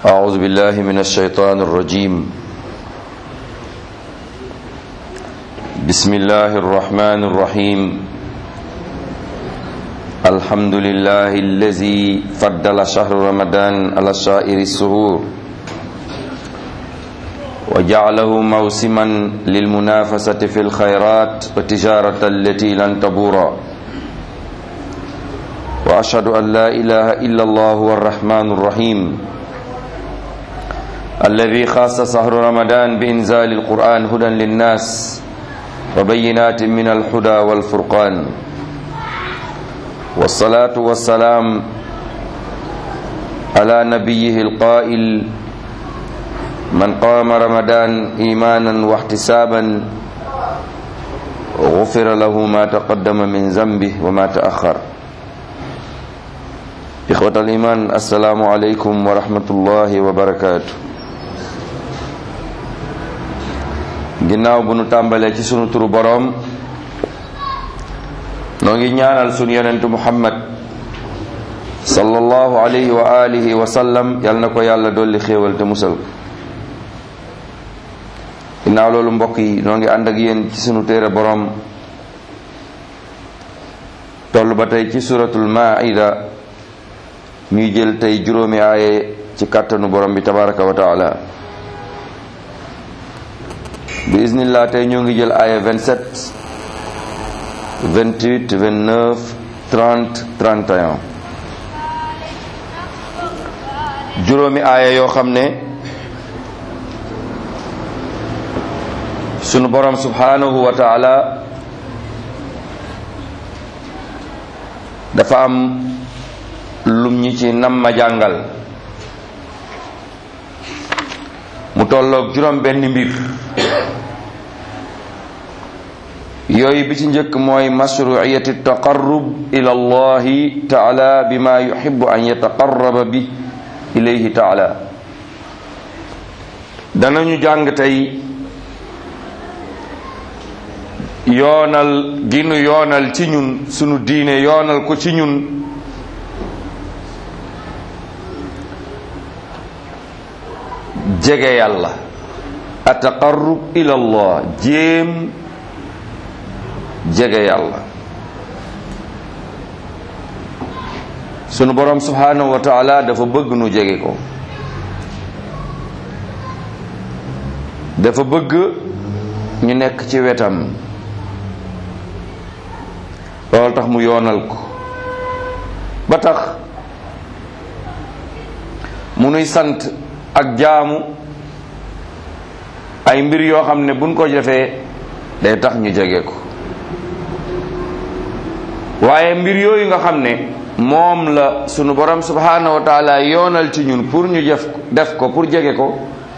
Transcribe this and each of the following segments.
أعوذ بالله من الشيطان الرجيم بسم الله الرحمن الرحيم الحمد لله الذي فضل شهر رمضان على سائر السهور وجعله موسما للمنافسة في الخيرات والتجارة التي لن تبور وأشهد أن لا إله إلا الله هو الرحمن الرحيم الذي خاص شهر رمضان بإنزال القرآن هدى للناس وبينات من الهدى والفرقان والصلاة والسلام على نبيه القائل من قام رمضان إيمانا واحتسابا غفر له ما تقدم من ذنبه وما تأخر إخوة الإيمان السلام عليكم ورحمة الله وبركاته ginnaaw bu nu tàmbalee ci sunu turu boroom noo ngi ñaanal sunu yonentu muhammad sallallahu alayhi wa alihi wa sallam yal na ko yàlla dolli xéewal te musal ko ginnaaw loolu mbokk yi noo ngi ànd ak yéen ci sunu téere boroom toll ba tey ci suratul maida ñuy jël tey juróomi aaye ci kàttanu borom bi tabaraka wa taala bi iznillah tey ñoo ngi jël aaya 27 28 29 30 31 juróomi aaya yoo xam ne sunu borom subhanahu wa taala dafa am lum ñi ci nam ma jàngal mu tolloog juróom benn mbir yooyu bi ci njëkk mooy mashruiyati taqarrub ila allahi taala bima yuhibbu an yataqarraba bi ilayhi taala danañu jàng tey yoonal gi nu yoonal ci ñun sunu diine yoonal ko ci ñun jege yàlla ataqarrub ila allah jéem jege yàlla sunu borom subhanahu wa taala dafa bëgg nu jege ko dafa bëgg ñu nekk ci wetam loolu tax mu yoonal ko ba tax mu nuy sant ak jaamu ay mbir yoo xam ne buñ ko defee day tax ñu jege ko waaye mbir yooyu nga xam ne moom la sunu borom subhanahu wa taala yoonal ci ñun pour ñu def def ko pour jege ko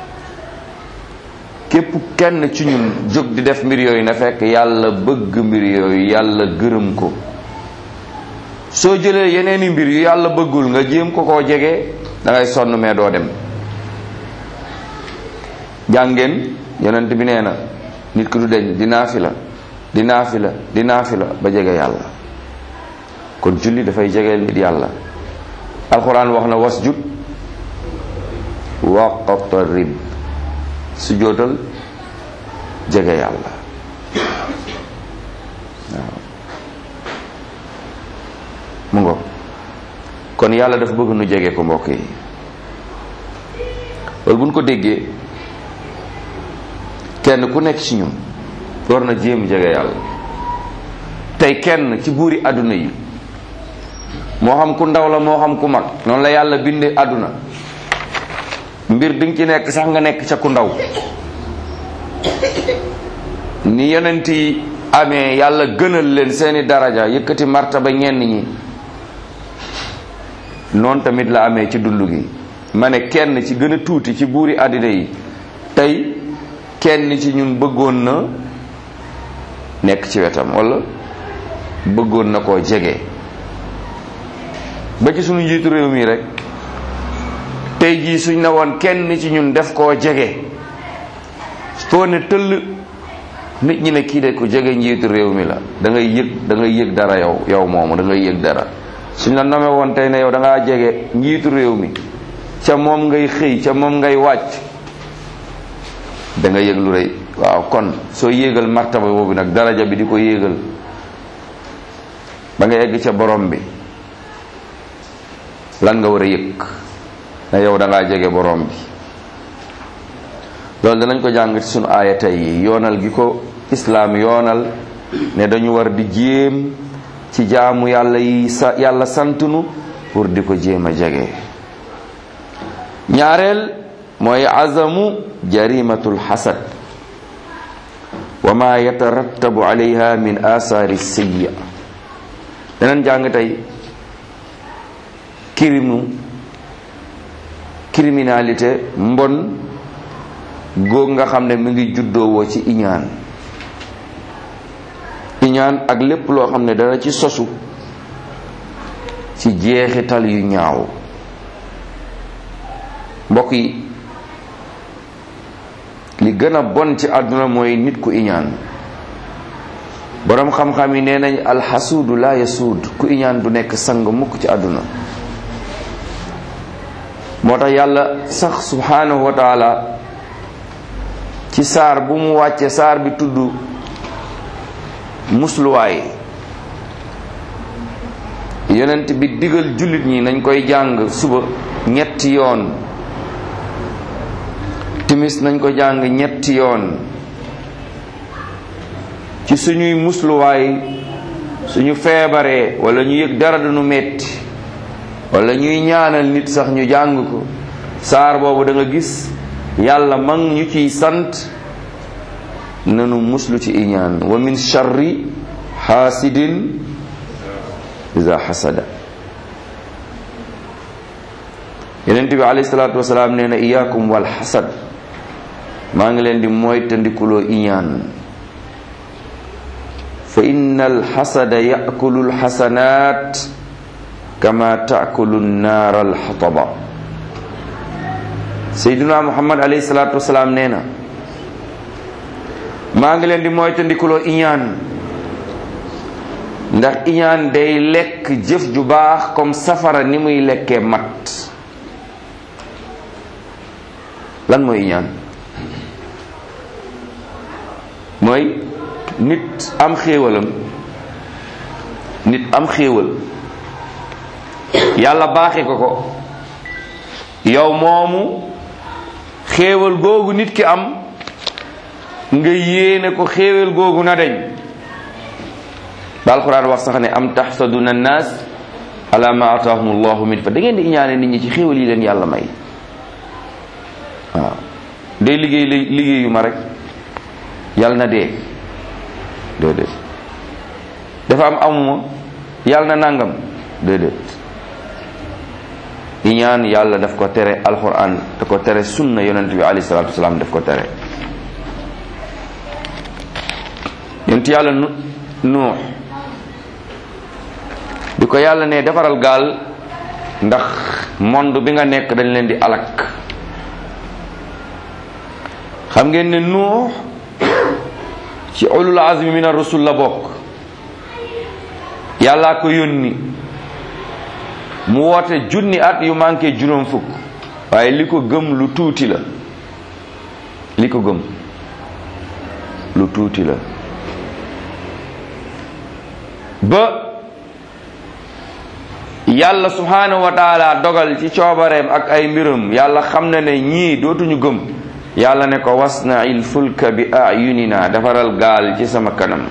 képp kenn ci ñun jóg di def mbir yooyu na fekk yàlla bëgg mbir yooyu yàlla gërëm ko soo jëlee yeneeni mbir yu yàlla bëggul nga jéem ko koo jege da ngay sonn mais doo dem jàngeen yonent bi nee na nit ki du deñ di naafila di naafila di naafila ba jege yàlla kon julli dafay jege nit yàlla alxuraan wax na wasjud waqtarib su jootal jege yàlla waaw mu ngo kon yàlla dafa bëgg nu jege ko mbokk yi loolu bu ñu ko déggee kenn ku nekk ci ñun war na jéem jege yàlla tey kenn ci buuri àdduna yi moo xam ku ndaw la moo xam ku mag noonu la yàlla bindee àdduna mbir di nga ci nekk sax nga nekk ca ku ndaw ni yonent yi amee yàlla gënal leen seeni daraja yëkkati martaba ñenn ñi noonu tamit la amee ci dund gi ma ne kenn ci gën a tuuti ci buuri àddina yi tey kenn ci ñun bëggoon na nekk ci wetam walla bëggoon na koo jege ba ci sunu njiitu réew mi rek tey jii suñ ne woon kenn ci ñun def koo jege foo ne tëll nit ñi ne kii de ko jege njiitu réew mi la da ngay yëg da ngay yëg dara yow yow moomu da ngay yëg dara suñ la nome woon tey ne yow da ngaa jege njiitu réew mi ca moom ngay xëy ca moom ngay wàcc da nga yëg lu rëy waaw kon soo yéegal martaba boobu nag daraja bi di ko yéegal ba nga egg ca borom bi lan nga war a yëg na yow da ngaa jege borom bi loolu danañ ko jàng ci sunu aaya tey yi yoonal gi ko islaam yoonal ne dañu war di jéem ci jaamu yàlla yi sa yàlla santunu pour di ko jéem a jege ñaareel mooy azamu jarimatul xasad wa ma yatarattabu alayha min asaari sayya danañ jàng tey kirimu criminalité mbon góog nga xam ne mi ngi juddoowoo ci iñaan iñaan ak lépp loo xam ne dana ci sosu ci jeexital yu ñaaw mbokk yi li gën a bon ci àdduna mooy nit ku iñaan boroom xam-xam yi nee nañ alxasuudu la yasuud ku iñaan du nekk sang mukk ci àdduna moo tax yàlla sax subhanahu wa taala ci saar bu mu wàcce saar bi tudd musluwaay yonent bi digal jullit ñi nañ koy jàng suba ñetti yoon timis nañ ko jàng ñetti yoon ci suñuy musluwaay suñu feebaree wala ñu yëg dara du nu metti wala ñuy ñaanal nit sax ñu jàng ko saar boobu da nga gis yàlla man ñu ciy sant nanu muslu ci iñaan wa min charri xaasidin iza xasada yonent bi alayhi salaatu wasalaam nee na iyaakum wal xasad maa ngi leen di moytandikuloo iñaan fa inna alxasada yakulu alxasanaat kama taakulu nnaara alxataba seyduna muhammad alayhi salaatu wasalaam nee na maa ngi leen di moytandikuloo iñaan ndax iñaan day lekk jëf ju baax comme safara ni muy lekkee mat lan mooy iñaan mooy nit am xéewalam nit am xéewal yàlla baaxe ko ko yow moomu xéewal googu nit ki am nga yéene ko xéewal googu na deñ ba alquran wax sax ne am taxsaduna annaas ala ma ataahum allahu min fa da ngeen di iñaane nit ñi ci xéewal yi leen yàlla may waaw day liggéey liggéeyu ma rek yàlla na dee déedéet dafa am amuma yàlla na nàngam déedéet iñaan yàlla daf ko tere alquran da ko tere sunna yonent bi alayhi salatu wasalaam daf ko tere yonent yàlla nu nuux di ko yàlla ne defaral gaal ndax monde bi nga nekk dañ leen di alak xam ngeen ne nuux ci ulul azmi min ar-rusul la bokk yàllaa ko yónni mu woote junni at yu manqué juróom fukk waaye li ko gëm lu tuuti la li ko gëm lu tuuti la ba yàlla subhanahu wa taala dogal ci coobareem ak ay mbiram yàlla xam na ne ñii dootuñu gëm yàlla ne ko wasna'il fulka bi ayunina defaral gaal ci sama kanam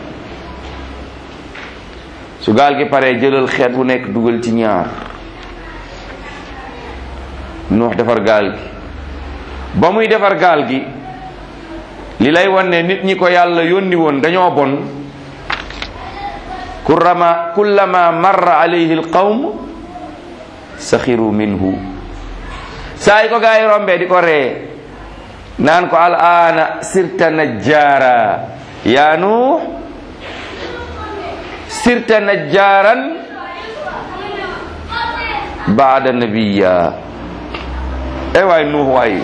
su gaal gi paree jëlal xeet bu nekk dugal ci ñaar nuux defar gaal gi ba muy defar gaal gi li lay wan ne nit ñi ko yàlla yónni woon dañoo bon kurama kullama marra alayhi alqawm saxiru minhu saa yi ko gaa yi rombee di ko ree naan ko al aana sirta najjaara yaa nuux sirta najjaaran baada nabiya ay waay nuux waay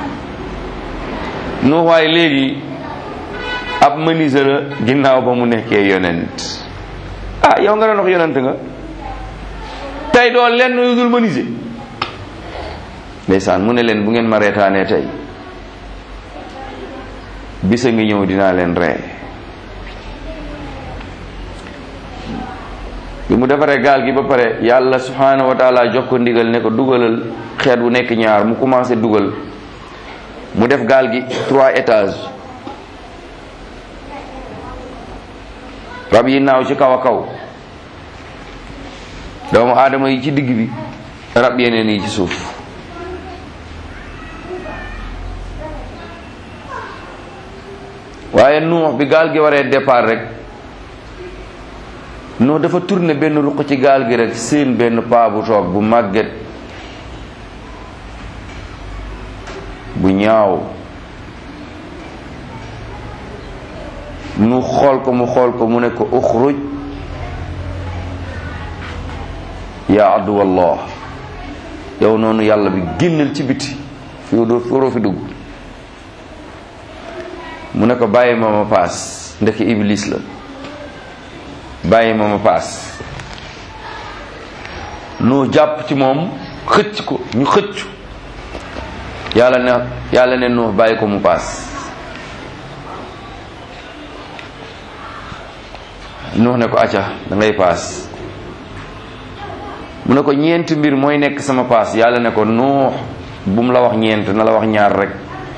nuux waay léegi ab menuisier la ginnaaw ba mu nekkee yonent ah yow nga doon wax yonent nga tey doo lenn lu dul menuisier ndeysaan mu ne leen bu ngeen ma reetaanee tey bisa ngi ñëw dinaa leen ree bi mu defaree gaal gi ba pare yàlla subhanahu wa taala jox ko ndigal ne ko dugalal xeet bu nekk ñaar mu commencé dugal mu def gaal gi trois étages rab yi naaw ci kaw a kaw doomu aadama yi ci digg bi rab yeneen yi ci suuf waaye nuux bi gaal gi waree départ rek nuux dafa tourné benn ruq ci gaal gi rek seen benn paa bu toog bu màgget bu ñaaw nu xool ko mu xool ko mu ne ko uxruj yaa aduwallah yow noonu yàlla bi génnal ci biti fi doo waroo fi dugg mu ne ko bàyyi ma ma paas ndeke iblis la bàyyi ma ma paas nu jàpp ci moom xëcc ko ñu xëcc yàlla ne yàlla ne nu bàyyi ko mu paas nuux ne ko acca da ngay paas mu ne ko ñeenti mbir mooy nekk sama paas yàlla ne ko nuux bu mu la wax ñeent na la wax ñaar rek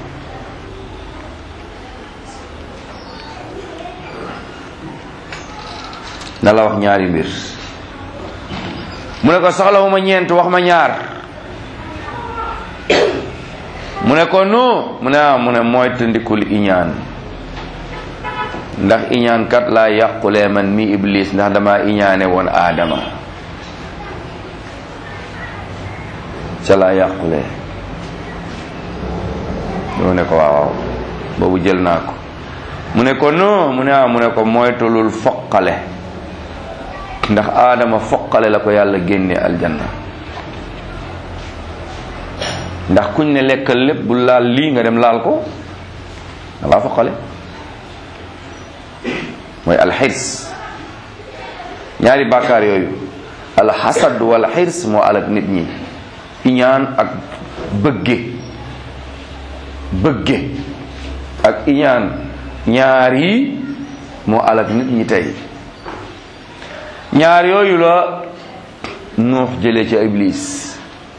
na la wax ñaari mbir mu ne ko soxlawuma ñeent wax ma ñaar mu ne ko nu mu ne ah mu ne mooy tëndikul iñaan ndax iñaan kat laa yàqulee man mi iblis ndax dama iñaane woon aadama ca laa yàqulee mu ne ko waaw waaw boobu jël naa ko mu ne ko non mu ne ah mu ne ko moytulul foqale ndax aadama foqale la ko yàlla génne aljanna ndax kuñ ne lekkal lépp bu laal lii nga dem laal ko da ngaa foqale mooy alxirs ñaari bàkkaar yooyu alxasad wal xirs moo alak nit ñi iñaan ak bëgge bëgge ak iñaan ñaar yi moo alak nit ñi tey ñaar yooyu la nuux jëlee ci iblis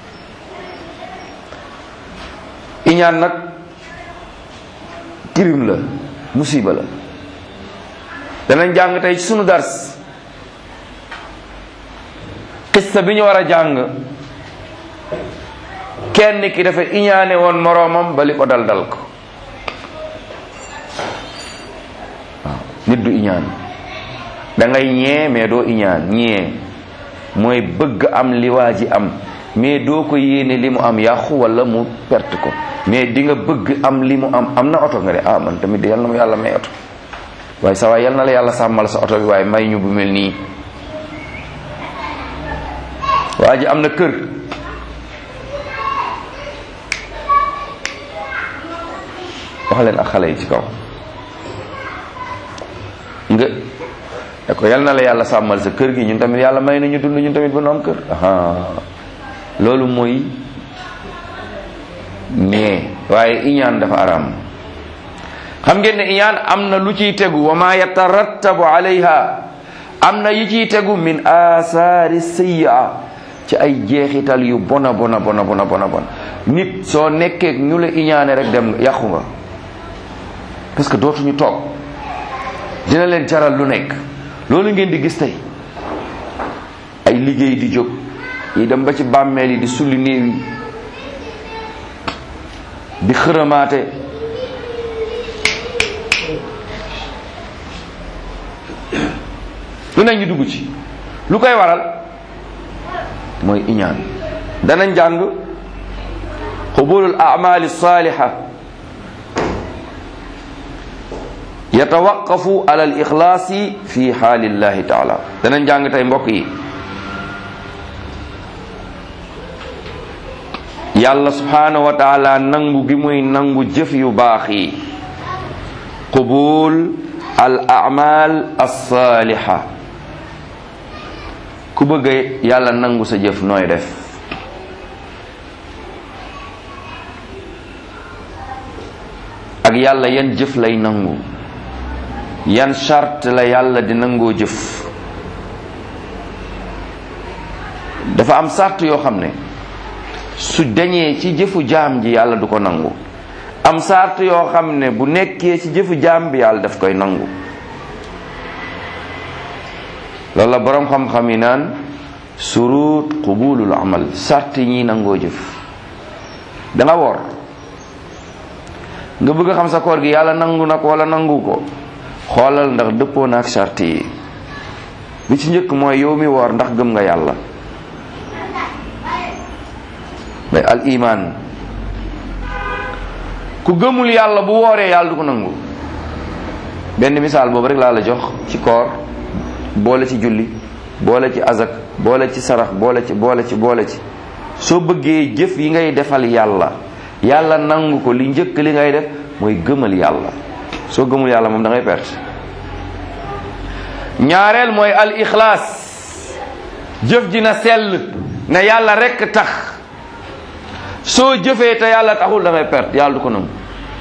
iñaan nag kirim la musiba la danañ jàng tey ci sunu dars xista bi ñu war a jàng kenn ki dafa iñaane woon moroomam ba li ko dal dal ko waaw nit du iñaan da ngay ñee mais doo iñaan ñee mooy bëgg am li waa ji am mais doo ko yéene li mu am yàqu wala mu perte ko mais di nga bëgg am li mu am am na oto nga de ah man tamit de yal na mu yàlla may oto waaye sa waay yal na la yàlla sàmmal sa oto bi waaye may ñu bu mel nii waa ji am na kër wax leen ak xale yi ci kaw nga ne ko yal na la yàlla sàmmal sa kër gi ñun tamit yàlla may na ñu dund ñun tamit ba nu am kër aha loolu mooy mais waaye iñaan dafa araam xam ngeen ne iñaan am na lu ciy tegu wa ma yatarattabu alayha am na yi ciy tegu min asaari sayya ci ay jeexital yu bona bona bona bona bona bon nit soo nekkee ñu la iñaane rek dem yàqu nga parce que dootuñu toog dina leen jaral lu nekk loolu ngeen di gis tey ay liggéey di jóg yi dem ba ci bàmmeel yi di sulli néew yi di xërëmaate lu nekk ñu dugg ci lu koy waral mooy iñaan danañ jàng xubulul amali saliha yatawaqafu ala al ixlaasi fi xaalillahi taala danañ jàng tey mbokk yi yàlla subhanahu wa taala nangu gi muy nangu jëf yu baax yi qubul al amal alsaliha ku bëgg yàlla nangu sa jëf nooy def ak yàlla yan jëf lay nangu yan charte la yàlla di nangoo jëf dafa am sart yoo xam ne su dañee ci jëfu jaam ji yàlla du ko nangu am sart yoo xam ne bu nekkee ci jëfu jaam bi yàlla daf koy nangu loolu la boroom xam-xam yi naan surut qubulul amal sart yi ñiy nangoo jëf da nga woor nga bëgg a xam sa koor gi yàlla nangu na ko wala nangu ko xoolal ndax dëppoo na ak sart yi bi ci njëkk mooy yow mi woor ndax gëm nga yàlla mais al iman ku gëmul yàlla bu wooree yàlla du ko nangu benn misaal boobu rek laa la jox ci koor boole ci julli boole ci azak boole ci sarax boole ci boole ci boole ci soo bëggee jëf yi ngay defal yàlla yàlla nangu ko li njëkk li ngay def mooy gëmal yàlla soo gëmul yàlla moom da ngay perte ñaareel mooy al ixlaas jëf ji na sell na yàlla rekk tax soo jëfee te yàlla taxul da ngay perte yàlla du ko nangu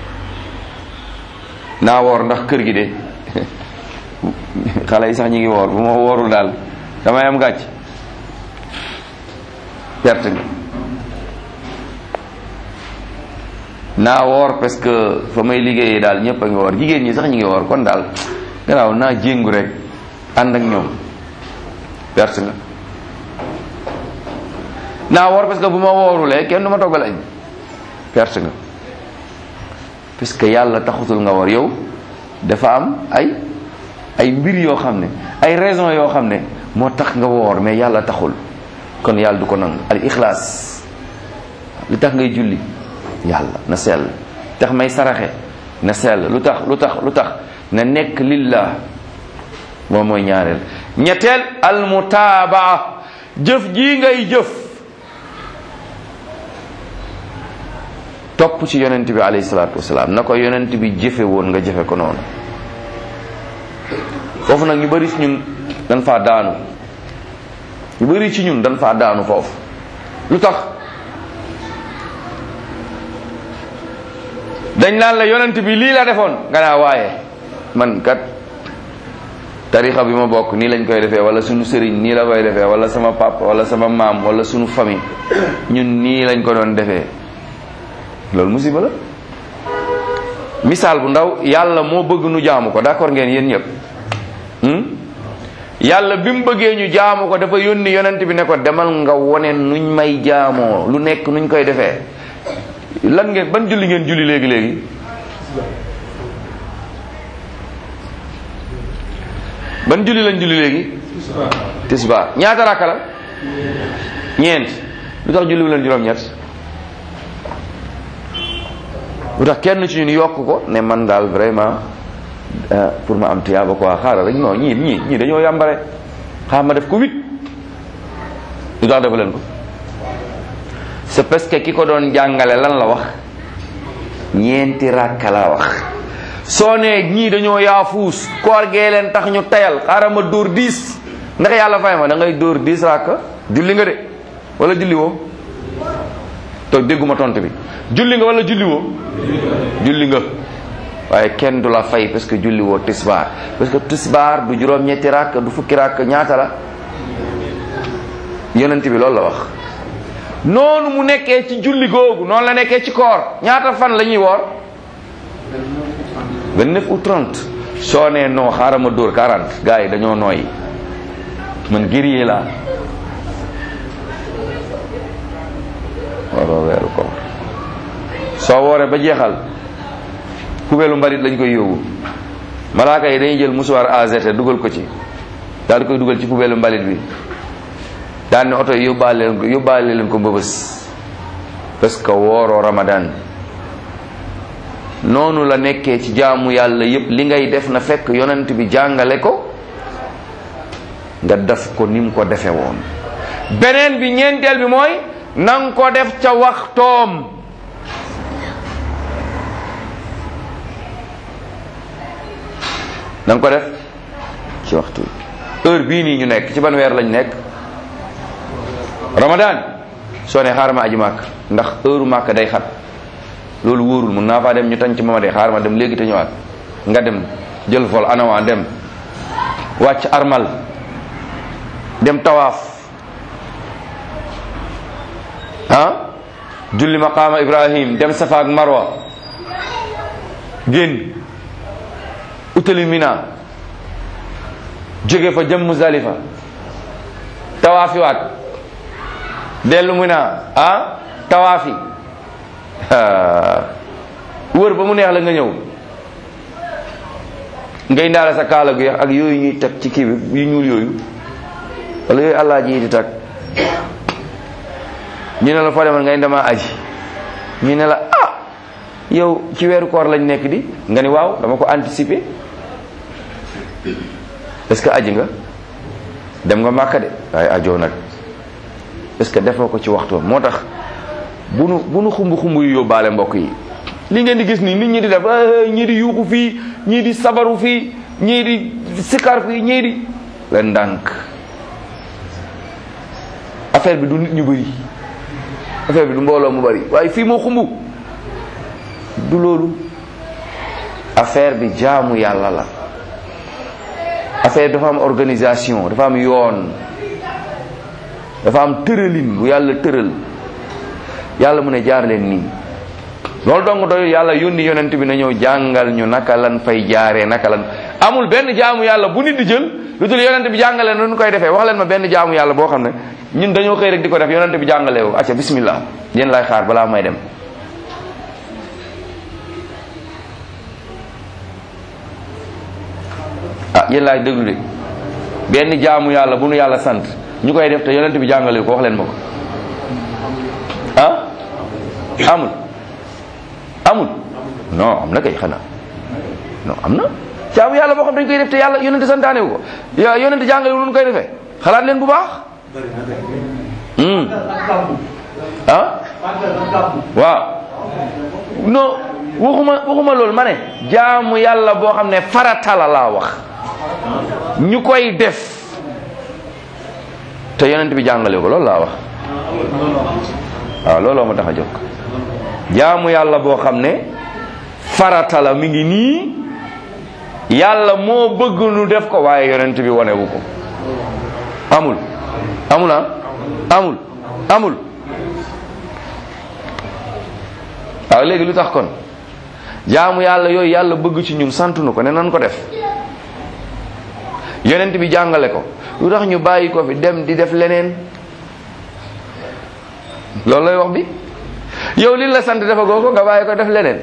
naa woor ndax kër gi de xale yi sax ñi ngi woor bu ma woorul daal damay am gàcc perte nga naa woor parce que fa may liggéeyee daal ñëpp a ngi woor jigéen ñi sax ñi ngi woor kon daal gannaaw naa jéngu rek ànd ak ñoom perte nga naa woor parce que bu ma woorulee kenn du ma toggal añ perte nga parce que yàlla taxutul nga woor yow dafa am ay ay mbir yoo xam ne ay raison yoo xam ne moo tax nga woor mais yàlla taxul kon yàlla du ko nangu al ixlaas li tax ngay julli yàlla na sell tax may saraxe na sell lu tax lu tax lu tax na nekk lillah moom mooy ñaareel ñetteel al mutaabaa jëf ji ngay jëf topp ci yonent bi alayhi salaatu wasalaam na ko yonent bi jëfe woon nga jëfe ko noonu foofu nag ñu bari ci ñun dañ faa daanu ñu bari ci ñun dañ faa daanu foofu lu tax dañ naan la yonent bi lii la defoon nga naa waaye man kat tarixa bi ma bokk nii lañ koy defee wala sunu sëriñ nii la koy defee wala sama papa wala sama maam wala sunu famille ñun nii lañ ko doon defee loolu musiba la misaal bu ndaw yàlla moo bëgg nu jaamu ko d'accord ngeen yéen ñëpp yàlla bi mu bëggee ñu jaamu ko dafa yónni yonent bi ne ko demal nga wone nuñ may jaamoo lu nekk nuñ koy defee lan ngeen ban julli ngeen julli léegi léegi ban julli lañ julli léegi tisbaar ñaata rakka la ñeent lu tax julli wu leen juróom-ñett lu tax kenn ci ñun yokk ko ne man daal vraiment pour ma am tiyaaba quoi xaaral rek non ñii ñii ñii dañoo yàmbare xaaral ma def ko huit lu tax defu leen ko c'est parce que ki ko doon jàngale lan la wax ñeenti rakka la wax soo nee ñii dañoo yaafuus koor gee leen tax ñu tayal xaaral ma dóor dix ndax yàlla fay ma da ngay dóor dix rakka julli nga de wala julli woo to dégguma tontu bi julli nga wala julli woo julli nga waaye kenn du la fay parce que julli woo tisbaar parce que tisbaar du juróom ñetti rakk du fukki rakk ñaata la yonent bi loolu la wax noonu mu nekkee ci julli googu noonu la nekkee ci koor ñaata fan la ñuy woor 29 ou 30 soo nee non xaaral ma dóor 40 gars yi dañoo nooy man guerrier laa waroo weeru koor soo wooree ba jeexal kubeelu mbalit lañ koy yóbbu malaaka yi dañuy jël musuwaar AZT dugal ko ci daal di koy dugal ci kubeelu mbalit bi daan ne oto yi yóbbaale leen ko yóbbaale leen ko mbëbës parce que wooroo ramadan noonu la nekkee ci jaamu yàlla yépp li ngay def na fekk yonent bi jàngale ko nga def ko ni mu ko defe woon beneen bi ñeenteel bi mooy nang ko def ca waxtoom nanga ko def ci waxtu heure bii nii ñu nekk ci ban weer lañ nekk ramadan soo ne xaaral ma aji màkk ndax heure màkk day xat loolu wóorul mun naa faa dem ñu tañ ci ma de xaar ma dem léegi te ñëwaat nga dem jël vol anawaa dem wàcc armal dem tawaaf ah julli maqaama ibrahim dem safa ak marwa génn utali mina jóge fa jëm Muzdalifa tawaafi waat dellu mina ah tawaafi wër ba mu neex la nga ñëw ngay ndaale sa kaala gu ak yooyu ñuy teg ci kii bi yu ñuul yooyu wala yooyu allah ji di tag ñu ne la foo demoon ngay dema aji ñu ne la ah yow ci weeru koor lañ nekk di nga ni waaw dama ko anticiper est-ce que aji nga dem nga màkka de waaye ajoo nag est-ce que defoo ko ci waxtu moo tax bu nu bu nu xumb xumb yu yóbbaale mbokk yi li ngeen di gis nii nit ñi di def ñii di yuuxu fii ñii di sabaru fii ñii di sikar fii ñii di leen ndànk affaire bi du nit ñu bëri affaire bi du mbooloo mu bëri waaye fii moo xumb du loolu affaire bi jaamu yàlla la affaire dafa am organisation dafa am yoon dafa am tëralin bu yàlla tëral yàlla mu ne jaar leen nii loolu dong doyul yàlla yónni yonent bi na ñëw jàngal ñu naka lan fay jaaree naka lan amul benn jaamu yàlla bu nit di jël lu dul yonent bi jàngale nu koy defee wax leen ma benn jaamu yàlla boo xam ne ñun dañoo xëy rek di ko def yonent bi jàngale wu acca bismillah yéen lay xaar balaa may dem ah yéen laay déglu de benn jaamu yàlla bu nu yàlla sant ñu koy def te yonent bi jàngale ko wax leen ma ko ah amul amul non am na kay xanaa non am na jaamu yàlla boo xam dañ koy def te yàlla yonent santaane wu ko ya yonent jàngale wu nu koy defee xalaat leen bu baax ah waaw non waxuma waxuma loolu ma ne jaamu yàlla boo xam ne farata la laa wax ñu koy def te yonent bi jàngale ko loolu laa wax waaw looloo ma tax a jóg jaamu yàlla boo xam ne farata la mi ngi nii yàlla moo bëgg nu def ko waaye yonent bi wanewu ko amul amul ah amul amul waaw léegi lu tax kon jaamu yàlla yooyu yàlla bëgg ci ñun sant nu ko ne nan ko def yonent bi jàngale ko lu tax ñu bàyyi ko fi dem di def leneen loolu lay wax bi yow li la sant dafa goo ko nga bàyyi ko def leneen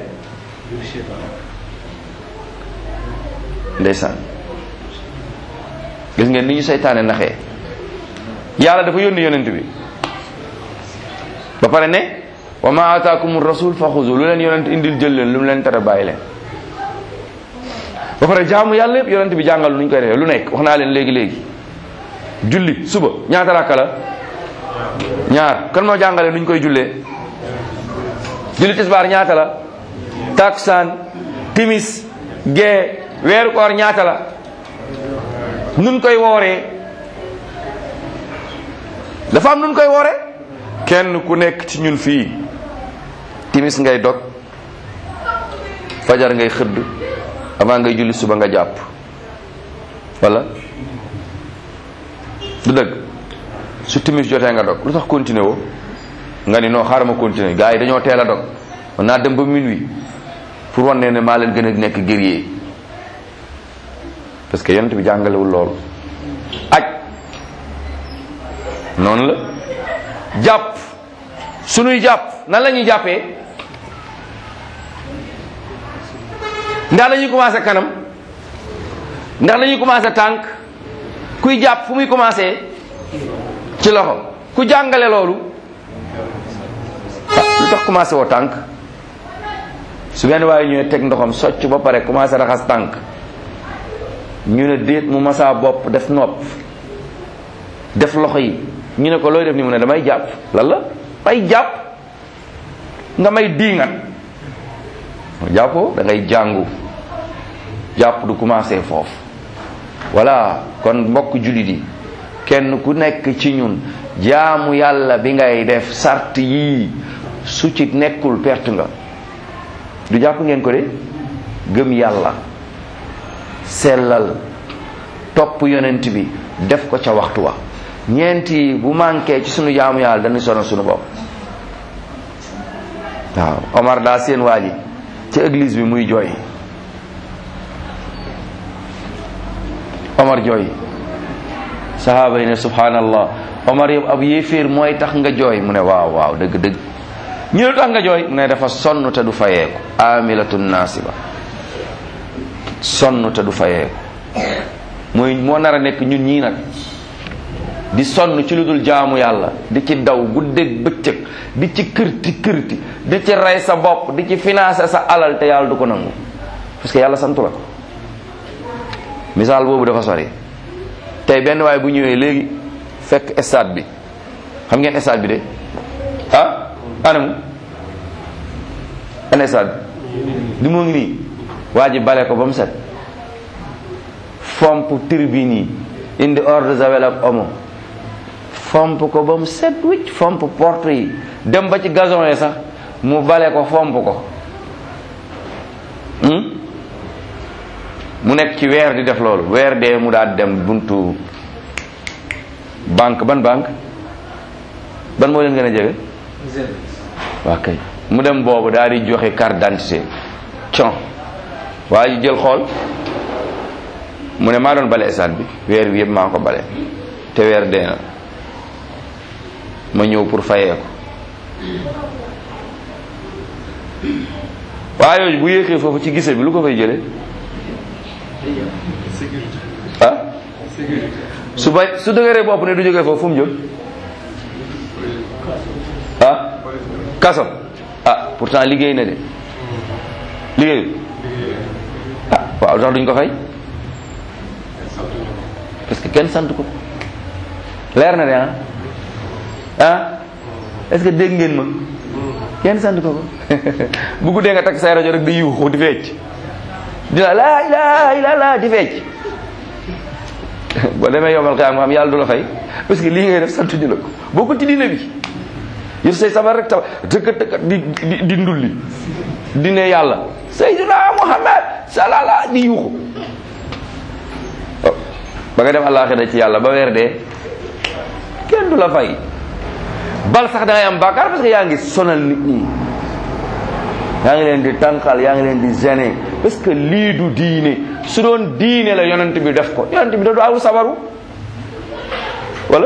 ndeysaan gis ngeen ni ñu seytaane naxee yàlla dafa yónni yonent bi ba pare ne wa ma ataakum rasul fa xuzu lu leen yonent indil jël leen lu mu leen tere bàyyi leen ba pare jaamu yàlla yëpp yonent bi jàngal nu ñu koy defee lu nekk wax naa leen léegi léegi julli suba ñaata rakka la ñaar kan moo jàngale nu ñu koy jullee julli tisbaar ñaata la taksaan timis gee weeru koor ñaata la nun koy wooree dafa am nun koy wooree kenn ku nekk ci ñun fii timis ngay dog fajar ngay xëdd avant ngay julli suba nga jàpp wala du dëgg su timis jotee nga dog lu tax continuer woo nga ni non xaaral ma continuer gars yi dañoo teel a dog man naa dem ba minuit pour wan ne ne maa leen gën a nekk guerrier parce que yonent bi jàngalewul loolu aj noonu la jàpp sunuy jàpp nan la ñuy jàppee ndax dañuy commencé kanam ndax dañuy commencé tànk kuy jàpp fu muy commencé ci loxo ku jàngale loolu lu tax commencé woo tànk su benn waaye ñëwee teg ndoxam socc ba pare commencé raxas tànk ñu ne déet mu masaa bopp def nopp def loxo yi ñu ne ko looy def ni mu ne damay jàpp lan la may jàpp nga may diingat jàppoo da ngay jàngu jàpp du commencé foofu voilà kon mbokk jullit yi kenn ku nekk ci ñun jaamu yàlla bi ngay def sart yii su ci nekkul perte nga du jàpp ngeen ko de gëm yàlla sellal topp yonent bi def ko ca waxtu wa ñeenti bu manqué ci sunu jaamu yàlla dañuy sonal sunu bopp waaw Omar daa seen waa ji ci église bi muy jooy Omar jooy sahaaba yi ne subhanallah Omar yow ab yéeféer mooy tax nga jooy mu ne waaw waaw dëgg dëgg ñu lu tax nga jooy mu ne dafa sonn te du fayeeku amilatun nasiba sonn te du fayeeku mooy moo nar a nekk ñun ñii nag di sonn ci lu dul jaamu yàlla di ci daw guddeeg bëccëg di ci kërti kërti di ci rey sa bopp di ci financer sa alal te yàlla du ko nangu parce que yàlla santu la ko misaal boobu dafa sori tey benn waay bu ñëwee léegi fekk stade bi xam ngeen stade bi de ah anamu ana stade bi di moo ngi nii waa ji bale ko ba mu set fomp tribune yi indi eau de javel ak omo fomp ko ba mu set wicc fomp porte yi dem ba ci gazon yi sax mu bale ko fomp ko mu nekk ci weer di def loolu weer dee mu daal dem buntu banque ban banque ban moo leen gën a jege waa kay mu dem boobu daal di joxe carte d'identité con waa ji jël xool mu ne maa doon bale stade bi weer bi yëpp maa ko bale te weer dee na ma ñëw pour fayee ko waa yooyu bu yéexee foofu ci gise bi lu ko fay jële ah su ba su dëgëree bopp ne du jógee foofu fu mu jëm ah kaso ah pourtant liggéey na de liggéeyu ah waaw tax duñ ko fay parce que kenn sant ko leer na de ah ah est-ce que dégg ngeen ma kenn sant ko ko bu guddee nga takk say rajo rek di yuuxu di fecc di la laa ilaaha illallaah di fecc boo demee yomal xiyaam nga xam yàlla du la fay parce que lii ngay def sant ñu la ko boo ko ci diine bi yëf say sabar rek tabar dëkk dëkk di di di ndulli di ne yàlla sayyidina Muhammad salala di yuuxu ba nga dem àllaaxira ci yàlla ba weer dee kenn du la fay bal sax da ngay am bàkkaar parce que yaa ngi sonal nit ñi yaa ngi leen di tànqal yaa ngi leen di gêner parce que lii du diine su doon diine la yonent bi def ko yonent bi da du aw sabaru wala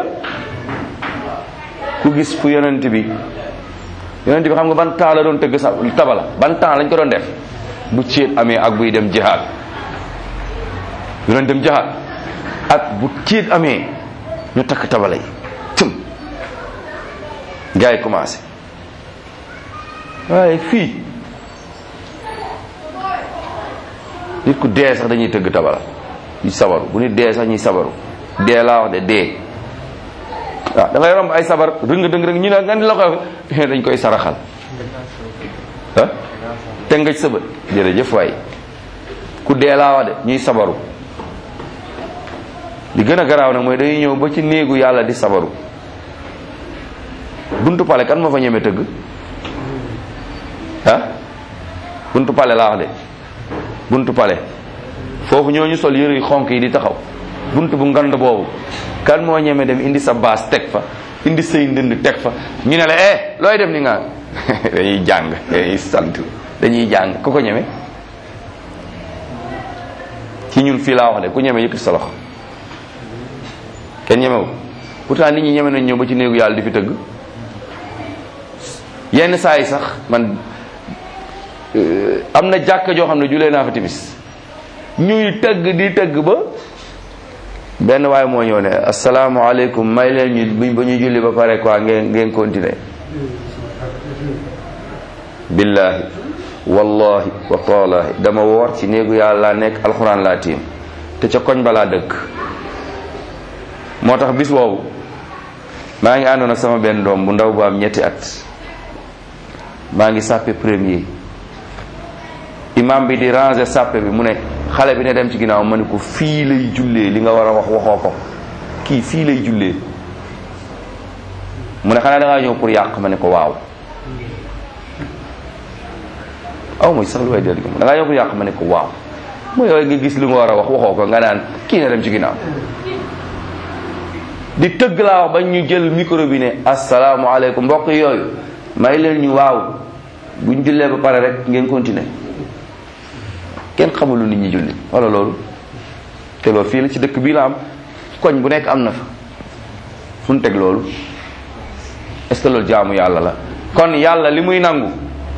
ku gis fu yonent bi yonent bi xam nga ban temps la doon tëgg sa tabala ban temps lañ ko doon def bu céet amee ak buy dem jihaad bu doon dem jihaad ak bu céet amee ñu takk tabala yi tëm gars yi commencé waaye fii nit ku dee sax dañuy tëgg tabala ñu sabaru bu nit dee sax ñuy sabaru dee laa wax de dee waaw da ngay romb ay sabar rëng dëng rëng ñu ne nga ni la ko dañ koy saraxal ah te nga sëba jërëjëf waay ku dee laa wax de ñuy sabaru li gën a garaaw nag mooy dañuy ñëw ba ci néegu yàlla di sabaru buntu pale kan moo fa ñeme tëgg ah buntu pale laa wax de buntu pale foofu ñooñu sol yëre yu xonk yi di taxaw buntu bu ngand boobu kan moo ñeme dem indi sa baas teg fa indi say ndënd teg fa ñu ne la eh looy def ni nga dañuy jàng dañuy sant dañuy jàng ku ko ñeme ci ñun fii laa wax de ku ñeme yëkkati sa loxo kenn ñemewu pourtant nit ñi ñeme nañ ñëw ba ci néegu yàlla di fi tëgg yenn saa yi sax man am na jàkka joo xam ne julee naa fa timis ñuy tëgg di tëgg ba benn waaye moo ñëw ne asalaamaaleykum may leen ñu ba ñu julli ba pare quoi ngeen ngeen continuer billahi wallahi wa taalahi dama woor ci néegu yàlla laa nekk alxuraan laa tiim te ca koñ balaa dëkk moo tax bis boobu maa ngi àndoon ak sama benn doom bu ndaw bu am ñetti at maa ngi sàppe premier imam bi di ranger sàppe bi mu ne xale bi ne dem ci ginnaaw ma ne ko fii lay jullee li nga war a wax waxoo ko kii fii lay jullee mu ne xanaa da ngaa ñëw pour yàq ma ne ko waaw aw mooy sax lu way dégg da ngaa yokk yàq ma ne ko waaw mooy yooyu nga gis lu nga war a wax waxoo ko nga naan kii na dem ci ginnaaw di tëgg laa wax ba ñu jël micro bi ne asalaamaaleykum mbokk yooyu may leen ñu waaw buñ jullee ba pare rek ngeen continuer kenn xamul lu nit ñi julli wala loolu te loolu fii la ci dëkk bii la am koñ bu nekk am na fa fu ñu teg loolu est-ce que loolu jaamu yàlla la kon yàlla li muy nangu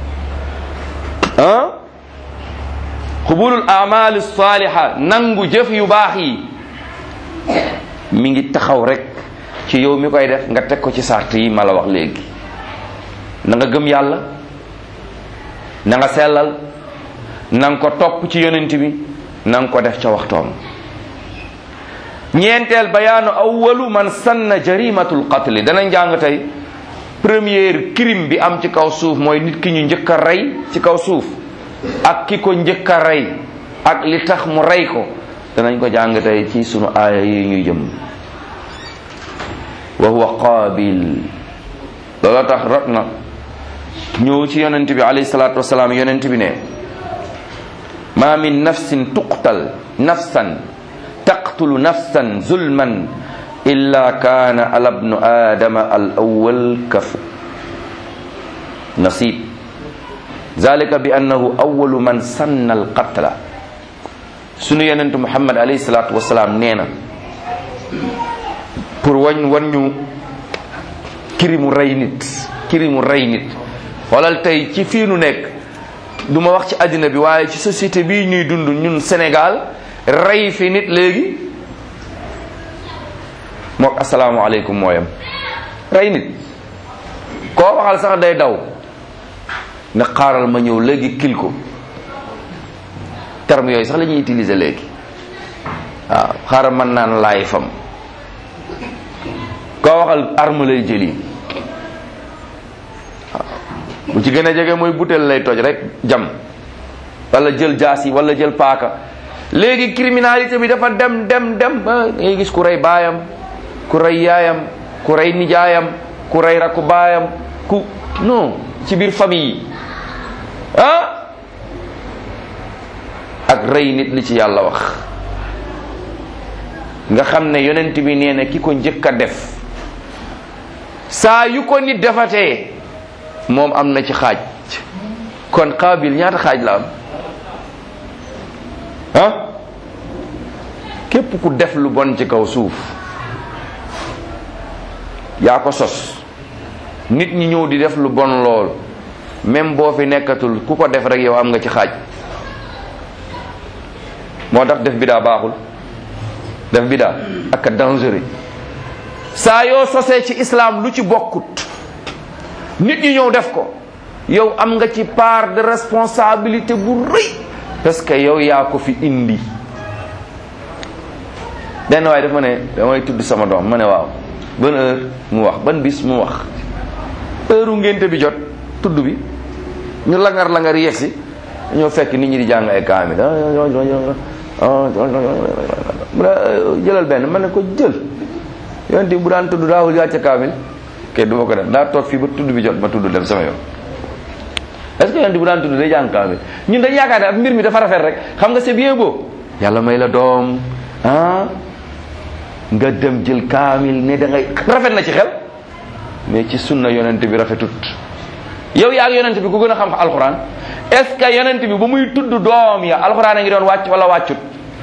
ah xubulul amal saliha nangu jëf yu baax yi mi ngi taxaw rek ci yow mi koy def nga teg ko ci sart yi ma la wax léegi na nga gëm yàlla na nga sellal na nga ko topp ci yonent bi na nga ko def ca waxtoom ñeenteel bayaanu awwalu man sanna jarimatul qatli dana njàng tey première crime bi am ci kaw suuf mooy nit ki ñu njëkk a rey ci kaw suuf ak ki ko njëkk a rey ak li tax mu rey ko danañ ko jàng tey ci sunu aaya yi ñuy jëm wa huwa qaabil looloo tax rot na ñëw ci yonent bi alayhi salaatu wasalaam yonent bi ne ma min nafsin tuqtal nafsan taqtulu nafsan zulman illa kaana ala bnu aadama al awwal kafu nasib zalika bi annahu awwalu man sanna al qatla sunu yonent muhammad alayhi salaatu wasalaam nee na pour wañ wan ñu kirimu rey nit kirimu rey nit xoolal tey ci fii nu nekk du ma wax ci àddina bi waaye ci société bii ñuy dund ñun Sénégal rey fi nit léegi mook asalaamualeykum mooyam rey nit koo waxal sax day daw ne xaaral ma ñëw léegi kil ko terme yooyu sax la ñuy utiliser léegi waaw xaaral man naan laay fam koo waxal arme lay jëli bu ci gën a jege mooy butéel lay toj rek jam wala jël jaas yi wala jël paaka léegi criminalité bi dafa dem dem dem ba ngay gis ku rey baayam ku rey yaayam ku rey nijaayam ku rey rakku baayam ku non ci biir famille yi ah ak rey nit li ci yàlla wax nga xam ne yonent bi nee na ki ko njëkk a def saa yu ko nit defatee moom am na ci xaaj kon xaabil ñaata xaaj la am ah képp ku def lu bon ci kaw suuf yaa ko sos nit ñi ñëw di def lu bon lool même boo fi nekkatul ku ko def rek yow am nga ci xaaj moo tax def bidaa baaxul def bidaa ak a dangereux saa yoo sosee ci islam lu ci bokkut nit ñi ñëw def ko yow am nga ci part de responsabilité bu rëy parce que yow yaa ko fi indi benn waaye dafa ne damay tudd sama doom ma ne waaw ban heure mu wax ban bis mu wax heure u ngénte bi jot tudd bi ñu langar langar yegsi ñoo fekk nit ñi di jàng ay kaamil mu ne jëlal benn ma ne ko jël yonent bu daan tudd daawul yàcce kaamil ke du ma ko def daa toog fii ba tudd bi jot ma tudd dem sama yoon est-ce que yonent bu daan tudd day jàng kaamil ñun dañ yaakaar ne ak mbir mi dafa rafet rek xam nga c'est bien beau yàlla may la doom ah nga dem jël kaamil ne da ngay rafet na ci xel mais ci sunna yonent bi rafetut yow yaa ngi yonent bi ku gën a xam alxuraan est-ce que yonent bi ba muy tudd doom ya alxuraan a ngi doon wàcc wala wàccut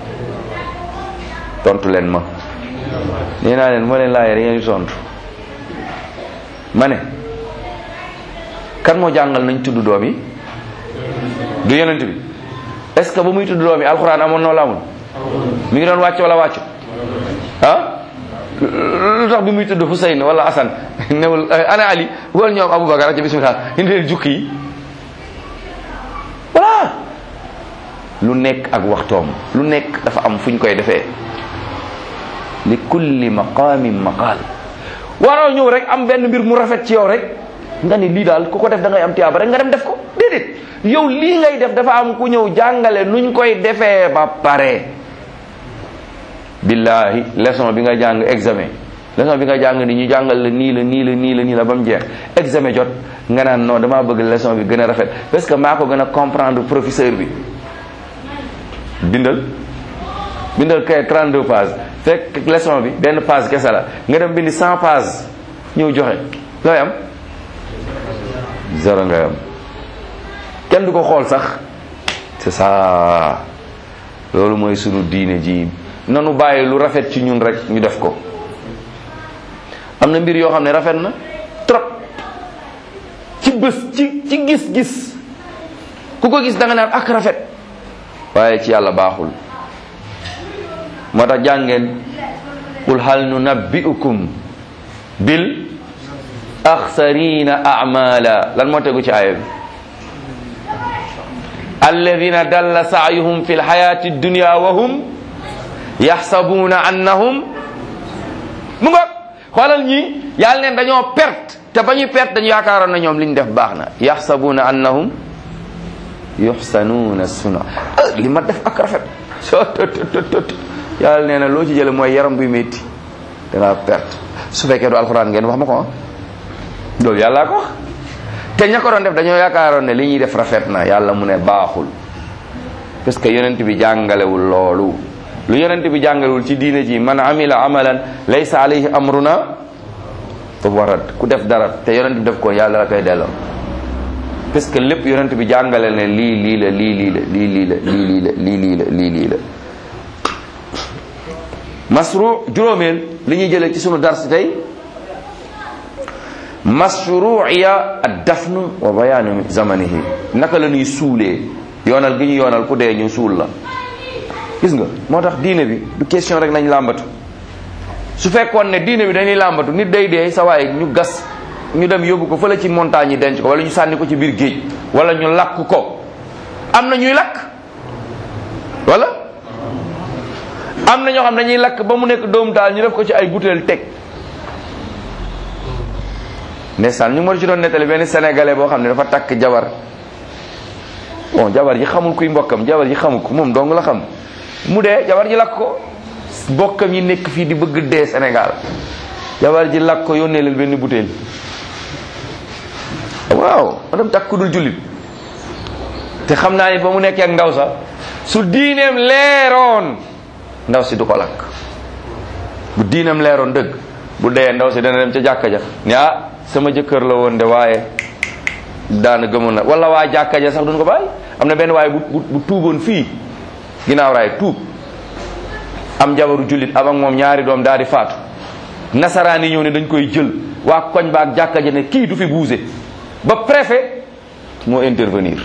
tontu leen ma nee naa leen moo leen laajee ngeen di tontu ma ne kan moo jàngal nañ tudd doom yi du yonent bi est-ce que ba muy tudd doom yi alxuraan amoon na wala amul mi ngi doon wàcc wala wàccut ah lu tax bi muy tudd Hussein wala Hassan newul ana Ali wala ñoom Aboubacar ak bismillah indi leen jukki yi voilà lu nekk ak waxtoom lu nekk dafa am fu ñu koy defee li kulli maqaamin maqaal waroo ñëw rek am benn mbir mu rafet ci yow rek nga ni lii daal ku ko def da ngay am tiyaaba rek nga dem def ko déedéet yow lii ngay def dafa am ku ñëw jàngale nuñ koy defee ba pare billahi leçon bi nga jàng examen leçon bi nga jàng ni ñu jàngal la nii la nii la nii la nii la ba mu jeex examen jot nga naan non damaa bëgg leçon bi gën a rafet parce que maa ko gën a comprendre professeur bi bindal bindal kay 32 pages fekk leçon bi benn page kese la nga dem bindi 100 pages ñëw joxe looy am zéro ngay am kenn du ko xool sax c'est ça loolu mooy sunu diine ji nanu bàyyi lu rafet ci ñun rek ñu def ko am na mbir yoo xam ne rafet na trop ci bés ci ci gis-gis ku ko gis da nga naan ak rafet waaye ci yàlla baaxul moo tax jàngeen qul hal nunabbi'ukum bil axsarina a'mala lan moo tegu ci aaya bi alladina dalla sa'yuhum fi lxayati dunya wa hum yaxsabuna annahum mu nga xoolal ñi yàlla neen dañoo perte te ba ñuy perte dañu yaakaaroon na ñoom li ñu def baax na yaxsabuna annahum yuxsanuuna suna li ma def ak rafet soo tot yàlla nee na loo ci jële mooy yaram buy métti dangaa perte su fekkee du alxuraan ngeen wax ma ko loolu yàllaa ko wax te ña ko doon def dañoo yaakaaroon ne li ñuy def rafet na yàlla mu ne baaxul parce que yonent bi jàngalewul loolu lu yonent bi jàngalewul ci diine ji man amila amalan laysa alayhi amruna fa warat ku def dara te yonent bi def ko yàlla la koy delloo parce que lépp yonent bi jàngale ne lii lii la lii lii la lii lii la lii lii la lii lii la lii lii la masru juróomeel li ñuy jëlee ci sunu dars tey mashruiya ad dafn wa bayaanu zamanihi naka la ñuy suulee yoonal gi ñu yoonal ku dee ñu suul la gis nga moo tax diine bi du question rek nañ làmbatu su fekkoon ne diine bi dañuy làmbatu nit day dee sa waay ñu gas ñu dem yóbbu ko fële ci montagne yi denc ko wala ñu sànni ko ci biir géej wala ñu lakk ko am na ñuy lakk wala am na ñoo xam dañuy lakk ba mu nekk doomu daal ñu def ko ci ay butéel teg ndeysaan ñu ma ci doon nettali benn sénégalais boo xam ne dafa takk jabar bon jabar ji xamul kuy mbokkam jabar ji xamul ko moom dong la xam mu dee jabar ji lakk ko mbokkam yi nekk fii di bëgg dee Sénégal jabar ji lakk ko yónnee leen benn butéel waaw ma dem takk ku dul jullit te xam naa ni ba mu nekkee ak ndaw sa su diineem leeroon ndaw si du ko lakk bu diineem leeroon dëgg bu dee ndaw si dana dem ca jàkka ja ni ah sama jëkkër la woon de waaye daana gëmoon na wala waa jàkka ja sax duñ ko bàyyi am na benn waaye bu bu tuuboon fii ginnaaw raay tuub am jabaru jullit am ak moom ñaari doom daal di faatu nasaraan yi ñëw ne dañ koy jël waa koñ ba ak jàkka ja ne kii du fi buuse ba préfet moo intervenir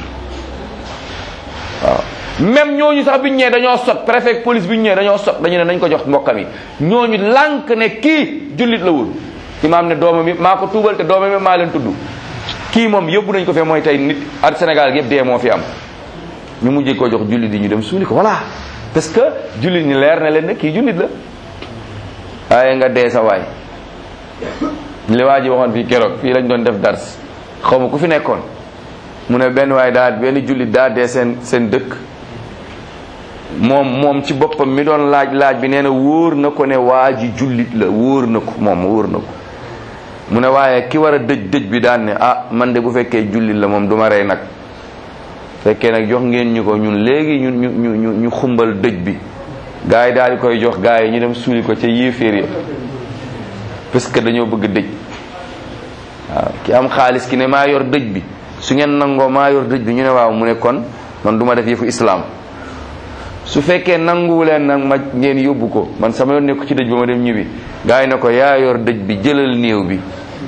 waaw même ñooñu sax biñ ñëwee dañoo sot préfet ak police biñ ñëwee dañoo sot dañu ne nañ ko jox mbokkam yi ñooñu lànk ne kii jullit la woon imaam ne doomam yi maa ko tuubal te doomam yi maa leen tudd kii moom yóbbu nañ ko fee mooy tey nit ak Sénégal yëpp dee moo fi am ñu mujjee ko jox jullit yi ñu dem suuli ko voilà parce que jullit ñi leer na leen ne kii jullit la waaye nga dee sa waay li waa ji waxoon fii keroog fii lañ doon def dars xaw ma ku fi nekkoon mu ne benn waay daa benn jullit daa dee seen seen dëkk moom moom ci boppam mi doon laaj laaj bi nee na wóor na ko ne waa ji jullit la wóor na ko moom wóor na ko mu ne waaye ki war a dëj dëj bi daan ne ah man de bu fekkee jullit la moom du ma rey nag fekkee nag jox ngeen ñu ko ñun léegi ñu ñu ñu ñu xumbal dëj bi gars yi daal di koy jox gars yi ñu dem suuli ko ca yéeféer ya parce que dañoo bëgg dëj waaw ki am xaalis ki ne maa yor dëj bi su ngeen nangoo maa yor dëj bi ñu ne waaw mu ne kon man du ma def yëfu islam su fekkee nanguwu leen nag ma ngeen yóbbu ko man sama yoon nekku ci dëj ba ma dem ñibbi gars yi ne ko yaa yor dëj bi jëlal néew bi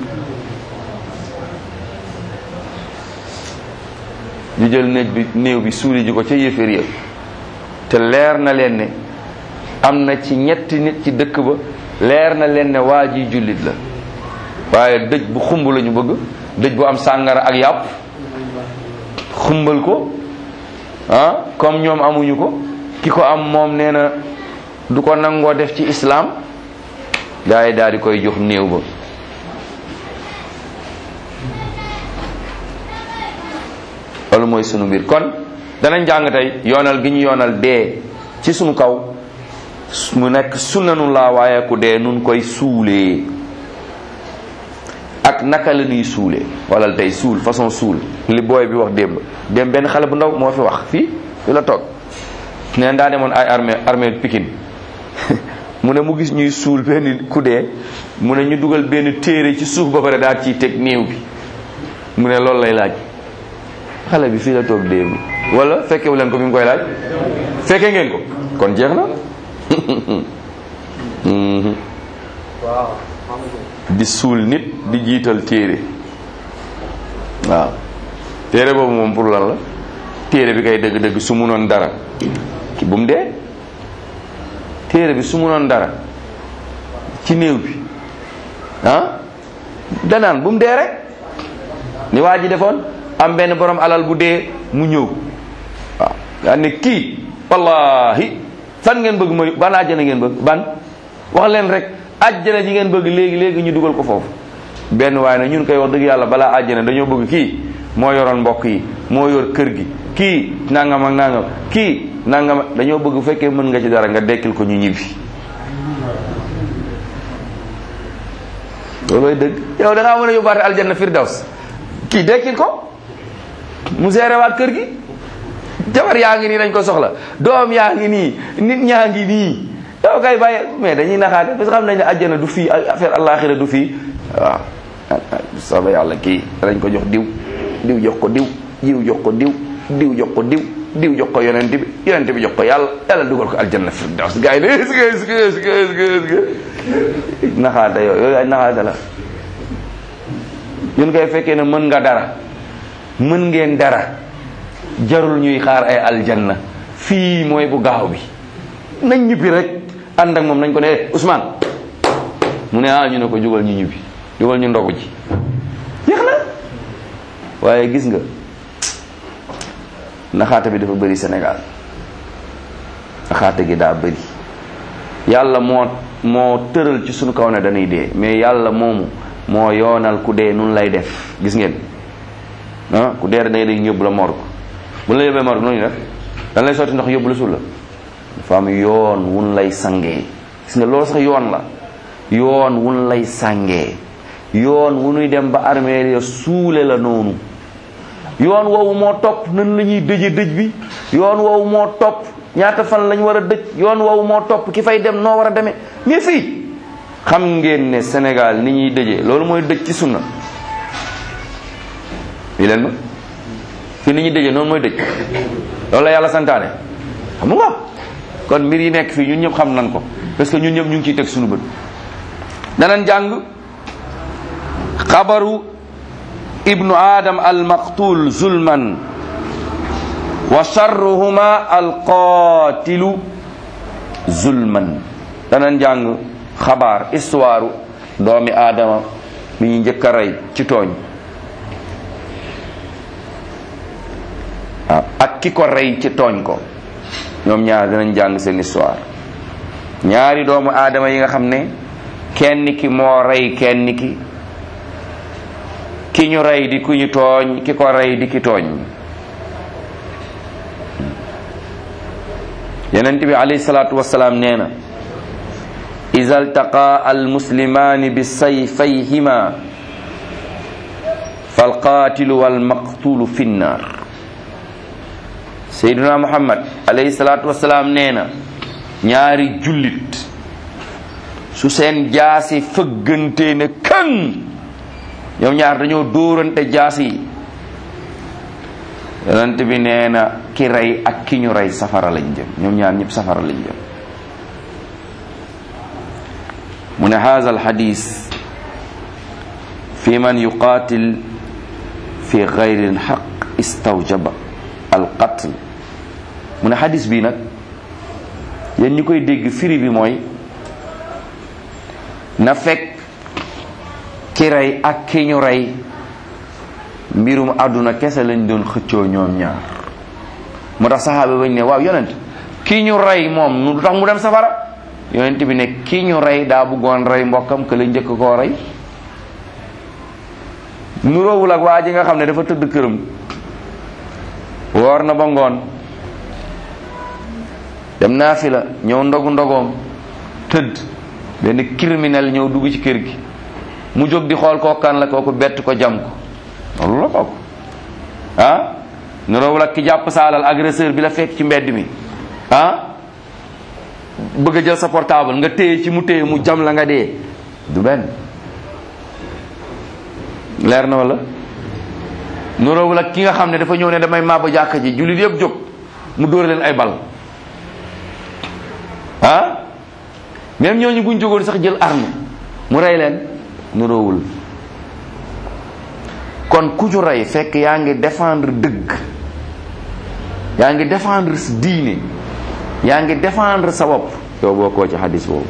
ñu jël néeg bi néew bi suuli ji ko ca yéeféer ya te leer na leen ne am na ci ñetti nit ci dëkk ba leer na leen ne waa ji jullit la waaye dëj bu xumb la ñu bëgg dëj bu am sàngara ak yàpp xumbal ko ah comme ñoom amuñu ko ki ko am moom nee na du ko nangoo def ci islam gars yi daal di koy jox néew ba loolu mooy sunu mbir kon danañ jàng tey yoonal gi ñu yoonal dee ci sunu kaw mu nekk sunnanullah waaye ku dee nun koy suulee ak naka la ñuy suulee wala tey suul façon suul li booy bi wax démb démb benn xale bu ndaw moo fi wax fii fi la toog neen daa demoon ay armée armée Pikine mu ne mu gis ñuy suul benn ku dee mu ne ñu dugal benn téere ci suuf ba pare daal ciy teg néew bi mu ne loolu lay laaj xale bi fii la toog démb wala fekkewu leen ko bi mu koy laaj fekke ngeen ko kon jeex na di suul nit di jiital téere waaw téere boobu moom pour lan la téere bi kay dëgg-dëgg su munoon dara ki bu mu dee téere bi su munoon dara ci néew bi ah danaan bu mu dee rek ni waa ji defoon am benn borom alal bu dee mu ñëw waaw yaa ne kii wallahi fan ngeen bëgg ma ban àjjana ngeen bëgg ban wax leen rek àjjana ji ngeen bëgg léegi léegi ñu dugal ko foofu benn waaye na ñun koy wax dëgg yàlla balaa àjjana dañoo bëgg kii moo yoroon mbokk yi moo yor kër gi kii nangam ak nangam kii nangam dañoo bëgg bu fekkee mën nga ci dara nga dekkil ko ñu ñibbi loolooy dëgg yow da ngaa mën a yóbbaate aljanna firdaws kii dekkil ko mu géré waat kër gi jabar yaa ngi nii dañ ko soxla doom yaa ngi nii nit ñaa ngi nii yow kay bàyyi mais dañuy naxaate parce que xam nañ ne àjjana du fii affaire àllaaxira du fii waaw sooba yàlla kii dañ ko jox diw diw jox ko diw diw jox ko diw diw jox ko diw diw jox ko yonent bi yonent bi jox ko yàlla yàlla dugal ko aljanna firdaws gars yi ne est-ce que est-ce que est-ce que est-ce que est-ce que naxaate yooyu yooyu ay naxaate la ñun koy fekkee ne mën nga dara mën ngeen dara jarul ñuy xaar ay aljanna fii mooy bu gaaw bi nañ ñibbi rek ànd ak moom nañ ko ne Ousmane mu ne ah ñu ne ko jógal ñu ñibbi jógal ñu ndogu ji jeex na waaye gis nga naxaate bi dafa bëri Sénégal naxaate gi daa bëri yàlla moo moo tëral ci sunu kaw ne dañuy dee mais yàlla moomu moo yoonal ku dee nun lay def gis ngeen ah ku dee dañuy day yóbbu la morgue bu la yóbbee morgue noonu def dañ lay sotti ndox yóbbu la suul la dafa am yoon wun lay sangee gis nga loolu sax yoon la yoon wun lay sangee yoon wu nuy dem ba armée ya suule la noonu yoon woowu moo topp nan la ñuy dëje dëj bi yoon woowu moo topp ñaata fan lañ war a dëj yoon woowu moo topp ki fay dem noo war a demee mais fii xam ngeen ne Sénégal ni ñuy dëjee loolu mooy dëj ci sunna yi leen ma fii ni ñuy dëjee noonu mooy dëj loolu la yàlla santaane xam nga kon mbir yi nekk fii ñun ñëpp xam nan ko parce que ñun ñëpp ñu ngi ciy teg suñu bët danañ jàng xabaru ibnu adam almaqtul zulman wa charruhuma alqatilu zulman danañ jàng xabaar histoire doomi aadama bi ñu njëkk a rey ci tooñ waaw ak ki ko rey ci tooñ ko ñoom ñaar dinañ jàng seen histoire ñaari doomu aadama yi nga xam ne kenn ki moo rey kenn ki ki ñu rey di ku ñu tooñ ki ko rey di ki tooñ yonent bi alayhi salaatu wasalaam nee na iza altaqa almuslimaani bi sayfayhima falqaatilu walmaqtulu fi nnaar seyduna muhammad alayhi salaatu wasalaam nee na ñaari jullit su seen jaasi fëggante ne këŋ ñoom ñaar dañoo dóorante jaasi yi yonent bi nee na ki rey ak ki ñu rey safara lañ jëm ñoom ñaar ñëpp safara lañ jëm mu ne haza alxadis fi man yuqaatil fi gayri lxaq istawjaba alqatl mu ne xadis bi nag yéen ñi koy dégg firi bi mooy na fekk ki rey ak ki ñu rey mbirum àdduna kese lañ doon xëccoo ñoom ñaar moo tax saxaaba bañ ne waaw yonent ki ñu rey moom nu tax mu dem safara yonent bi ne ki ñu rey daa bëggoon rey mbokkam que la njëkk koo rey nuroowul ak waa ji nga xam ne dafa tëdd këram woor na ba ngoon dem naa fi la ñëw ndogu ndogoom tëdd benn criminel ñëw dugg ci kër gi mu jóg di xool kookan la kooku bett ko jam ko loolu la kooku ah niroowul ak ki jàpp sa alal agresseur bi la fekk ci mbedd mi ah bëgg a jël sa portable nga téye ci mu téye mu jam la nga dee du benn leer na wala niroowul ak ki nga xam ne dafa ñëw ne damay màbb jàkka ji jullit yëpp jóg mu dóor leen ay bal ah même ñooñu buñ jógoon sax jël arme mu rey leen niroowul kon ku ñu rey fekk yaa ngi défendre dëgg yaa ngi défendre sa diine yaa ngi défendre sa bopp yow boo koo ci xadis boobu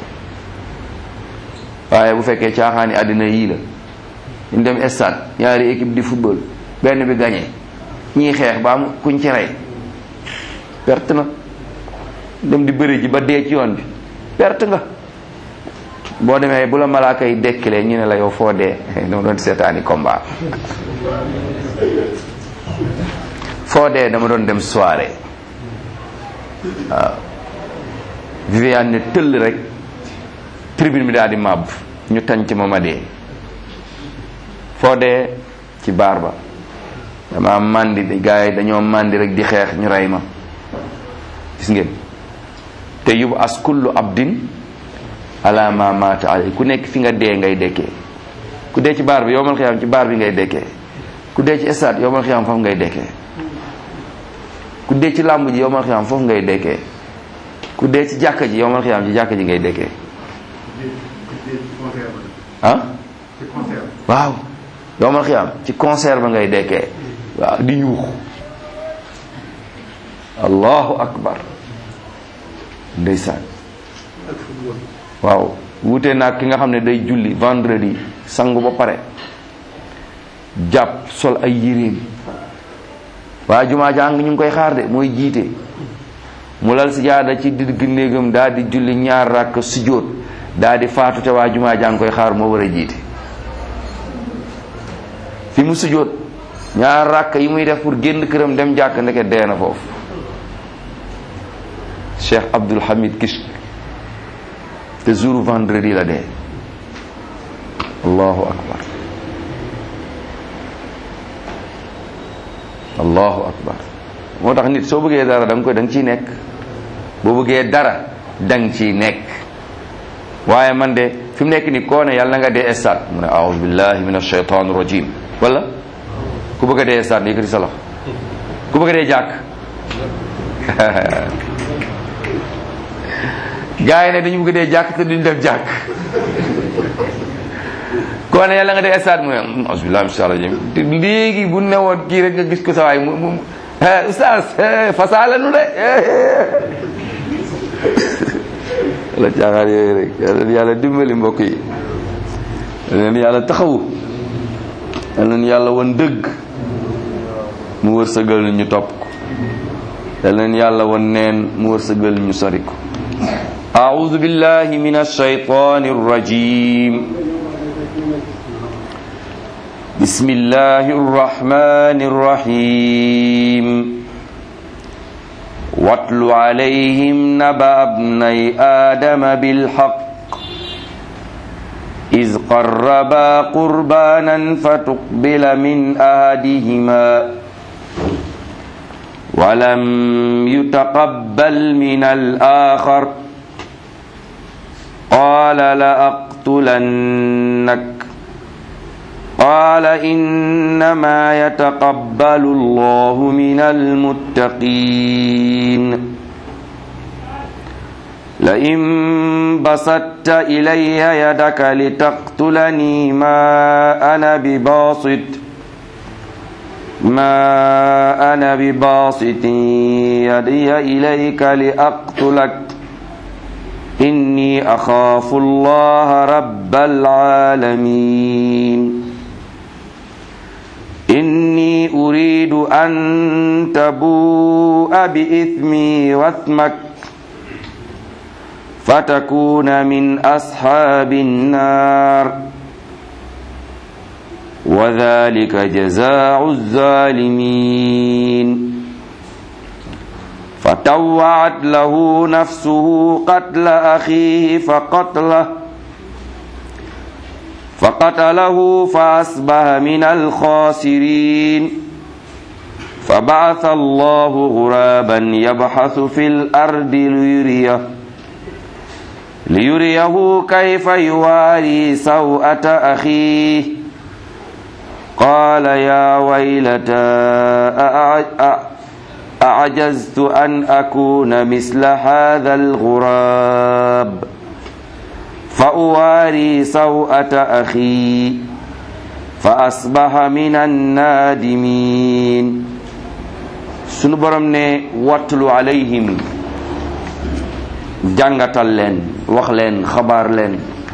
waaye bu fekkee caaxaani àddina yii la ñu dem stade ñaari équipe di football benn bi gagné ñii xeex ba am kuñ ci rey perte na dem di bëri ji ba dee ci yoon bi perte nga boo demee bu la malaaka yi dekkilee ñu ne la yow foo dee dama doon seetaani combat foo dee dama doon dem soirée waaw Viviane ne tëll rek tribune bi daal di màbb ñu tànc ma ma dee foo dee ci baar ba dama màndi gars yi dañoo màndi rek di xeex ñu rey ma gis ngeen te yóbbu as kullu abdin ala ma mata alay ku nekk fi nga dee ngay dekkee ku dee ci baar bi yowmal xiyaam ci baar bi ngay dekkee ku dee ci stade yowmal xiyaam foofu ngay dekkee ku dee ci làmb ji yowmal xiyaam foofu ngay dekkee ku dee ci jàkka ji yowmal xiyaam ci jàkka ji ngay dekkee ah waaw yowmal xiyaam ci concert ba ngay dekkee waaw di yuux allahu akbar ndeysaan waaw wute naag ki nga xam ne day julli vendredi sangu ba pare jàpp sol ay yéreem waa jumaa jàng ñu ngi koy xaar de mooy jiite mu lal si jaada ci digg néegam daal di julli ñaar rakk sujjóot daal di faatu te waa jumaa jàng koy xaar moo war a jiite fi mu sujjóot ñaar rakk yi muy def pour génn këram dem jàkk ndeke dee na foofu Cheikh Abdul Hamid Kishk te jour vendredi la dee allahu akbar allahu akbar moo tax nit soo bëggee dara da nga koy da nga ciy nekk boo bëggee dara da nga ciy nekk waaye man de fi mu nekk ni koo ne yàlla na nga dee stade mu ne aoudu billahi min alshaytan rajim wala ku bëgg a dee stade yëkkati sa loxo ku bëgg a dee jàkk gaa yi ne dañu bëgg dee jàkk te duñ def jàkk koo ne yàlla nga dee stade mu ne asbilah min shaytan rajim te léegi bu newoon kii rek nga gis ko sa waay mu mu oustaz fasaala nu de la caaxaan yooyu rek yàlla yàlla dimbali mbokk yi leen yàlla taxawu yal leen yàlla wan dëgg mu wërsëgal ñu topp ko yal leen yàlla wan neen mu wërsëgal ñu sori ko أعوذ بالله من الشيطان الرجيم بسم الله الرحمن الرحيم واتل عليهم نبأ ابني آدم بالحق إذ قربا قربانا فتقبل من أحدهما ولم يتقبل من الآخر قال لأقتلنك قال إنما يتقبل الله من المتقين لئن بسطت إلي يدك لتقتلني ما أنا بباسط ما أنا بباسط يدي إليك لأقتلك إني أخاف الله رب العالمين إني أريد أن تبوء بإثمي واثمك فتكون من أصحاب النار وذلك جزاء الظالمين فطوعت له نفسه قتل أخيه فقتله فقتله فأصبح من الخاسرين فبعث الله غرابا يبحث في الأرض ليريه ليريه كيف يواري سوءة أخيه قال يا ويلتى أعجزت أن أكون مثل هذا الغراب فأواري سوءة أخي فأصبح من النادمين sunu borom ne wattulu alayhim jàngatal leen wax leen xabaar leen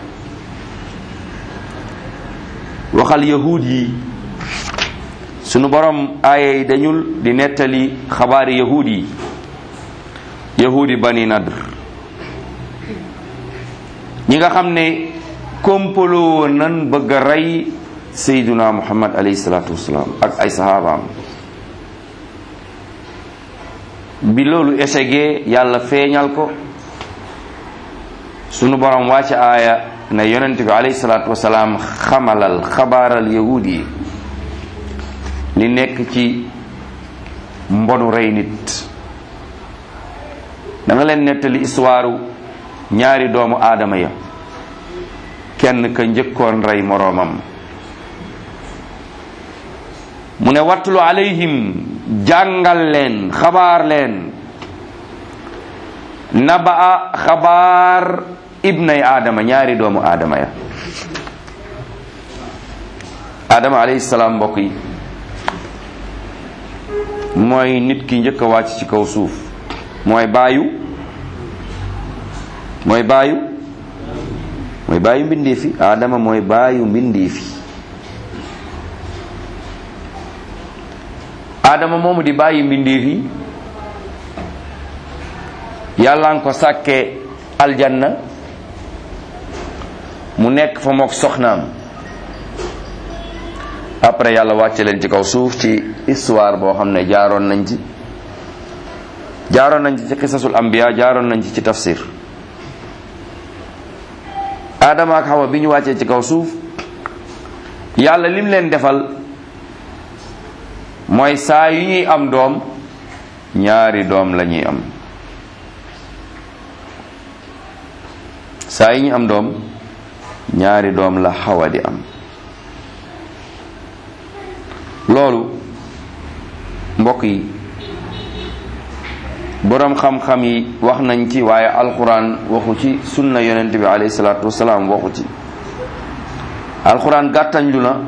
waxal yahuud yi sunu borom aaya yi dañul di nettali xabaari yahuud yi yahuudi bani nadr ñi nga xam ne kompaloo woon nan bëgg a rey sayduna muhammad alayhi salaatu wasalaam ak ay sahabaam bi loolu échegee yàlla feeñal ko sunu borom wàcc aaya ne yonent bi alayhi salaatu wasalaam xamalal xabaaral yahuud yi li nekk ci mbonu rey nit da nga leen nettali histoire ñaari doomu aadama ya kenn ka njëkkoon rey moroomam mu ne wattulu alayhim jàngal leen xabaar leen nabaa xabaar ibnay aadama ñaari doomu aadama ya aadama alayhi salaam mbokk yi mooy nit ki njëkk a wàcc ci kaw suuf mooy baayu mooy baayu mooy baayu mbindeefi aadama mooy baayu mbindeefi aadama moomu di bàyyi mbindeefi yàlla nga ko sàkkee aljanna mu nekk fa mook soxnaam après yàlla wàcce leen ci kaw suuf ci histoire boo xam ne jaaroon nañ ci jaaroon nañ ci ci qisasul anbiya jaaroon nañ ci ci tafsir aadama ak xawa bi ñu wàccee ci kaw suuf yàlla lim leen defal mooy saa yu ñuy am doom ñaari doom la ñuy am saa yu ñuy am doom ñaari doom la xawa di am loolu mbokk yi boroom xam-xam yi wax nañ ci waaye alxuraan waxu ci sunna yonent bi alayhi salaatu wasalaam waxu ci alxuraan gàttañ lu na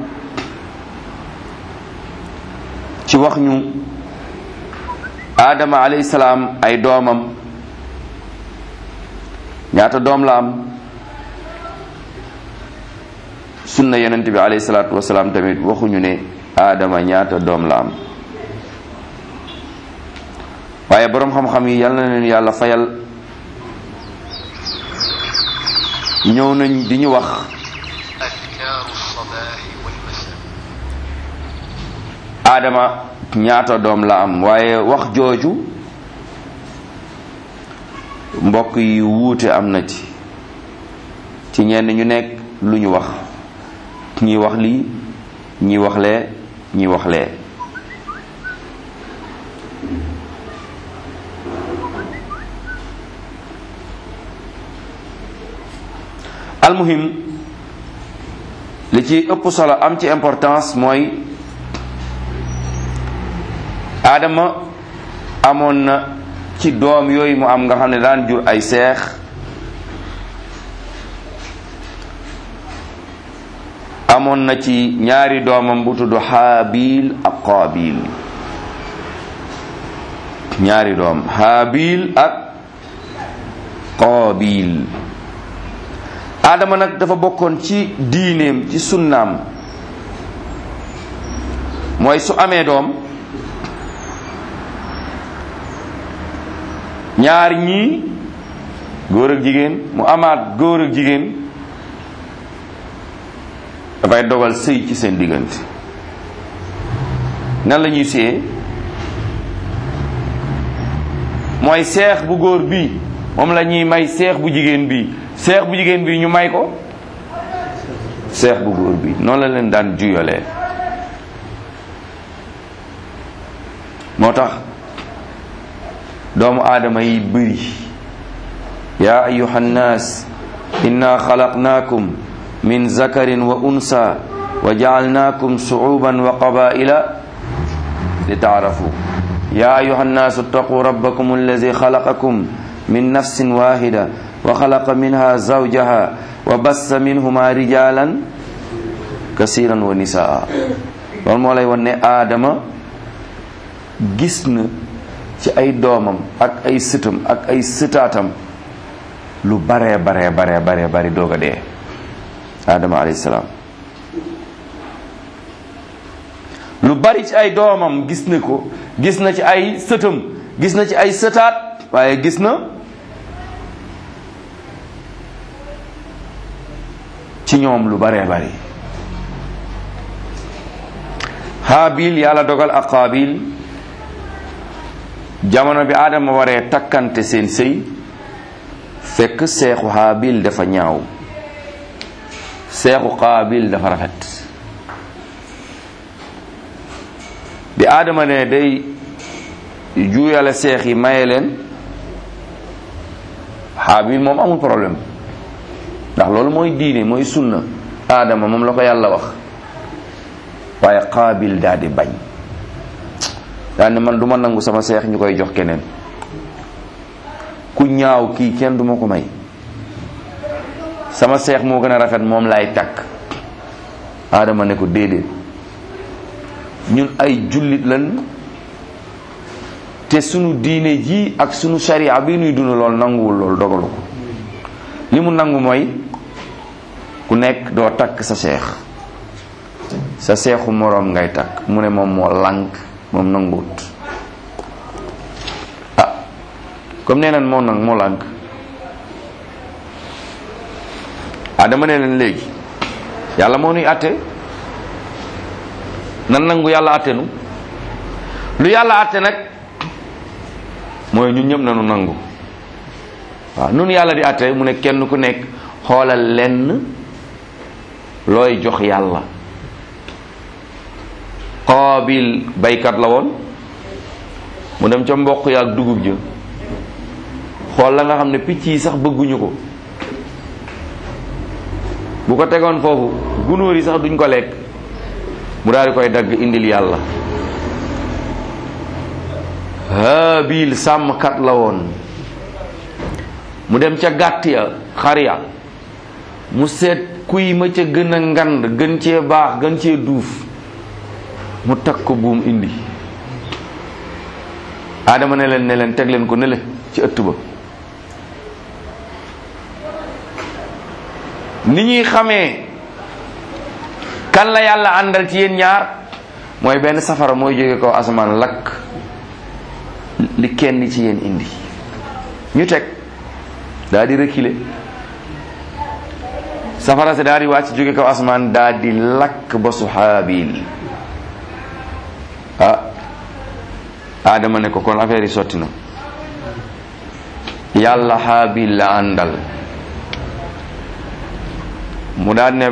ci wax ñu aadama alayhi salaam ay doomam ñaata doom la am sunna yonent bi alayhi salaatu wasalaam tamit waxuñu ne aadama ñaata doom la am waaye boroom xam-xam yi yal na leen yàlla fayal ñëw nañ di ñu wax أذكار الصباح والمساء aadama ñaata doom la am waaye wax jooju mbokk yi wuute am na ci ci ñenn ñu nekk lu ñu wax ñi wax lii ñi wax lee ñi wax lee almuhim li ci ëpp solo am ci importance mooy aadama amoon na ci doom yooyu mu am nga xam ne daan jur ay seex amoon na ci ñaari doomam bu tudd xaabil ak qaabil ñaari doom xaabil ak qaabil aadama nag dafa bokkoon ci diineem ci sunnaam mooy su amee doom ñaar ñii góor ak jigéen mu amaat góor ak jigéen dafay dogal sëy ci seen diggante nan la ñuy séyee mooy seex bu góor bii moom la ñuy may seex bu jigéen bii seex bu jigéen bii ñu may ko seex bu góor bii noonu la leen daan juyalee moo tax doomu aadama yi bëri yaa ayuha nnaas inna xalaqnaakum min zakarin wa unsa wa jaalnaakum suuban wa qabaila li taarafu yaa ayuha nnaasu ittaquu rabbakum alladi xalaqakum min nafsin wahida wa xalaqa minha zawjaha wa bassa minhuma rijalan kasiran wa nisaa loolu moo lay wan ne aadama gis na ci ay doomam ak ay sëtam ak ay sëtaatam lu baree baree baree baree bari doog a dee aadama alayhi salaam lu bari ci ay doomam gis na ko gis na ci ay sëtam gis na ci ay sëtaat waaye gis na ci ñoom lu baree bari haabil yàlla dogal ak qaabil jamono bi aadama waree takkante seen sëy fekk seexu haabil dafa ñaaw seexu qaabil dafa rafet bi aadama ne day juuyale seex yi maye leen haabil moom amul problème ndax loolu mooy diine mooy sunna aadama moom la ko yàlla wax waaye qaabil daal di bañ daal ne man du ma nangu sama seex ñu koy jox keneen ku ñaaw kii kenn du ma ko may sama seex moo gën a rafet moom laay takk aadama ne ko déedéet ñun ay jullit lan te sunu diine ji ak sunu sharia bi nuy dund lool nanguwul lool dogalu ko li mu nangu mooy ku nekk doo takk sa seex sa seexu moroom ngay takk mu ne moom moo lànk moom nanguwut ah comme nee nan moo nang moo lànk ah dama ne leen léegi yàlla moo nuy àtte nan nangu yàlla àtte nu lu yàlla àtte nag mooy ñun ñëpp nanu nangu waaw nun yàlla di àtte mu ne kenn ku nekk xoolal lenn looy jox yàlla qaabil baykat la woon mu dem ca mboq ya ak dugub ja xool la nga xam ne picc yi sax bëgguñu ko bu ko tegoon foofu gunóor yi sax duñ ko lekk mu daal di koy dagg indil yàlla haabil sàmmkat la woon mu dem ca gàtt ya xar ya mu seet kuy ma ca gën a ngand gën cee baax gën cee duuf mu takk ko buum indi aadama ne leen ne leen teg leen ko ne le ci ëtt ba ni ñuy xamee kan la yàlla àndal ci yéen ñaar mooy benn safara mooy jóge kaw asamaan lakk li kenn ci yéen indi ñu teg daal di reculer safara si daal di wàcc jóge kaw asamaan daal di lakk ba su Haabil ah Adama ne ko kon affaire yi sotti na yàlla Haabil la àndal mu daal ne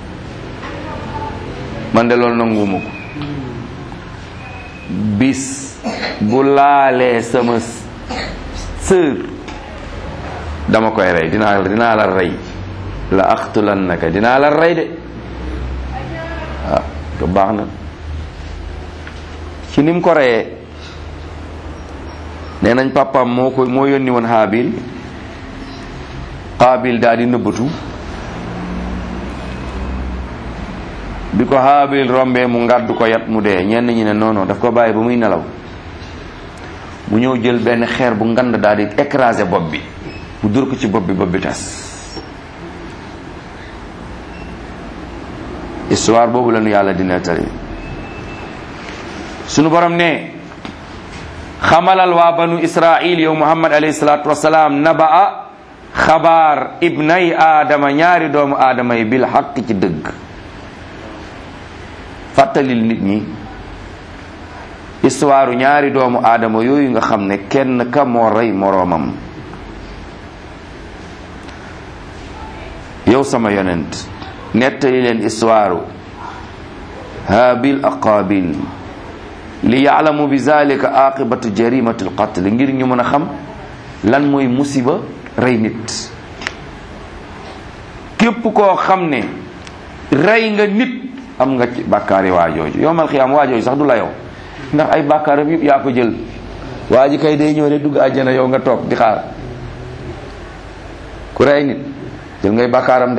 man de loolu nanguwuma ko bis bu laalee sama sër dama koy rey dinaa dinaa la rey la axtulannaka dinaa la rey de ah ko baax na ci nim ko reyee nee nañ papaam moo ko moo yónni woon Haabil Qaabil daal di nëbbatu bi ko Haabil rombee mu ngàddu ko yat mu dee ñenn ñi ne non daf ko bàyyi ba muy nelaw mu ñëw jël benn xeer bu ngand daal di écraser bopp bi mu dur ko ci bopp bi bopp bi tas histoire boobu la nu yàlla di nettali sunu borom ne xamalal waa banu israil yow muhammad alayhi salatu wasalaam nabaa xabaar ibnay aadama ñaari doomu aadama yi bil xaq ci dëgg fàttalil nit ñi histoire ñaari doomu aadama yooyu nga xam ne kenn ka moo rey moroomam yow sama yonent nettali leen histoire haabil ak qaabil li yaalamu bi zalika aqibatu jarimati alqatl ngir ñu mën a xam lan mooy musiba rey nit képp koo xam ne rey nga nit am nga ci bàkkaari waajooju yowmal xiyaam waajooju sax du la yow ndax ay bàkkaaram yëpp yaa ko jël waa ji kay day ñëw rek dugg àjjana yow nga toog di xaar ku rey nit jël ngay bàkkaaram de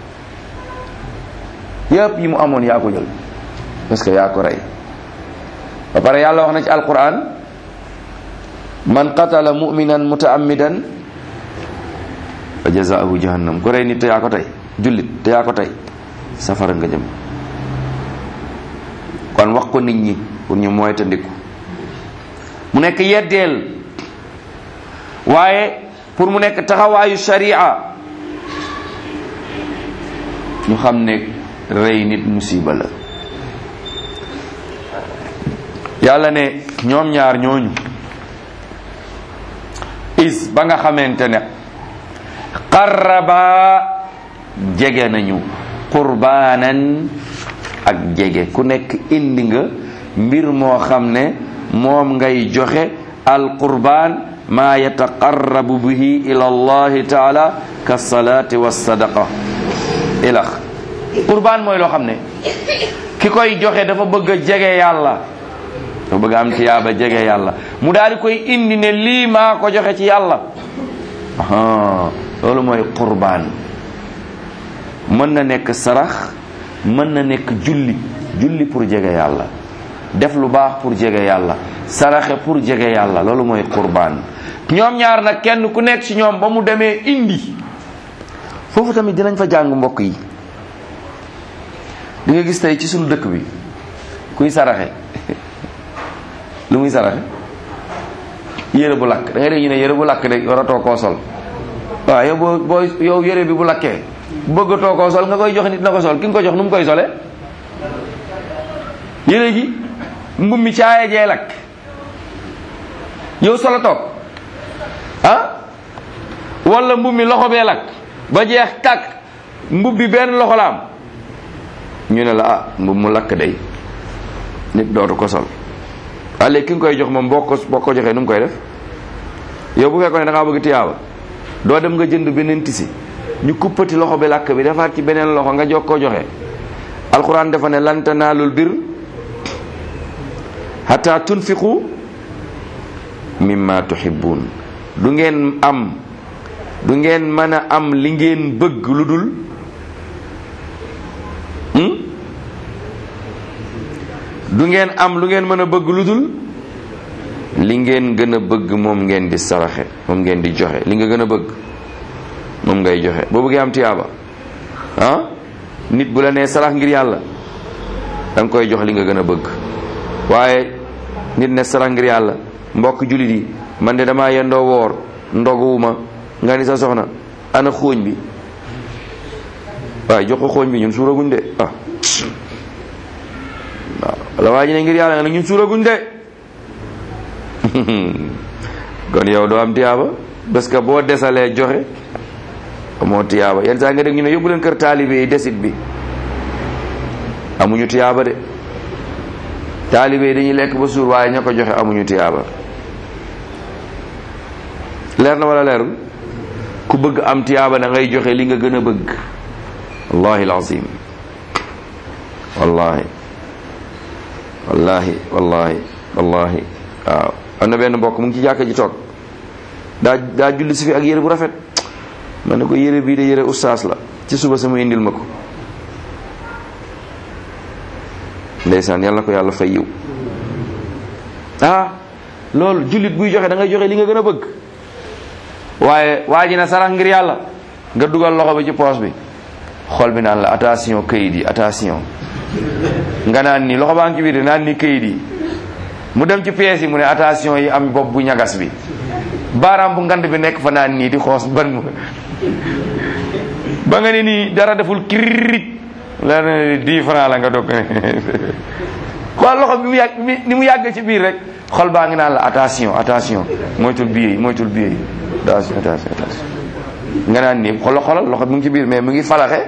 yëpp yi mu amoon yaa ko jël parce que yaa ko rey ba pare yàlla wax na ci alquran man qatala muminan mutaammidan fa jazaahu jahannam ku rey nit te yaa ko tey jullit te yaa ko tey safara nga jëm kon wax ko nit ñi pour ñu moytandiku mu nekk yeddeel waaye pour mu nekk taxawaayu sharia ñu xam ne rey nit musiba la yàlla ne ñoom ñaar ñooñu is ba nga xamante ne qarraba jege nañu qurbaanan ak jege ku nekk indi nga mbir moo xam ne moom ngay joxe al qurbaan maa yataqarrabu bihi ila allahi taala ka salaati wa sadaqa ilax qurbaan mooy loo xam ne ki koy joxe dafa bëgg a jege yàlla dafa bëgg am tiyaaba jege yàlla mu daal di koy indi ne lii maa ko joxe ci yàlla loolu mooy qurbaan mën na nekk sarax mën na nekk julli julli pour jege yàlla def lu baax pour jege yàlla saraxe pour jege yàlla loolu mooy qurbaan ñoom ñaar nag kenn ku nekk ci ñoom ba mu demee indi foofu tamit dinañ fa jàng mbokk yi di nga gis tey ci suñu dëkk bi kuy saraxe lu muy saraxe yére bu lakk da ngay dégg ñu ne yére bu lakk de waratoo koo sol waaw yow boo boo yow yére bi bu lakkee bëggatoo koo sol nga koy jox nit na ko sol ki nga ko jox nu mu koy sole yére gi mbub mi caaya jee lakk yow solo toog ah wala mbub mi loxo bee lakk ba jeex tàkk mbub bi benn loxo la am ñu ne la ah mbub mu lakk day nit dootu ko sol waaye léegi ki nga koy jox moom boo ko boo ko joxee nu mu koy def yow bu fekkoon ne da ngaa bëgg tiyaaba doo dem nga jënd beneen tisi ñu kuppati loxo bi lakk bi defaat ci beneen loxo nga jox ko joxe alquran dafa ne lan tanaalul bir hatta tunfiqu mimma tuhibbun du ngeen am du ngeen mën a am li ngeen bëgg lu dul du ngeen am lu ngeen mën a bëgg lu dul li ngeen gën a bëgg moom ngeen di saraxe moom ngeen di joxe li nga gën a bëgg moom ngay joxe boo bëggee am tiyaaba ah nit bu la nee sarax ngir yàlla da nga koy jox li nga gën a bëgg waaye nit ne sarax ngir yàlla mbokk jullit yi man de damaa yendoo woor ndoguwuma nga ni sa soxna ana xooñ bi waaye jox ko xooñ bi ñun suuraguñ de ah waaw la waa ji ne ngir yàlla nga ne ñun suuraguñ de kon yow doo am tiyaaba parce que boo desalee joxe amoo tiyaaba yenn saa nga dégg ñu ne yóbbu leen kër taalibe yi desit bi amuñu tiyaaba de taalibe yi dañuy lekk ba suur waaye ña ko joxe amuñu tiyaaba leer na wala leerul ku bëgg am tiyaaba da ngay joxe li nga gën a bëgg wallahi alazim wallahi wallahi wallahi wallahi waaw am na benn mbokk mu ngi ci jàkka ji toog daa daa julli si fi ak yére bu rafet ma ne ko yére bii de yére ustaas la ci suba sama indil ma ko ndeysaan yàlla na ko yàlla fay yiw ah loolu jullit buy joxe da ngay joxe li nga gën a bëgg waaye waa ji na sarax ngir yàlla nga dugal loxo bi ci poos bi xol bi naan la attention kayit yi attention nga naan nii loxo baa ngi ci biir naan nii kayit yi mu dem ci pièces yi mu ne attention yi am bopp bu ñagas bi baaraam bu ngand bi nekk fa naan nii di xoos ban ba nga ne nii dara deful kirit la ne dix francs la nga dog ne xool loxo bi mu yàgg mi- ni mu yàgg ci biir rek xol baa ngi naan la attention attention moytul biir yi moytul biir yi attention attention attention nga naan nii xolo xolal loxo bi mu ngi ci biir mais mu ngi falaxe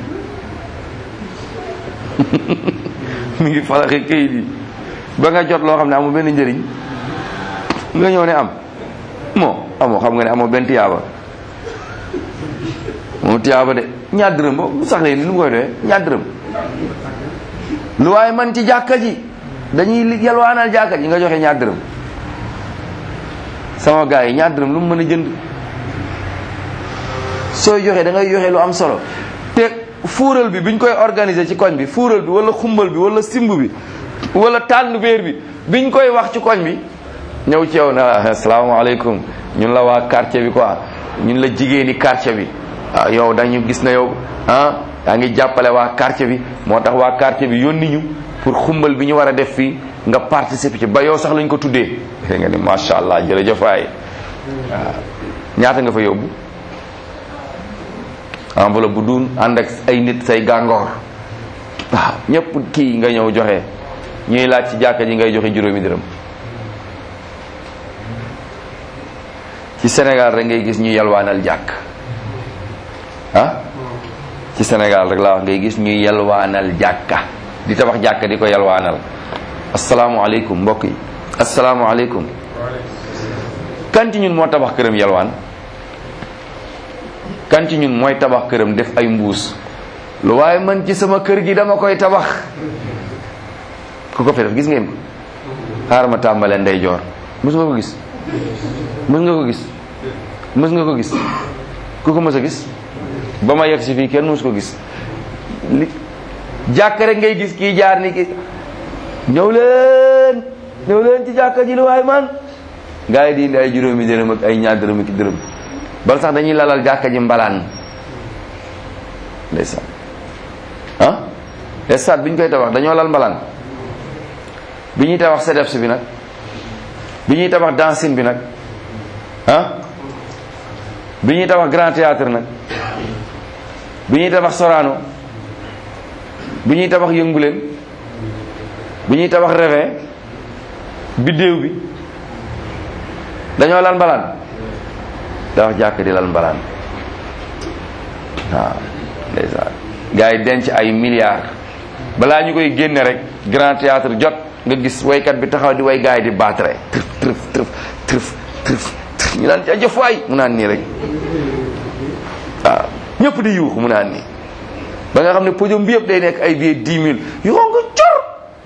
mu ngi falaxe këyit yi ba nga jot loo xam ne amul benn njëriñ nga ñëw ne am moo amoo xam nga ne amoo benn tiyaaba moom tiyaaba de ñaar dërëm ba bu sax leen lu mu koy doyee ñaar dërëm lu waaye man ci jàkka ji dañuy li- yalwaanal jàkka ji nga joxe ñaar dërëm sama gars yi ñaar dërëm lu mu mën a jënd sooy joxe da ngay joxe lu am solo te fuural bi biñ koy organiser ci koñ bi fuural bi wala xumbal bi wala simb bi wala tànn béer bi biñ koy wax ci koñ bi ñëw ci yow na asalaamaaleykum ñun la waa quartier bi quoi ñun la jigéeni quartier bi ah yow dañu gis na yow ah yaa ngi jàppale waa quartier bi moo tax waa quartier bi yónni ñu pour xumbal bi ñu war a def fii nga participer ci ba yow sax lañ ko tuddee nga ni macha allah jërëjëf waay waaw ñaata nga fa yóbbu enveloppe bu duun ànd ak ay nit say gàngoor waaw ñëpp kii nga ñëw joxe ñuy laaj ci jàkka ji ngay joxe juróomi dërëm ci Sénégal rek ngay gis ñu yalwaanal jàkk ah ci Sénégal rek laa wax ngay gis ñuy yalwaanal jàkka di tabax jàkka di ko yalwaanal asalaamualeykum mbokk yi asalaamualeykum kan ci ñun moo tabax këram yalwaan kan ci ñun mooy tabax këram def ay mbuus lu waaye man ci sama kër gi dama koy tabax ku ko fi def gis ngeen ko xaaral ma tàmbalee ndeyjoor mës nga ko gis mës nga ko gis mës nga ko gis ku ko mës a gis ba ma yegg si fii kenn mës ko gis li jàkk rek ngay gis kii jaar ni ki ñëw leen ñëw leen ci jàkka ji lu waay man gaa yi di indi ay juróomi dërëm ak ay ñaar dërëm ak dërëm bal sax dañuy lalal jàkka ji mbalaan ndeysaan ah stade bi ñu koy tabax dañoo lal mbalaan bi ñuy tabax CDEPS bi nag bi ñuy tabax dancing bi nag ah bi ñuy tabax grand théâtre nag bi ñuy tabax Sorano bi ñuy tabax yënguleen bi ñuy tabax Réveil biddéew bi dañoo lal mbalaan tabax jàkk di lal mbalaan waaw ndeysaan gars yi denc ay milliards balaa ñu koy génne rek grand théâtre jot nga gis waykat bi taxaw di way gars yi di baatre trëf trëf trëf trëf trëf trëf ñu naan jëf waay mu naan nii rek waaw ñëpp di yuuxu mu naan nii ba nga xam ne podium bi yëpp day nekk ay billets dix mille yu xonk cor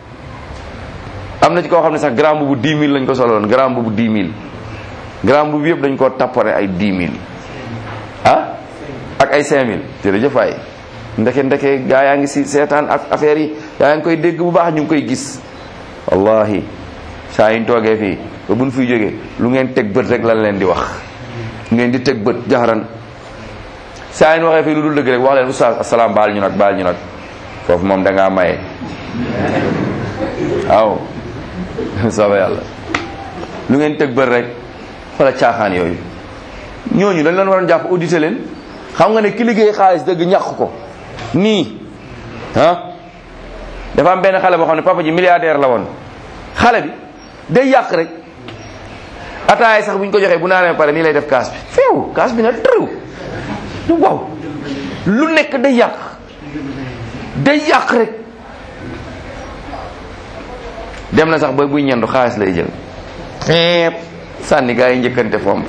am na ci koo xam ne sax grand boobu dix mille lañ ko soloon grand boobu dix mille grand boobu yëpp dañ koo tappare ay dix mille ah ak ay cinq mille jërëjëf waay ndeke ndeke gaa yaa ngi si seetaan ak affaire yi gaa yaa ngi koy dégg bu baax ñu ngi koy gis wallahi saa yi ñu toogee fii ba buñ fiy jógee lu ngeen teg bët rek lan leen di wax ngeen di teg bët jaxaran saa yi ñu waxee fii lu dul dëgg rek wax leen oustaz asalaam baal ñu nag baal ñu nag foofu moom da ngaa maye waaw sooba yàlla lu ngeen teg bët rek xoola caaxaan yooyu ñooñu dañ leen waroon jàpp audité leen xam nga ne ki liggéey xaalis dëgg ñàq ko nii ah dafa am benn xale boo xam ne papa ji milliardaire la woon xale bi day yàq rek ataay sax bu ñu ko joxee bu naanee pare nii lay def kaas bi feew kaas bi na tëriw du waaw lu nekk day yàq day yàq rek dem na sax ba buy ñendu xaalis lay jël xeep sànni gaa yi njëkkante fomp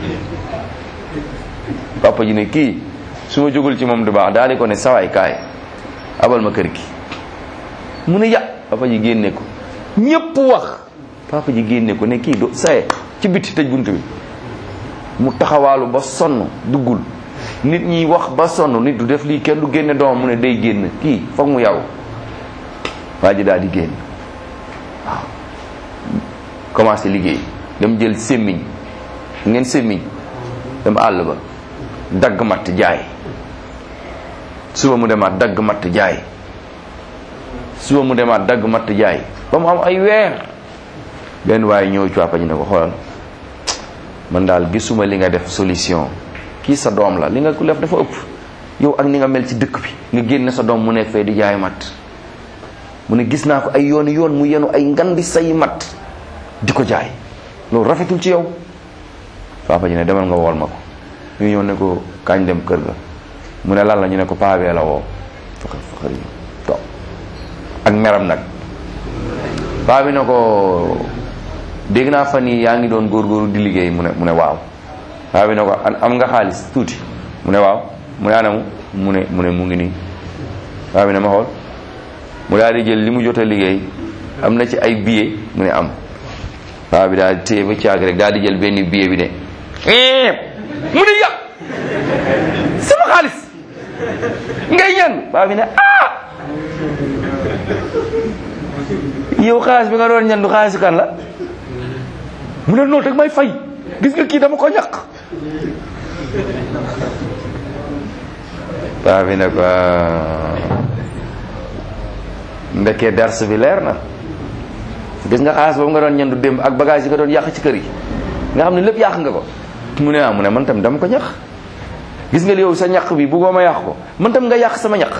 papa ji ne kii su ma jógul ci moom du baax daal di ko ne sawaay kaay abal ma kër gi mu ne ya papa ji génne ko ñépp wax papa ji génne ko ne kii do saye ci bitti tëj bunt bi mu taxawaalu ba sonn duggul nit ñi wax ba sonn nit du def lii kenn du génne doomam mu ne day génn kii foog mu yaw waa ji daal di génn waaw commencé liggéey dem jël sémmiñ ngeen sémmiñ dem àll ba dagg matt jaay suba mu demaat dagg matt jaay suba mu demaat dagg matt jaay ba mu am ay weer benn waaye ñëw cuwàppa ñu ne ko xoolal man daal gisuma li nga def solution kii sa doom la li nga ko def dafa ëpp yow ak ni nga mel ci dëkk bi nga génne sa doom mu nekk fee di jaay matt mu ne gis naa ko ay yooni yoon mu yenu ay ngandi say mat di ko jaay loolu rafetul ci yow papa ji ne demal nga wool ma ko ñu ñëw ne ko kañ dem kër ga mu ne lan la ñu ne ko paabee la woo faxar faxar yi toog ak meram nag paa bi ne ko dégg naa fan yi yaa ngi doon góorgóorlu di liggéey mu ne mu ne waaw paa bi ne ko am nga xaalis tuuti mu ne waaw mu ne anamu mu ne mu ne mu ngi nii paa bi ne ma xool mu daal di jël li mu jot a liggéey am na ci ay billet mu ne am paa bi daal di téye ba caag rek daal di jël benn billet bi ne mu ne yàq sama xaalis ngay ñan paa bi ne ah yow xaalis bi nga doon ñan du xaalisu kan la mu ne noonu rek may fay gis nga kii dama ko ñàkk paa bi ne ko ndekkee dars bi leer na gis nga xaalis boobu nga doon ñandu démb ak bagage yi nga doon yàq ci kër yi nga xam ne lépp yàq nga ko mu ne ah mu ne man tam dama ko ñax gis nga li yow sa ñaq bi buggoo ma yàq ko man tam nga yàq sama ñaq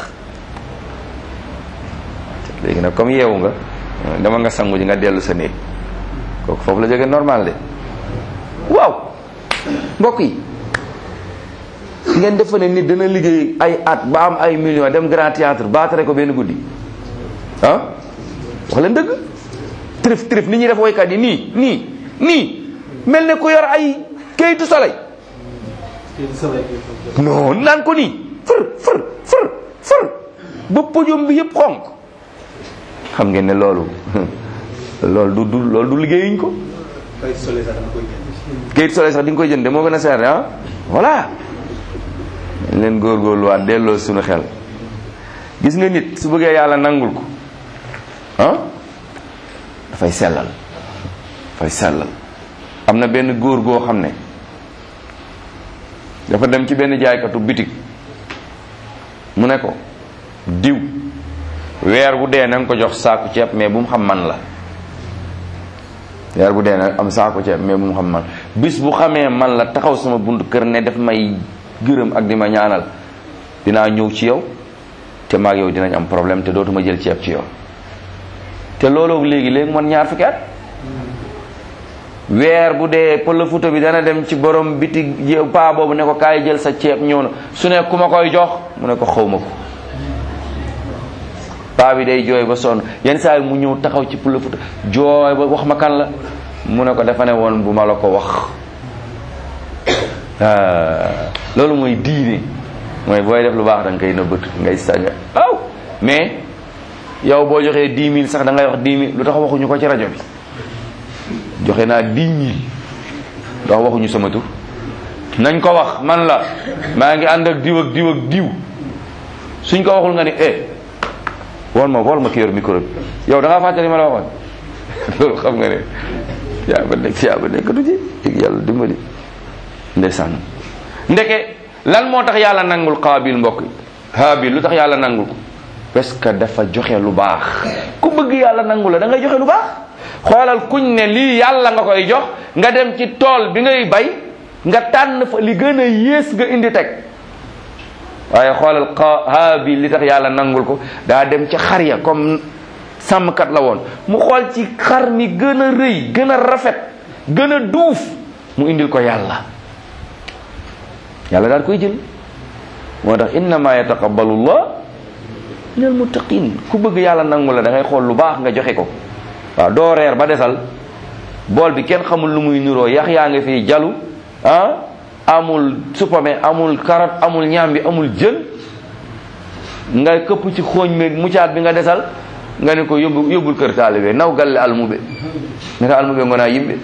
léegi nag comme yeewu nga dama nga sangu ji nga dellu sa néeg kooku foofu la jóge normal de waaw mbokk yi ngeen defa ne nit dana liggéey ay at ba am ay millions dem grand théâtre baatare ko benn guddi ah wax leen dëgg trif trif ni ñuy def woykat yi nii nii nii mel ne ku yor ay kayitu soleil non naan ko nii fër fër fër fër ba podium bi yëpp xonk xam ngeen ne loolu loolu du du loolu du liggéeyuñ ko kayitu soleil sax di nga koy jënd moo gën a seer ah voilà leen góorgóorluwaat delloo suñu xel gis nga nit su bëggee yàlla nangul ko ah dafay sellal dafay sellal am na benn góor goo xam ne dafa dem ci benn jaaykatu bitig mu ne ko diw weer bu dee na nga ko jox saaku ceeb mais bu mu xam man la weer bu dee na am saaku ceeb mais bu mu xam man bis bu xamee man la taxaw sama buntu kër ne daf may gërëm ak di ma ñaanal dinaa ñëw ci yow te maag yow dinañ am problème te dootuma jël ceeb ci yow te looloo léegi léegi man ñaar fukki at weer bu dee pël futa bi dana dem ci borom biti paa boobu ne ko kaay jël sa ceeb ñëw na su ne ku ma koy jox mu ne ko xaw ma ko paa bi day jooy ba sonn yenn saa yi mu ñëw taxaw ci pël futa jooy ba wax ma kan la mu ne ko dafa ne woon bu ma la ko wax loolu mooy diine mooy booy def lu baax da nga koy nëbbët ngay sàgga aw mais yow boo joxee dix mille sax da ngay wax dix mille lu tax waxuñu ko ci rajo bi joxe naa dix mille ndax waxuñu sama tur nañ ko wax man la maa ngi ànd ak diw ak diw ak diw suñ ko waxul nga ni eh wol ma wol ma ki yor micro bi yow da ngaa fàttali ma la waxoon loolu xam nga ne yaa ba nekk yaa ba nekk du ci yàlla dimbali ndeysaan ndeke lan moo tax yàlla nangul qaabil mbokk haabil lu tax yàlla nangul ko parce que dafa joxe lu baax ku bëgg yàlla nangu la da ngay joxe lu baax xoolal kuñ ne lii yàlla nga koy jox nga dem ci tool bi ngay bay nga tànn fa li gën a yées nga indi teg waaye xoolal haabil li tax yàlla nangul ko daa dem ca xar ya comme sàmmkat la woon mu xool ci xar mi gën a rëy gën a rafet gën a duuf mu indil ko yàlla yàlla daal koy jël moo tax innama yataqabbalu llah min al muttaqin ku bëgg yàlla nangu la da ngay xool lu baax nga joxe ko waaw doo reer ba desal bool bi kenn xamul lu muy nuroo yax yaa nga fii jalu ah amul supame amul carotte amul ñaam bi amul jën nga këpp ci xooñ mi mucaat bi nga desal nga ne ko yóbbu yóbbul kër taalibe naw galle almube ne ko almube ngonaa yimɓe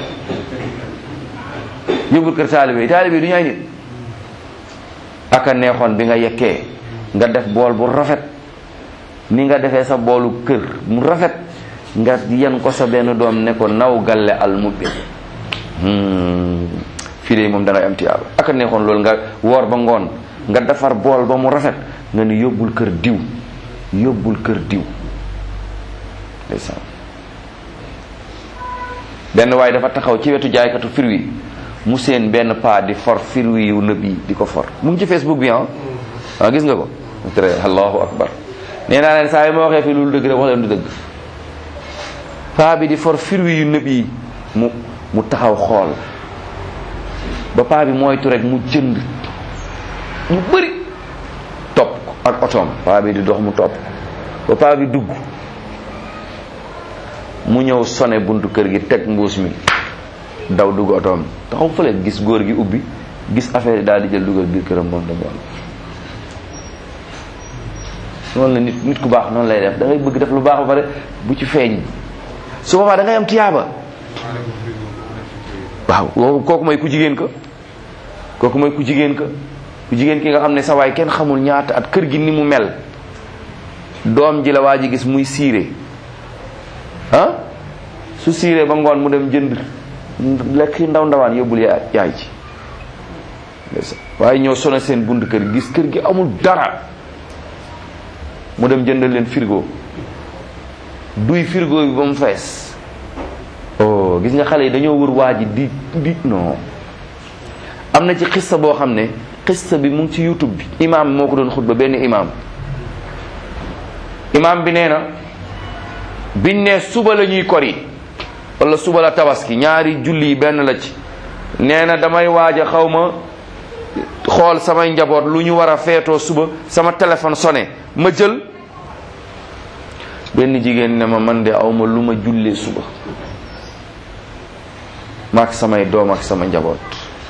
yóbbul kër taalibe taalibe du ñaay nit aka neexoon bi nga yekkee nga def bool bu rafet ni nga defee sa boolu kër mu rafet nga yen ko sa benn doom ne ko naw galle almube fii de moom dangay am tiyaaba aka neexoon loolu nga woor ba ngoon nga defar bool ba mu rafet nga ni yóbbul kër diw yóbbul kër diw ndeysaan benn waaye dafa taxaw ci wetu jaaykatu fruit mu seen benn paa di for fruit yu nëb yi di ko for mu ngi ci facebook bi ah ah gis nga ko très allahu akbar nee naa leen saa yi ma waxee fii loolu dëgg rek wax leen du dëgg paa bi di for firwi yu nëb yi mu mu taxaw xool ba paa bi moytu rek mu jënd ñu bëri topp ko ak otoom paa bi di dox mu topp ba paa bi dugg mu ñëw sone buntu kër gi teg mbuus mi daw dugg otoom taxaw fële gis góor gi ubbi gis affaire yi daal di jël dugal biir këram moom dem yoon noonu la nit nit ku baax noonu lay def da ngay bëgg def lu baax ba pare bu ci feeñ su boobaa da ngay am tiyaaba waaw loolu kooku mooy ku jigéen ka kooku mooy ku jigéen ka ku jigéen ki nga xam ne sa waay kenn xamul ñaata at kër gi ni mu mel doom ji la waa ji gis muy siire ah su siiree ba ngoon mu dem jënd lekk ndaw ndawaan yóbbul yaay yaay ci waaye ñoo sone seen bunt kër gis kër gi amul dara mu dem jëndal leen frigo duy frigo bi ba mu fees oh gis nga xale yi dañoo wër waa ji di di non am na ci xista boo xam ne xista bi mu ngi ci youtube bi imaam moo ko doon xutba benn imaam imaam bi nee na biñ ne suba la ñuy kori wala suba la tabaski ñaari julli yi benn la ci nee na damay waaj a xaw ma xool samay njaboot lu ñu war a feetoo suba sama téléphone sonné ma jël benn jigéen ne ma man de awma lu ma jullee suba maak samay doom ak sama njaboot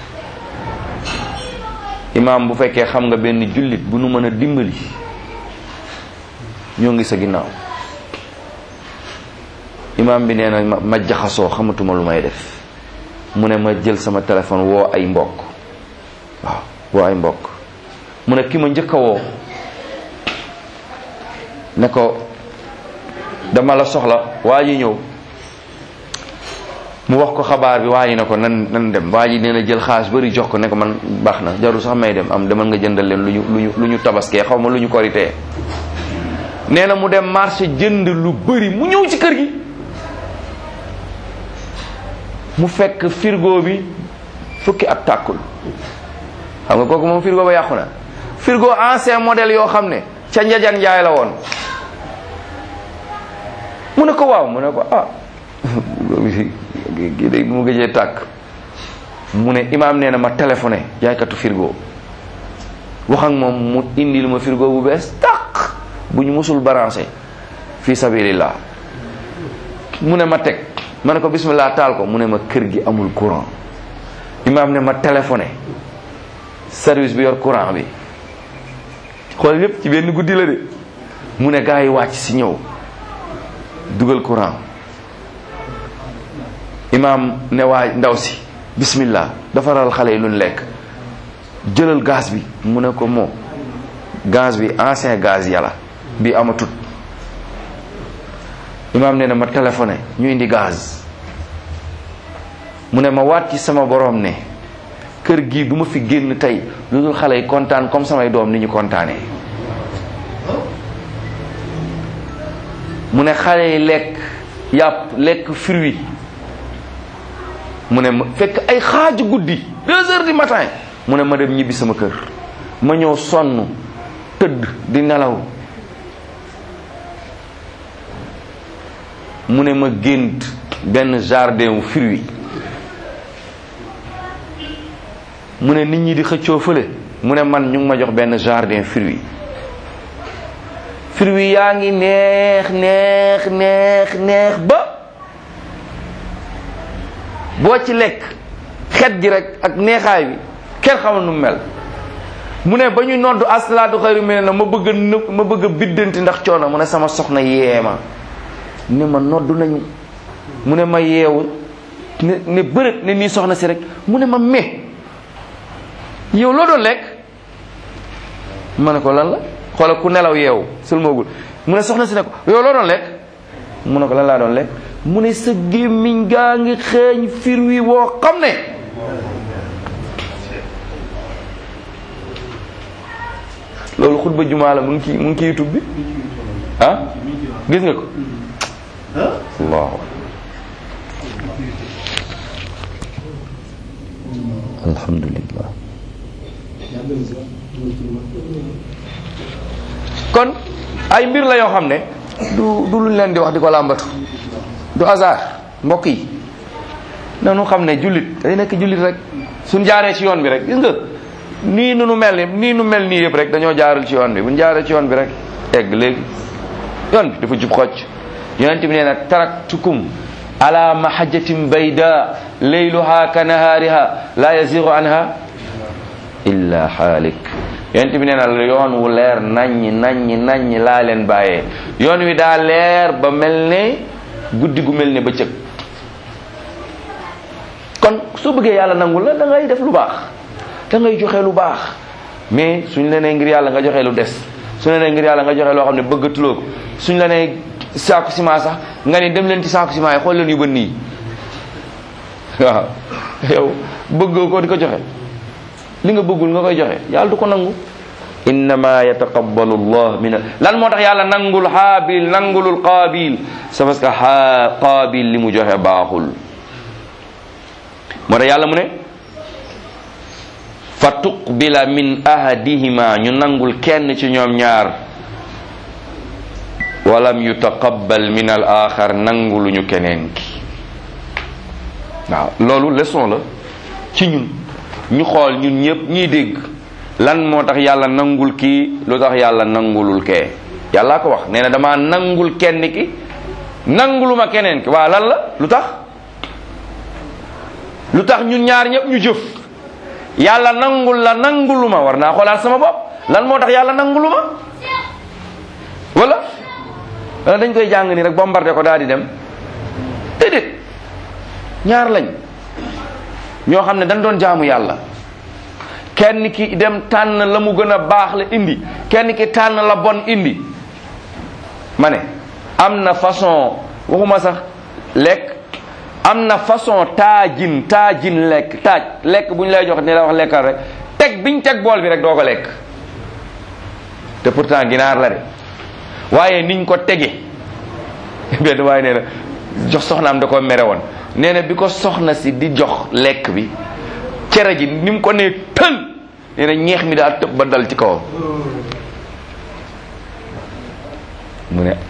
imaam bu fekkee xam nga benn jullit bu nu mën a dimbali ñoo ngi sa ginnaaw imaam bi nee na ma ma jaxasoo xamatuma lu may def mu ne ma jël sama téléphone woo ay mbokk waaw woo ay mbokk mu ne ki ma njëkk a woo ne ko dama la soxla waa ji ñëw mu wax ko xabaar bi waa ji ne ko nan nan dem waa ji nee na jël xaalis bari jox ko ne ko man baax na jarul sax may dem am demal nga jëndal leen lu ñu lu ñu lu ñu tabaskee xaw ma lu ñu koritee nee na mu dem marché jënd lu bari mu ñëw ci kër gi mu fekk frigo bi fukki at tàkkul xam nga kooku moom frigo ba yàqu na frigo ancien modèle yoo xam ne ca njajan njaay la woon mu ne ko waaw mu ne ko ah kii de mu gëjee tàkk mu ne imaam nee na ma téléphoné jaaykatu frigo wax ak moom mu indil ma frigo bu bees tàq bu ñu musul branché fi sabilillah mu ne ma teg ma ne ko bismillah taal ko mu ne ma kër gi amul courant imaam ne ma téléphoné service bi yor courant bi xool lépp ci benn guddi la de mu ne gaa yi wàcc si ñëw dugal courant imaam ne waa ndaw si bismillah defaral xale yi luñ lekk jëlal gaz bi mu ne ko moo gaz bi ancien gaz yàlla bi amatut imaam ne na ma téléphoné ñu indi gaz mu ne ma waat ci sama borom ne kër gi du ma fi génn tey lu dul xale yi kontaan comme samay doom ni ñu kontaanee mu ne xale yi lekk yàpp lekk fruit mu ne ma fekk ay xaaju guddi deux heures du matin mu ne ma dem ñibbi sama kër ma ñëw sonn tëdd di nelaw mu ne ma gént benn jardin wu fruit mu ne nit ñi di xëccoo fële mu ne man ñu ngi ma jox benn jardin fruit fruit yaa ngi neex neex neex neex ba boo ci lekk xet gi rek ak neexaay bi kenn xamul nu mel mu ne ba ñu noddu asalaatu xayru mi ne na ma bëgg a nëb ma bëgg a biddanti ndax coono mu ne sama soxna yeema ne ma noddu nañu mu ne ma yeewu ne ne bërët ne nii soxna si rek mu ne ma me yow loo doon lekk ma ne ko lan la xoolal ku nelaw yeewu sëlmoogul mu ne soxna si ne ko yow loo doon lekk mu ne ko lan laa doon lekk mu ne sa gémmiñ gaa ngi xeeñ fir wi woo xam ne loolu xutba jumaa la mu ngi ci mu ngi ci youtube bi ah gis nga ko allahu alhamdulillah kon ay mbir la yoo xam ne du du luñ leen di wax di ko làmbatu du hasard mbokk yi nanu xam ne jullit day nekk jullit rek suñ jaaree ci yoon bi rek gis nga nii nu nu mel ni nii nu mel nii yëpp rek dañoo jaarul ci yoon bi buñ jaaree ci yoon bi rek egg léegi yoon bi dafa jub xocc yonent bi nee na taraktukum ala mahajjatin bayda layluha ka nahaariha la yazigu anha illa xaalik yonent bi nee na yoon wu leer naññi naññi naññi laa leen bàyyee yoon wi daa leer ba mel ne guddi gu mel ne bëccëg kon soo bëggee yàlla nangul la da ngay def lu baax da ngay joxe lu baax mais suñ la nee ngir yàlla nga joxe lu des suñ la nee ngir yàlla nga joxe loo xam ne bëggatuloo ko suñ la nee saaku ciment sax nga ne dem leen ci saaku ciment yi xool leen yu bën nii waaw yow bëggoo ko di ko joxe li nga bëggul nga koy joxe yàlla du ko nangu innama yataqabbalu llah min lan moo tax yàlla nangul haabil nangulul qaabil c'est parce que ha qaabil li mu joxe baaxul moo tax yàlla mu ne fa tuqbila min ahadihima ñu nangul kenn ci ñoom ñaar walam yutaqabbal min al axar nanguluñu keneen ki waaw loolu leçon la ci ñun ñu xool ñun ñëpp ñiy dégg lan moo tax yàlla nangul kii lu tax yàlla nangulul kee yàllaa ko wax nee na dama nangul kenn ki nanguluma keneen ki waaw lan la lu tax lu tax ñun ñaar ñëpp ñu jëf yàlla nangul la nanguluma war naa xoolaat sama bopp lan moo tax yàlla nanguluma wala wala dañ koy jàng ni rek bombardé ko daal di dem déedéet ñaar lañ ñoo xam ne dañ doon jaamu yàlla kenn ki dem tànn la mu gën a baax la indi kenn ki tànn la bon indi ma ne am na façon waxuma sax lekk am na façon taajin taajin lekk taaj lekk bu ñu lay jox ni la wax lekkal rek teg biñ teg bool bi rek doo ko lekk te pourtant ginaar la de waaye niñ ko tege benn waaye nee na jox soxnaam da ko mere woon nee na bi ko soxna si di jox lekk bi cere ji ni mu ko nee tël nee na ñeex mi daa tëb ba dal ci kawam mu ne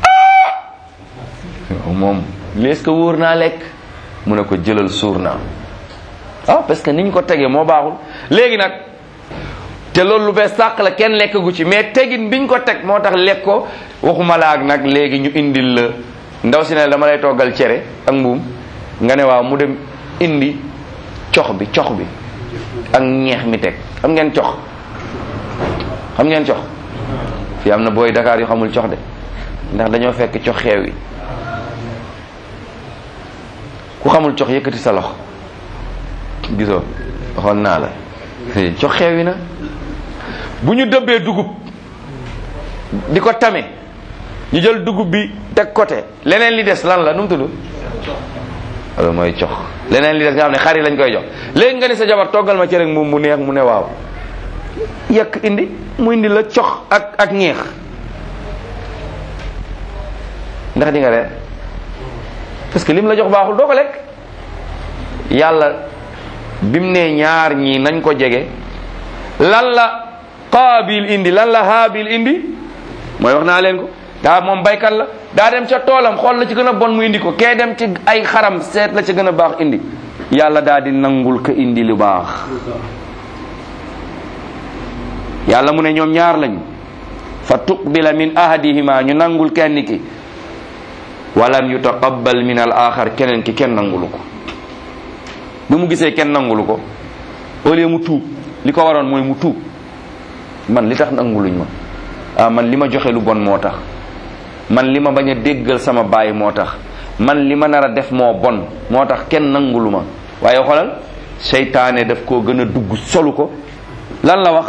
ah moom li est-ce que wóor naa lekk mu ne ko jëlal suur naa ah parce que niñ ko tegee moo baaxul léegi nag te loolu lu bees sàq la kenn lekk gu ci mais tegin biñ ko teg moo tax lekk ko waxuma la ak nag léegi ñu indil la ndaw si ne dama lay toggal cere ak mbuum nga ne waaw mu dem indi cox bi cox bi ak ñeex mi teg xam ngeen cox xam ngeen cox fii am na booy Dakar yu xamul cox de ndax dañoo fekk cox xeew yi ku xamul cox yëkkati sa loxo gisoo waxoon naa la cox xeew yi na bu ñu dëbbee dugub di ko tame ñu jël dugub bi teg côté leneen li des lan la nu mu tudd loolu mooy cox leneen li des nga xam ne xar yi lañ koy jox léegi nga ni sa jabar toggal ma cere moom mu neex mu ne waaw yekk indi mu indi la cox ak ak ñeex ndax di nga reer parce que lim la jox baaxul doo ko lekk yàlla bim ne ñaar ñii nañ ko jege lan la qaabil indi lan la haabil indi mooy wax naa leen ko daa moom baykat la daa dem ca toolam xool la ci gën a bon mu indi ko kee dem ci ay xaram seet la ca gën a baax indi yàlla daa di nangul ko indi lu baax yàlla mu ne ñoom ñaar lañ fa tuqbila min ahadihima ñu nangul kenn ki walam yutaqabbal min al axar keneen ki kenn nangulu ko bi mu gisee kenn nangulu ko au lieu mu tuub li ko waroon mooy mu tuub man li tax nanguluñ ma ah man li ma joxe lu bon moo tax man li ma bañ a déggal sama baay moo tax man li ma nar a def moo bon moo tax kenn nangulu ma waaye xoolal seytaane daf koo gën a dugg solu ko lan la wax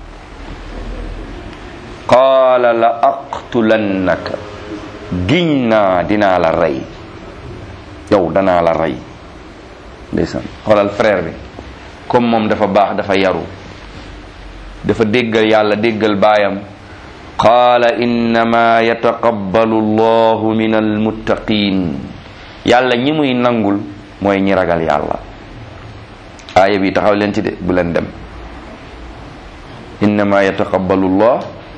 qaala la aqtulannaka giñ naa dinaa la rey yow danaa la rey ndeysaan xoolal frère bi comme moom dafa baax dafa yaru dafa déggal yàlla déggal baayam qaala innama yataqabbalu allahu min almuttaqin yàlla ñi muy nangul mooy ñi ragal yàlla aaya bi taxaw leen ci de bu leen dem innama yataqabbalu llah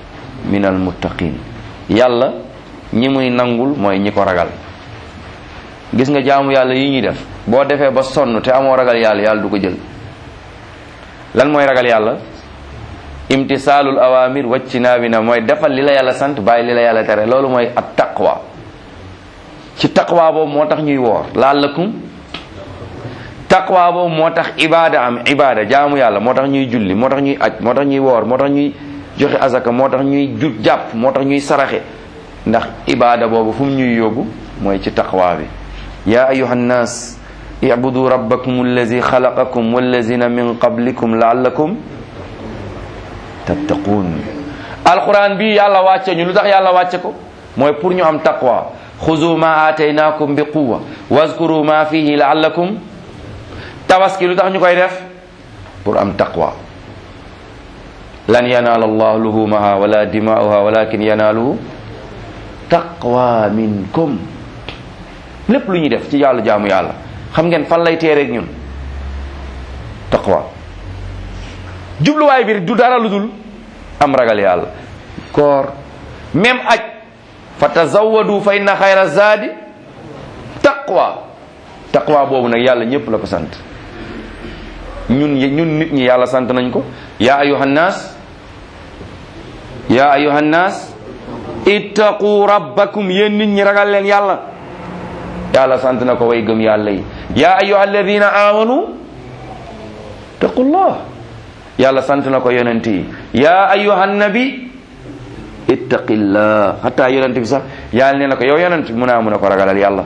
min al muttaqin yàlla ñi muy nangul mooy ñi ko ragal gis nga jaamu yàlla yi ñuy def boo defee ba sonn te amoo ragal yàlla yàlla du ko jël lan mooy ragal yàlla imtisaalul awamir waccinaabi na mooy defal li la yàlla sant bàyyi li la yàlla tere loolu mooy at taqwa ci taqwa boobu moo tax ñuy woor laallakum taqwa boobu moo tax ibaada am ibaada jaamu yàlla moo tax ñuy julli moo tax ñuy aj moo tax ñuy woor moo tax ñuy joxe azaka moo tax ñuy ju jàpp moo tax ñuy saraxe ndax ibaada boobu fu mu ñuy yóbbu mooy ci taqwa bi ya ayuha nnas ibudu rabbakum allazi xalaqakum wallazina min qablikum laallakum tattaquun alquran bi yàlla wàcce ñu lu tax yàlla wàcce ko mooy pour ñu am taqwa xuzu ma aataynakum bi quwa wazkuru ma fihi laallakum tabaski lu tax ñu koy def pour am taqwa lan yanaala allah luhumaha wala dimaa'uha walakin yanaaluhu taqwa minkum lépp lu ñuy def ci yàlla jaamu yàlla xam ngeen fan lay teereeg ñun taqwa jubluwaay bi du dara lu dul am ragal yàlla koor même aj fa tazawwadu fa inna xayra zaadi taqwa taqwa boobu nag yàlla ñëpp la ko sant ñun ñun nit ñi yàlla sant nañ ko yaa ayuhan naas yaa ayuhan naas ittaqu rabbakum yéen nit ñi ragal leen yàlla yàlla sant na ko way gëm yàlla yi yaa ayuha alladina amanu taqullah yàlla sant na ko yonent yi yaa ayuha nabi ittaqillah xataa yonent bi sax yàlla nee na ko yow yonent bi mu naa mun a ko ragalal yàlla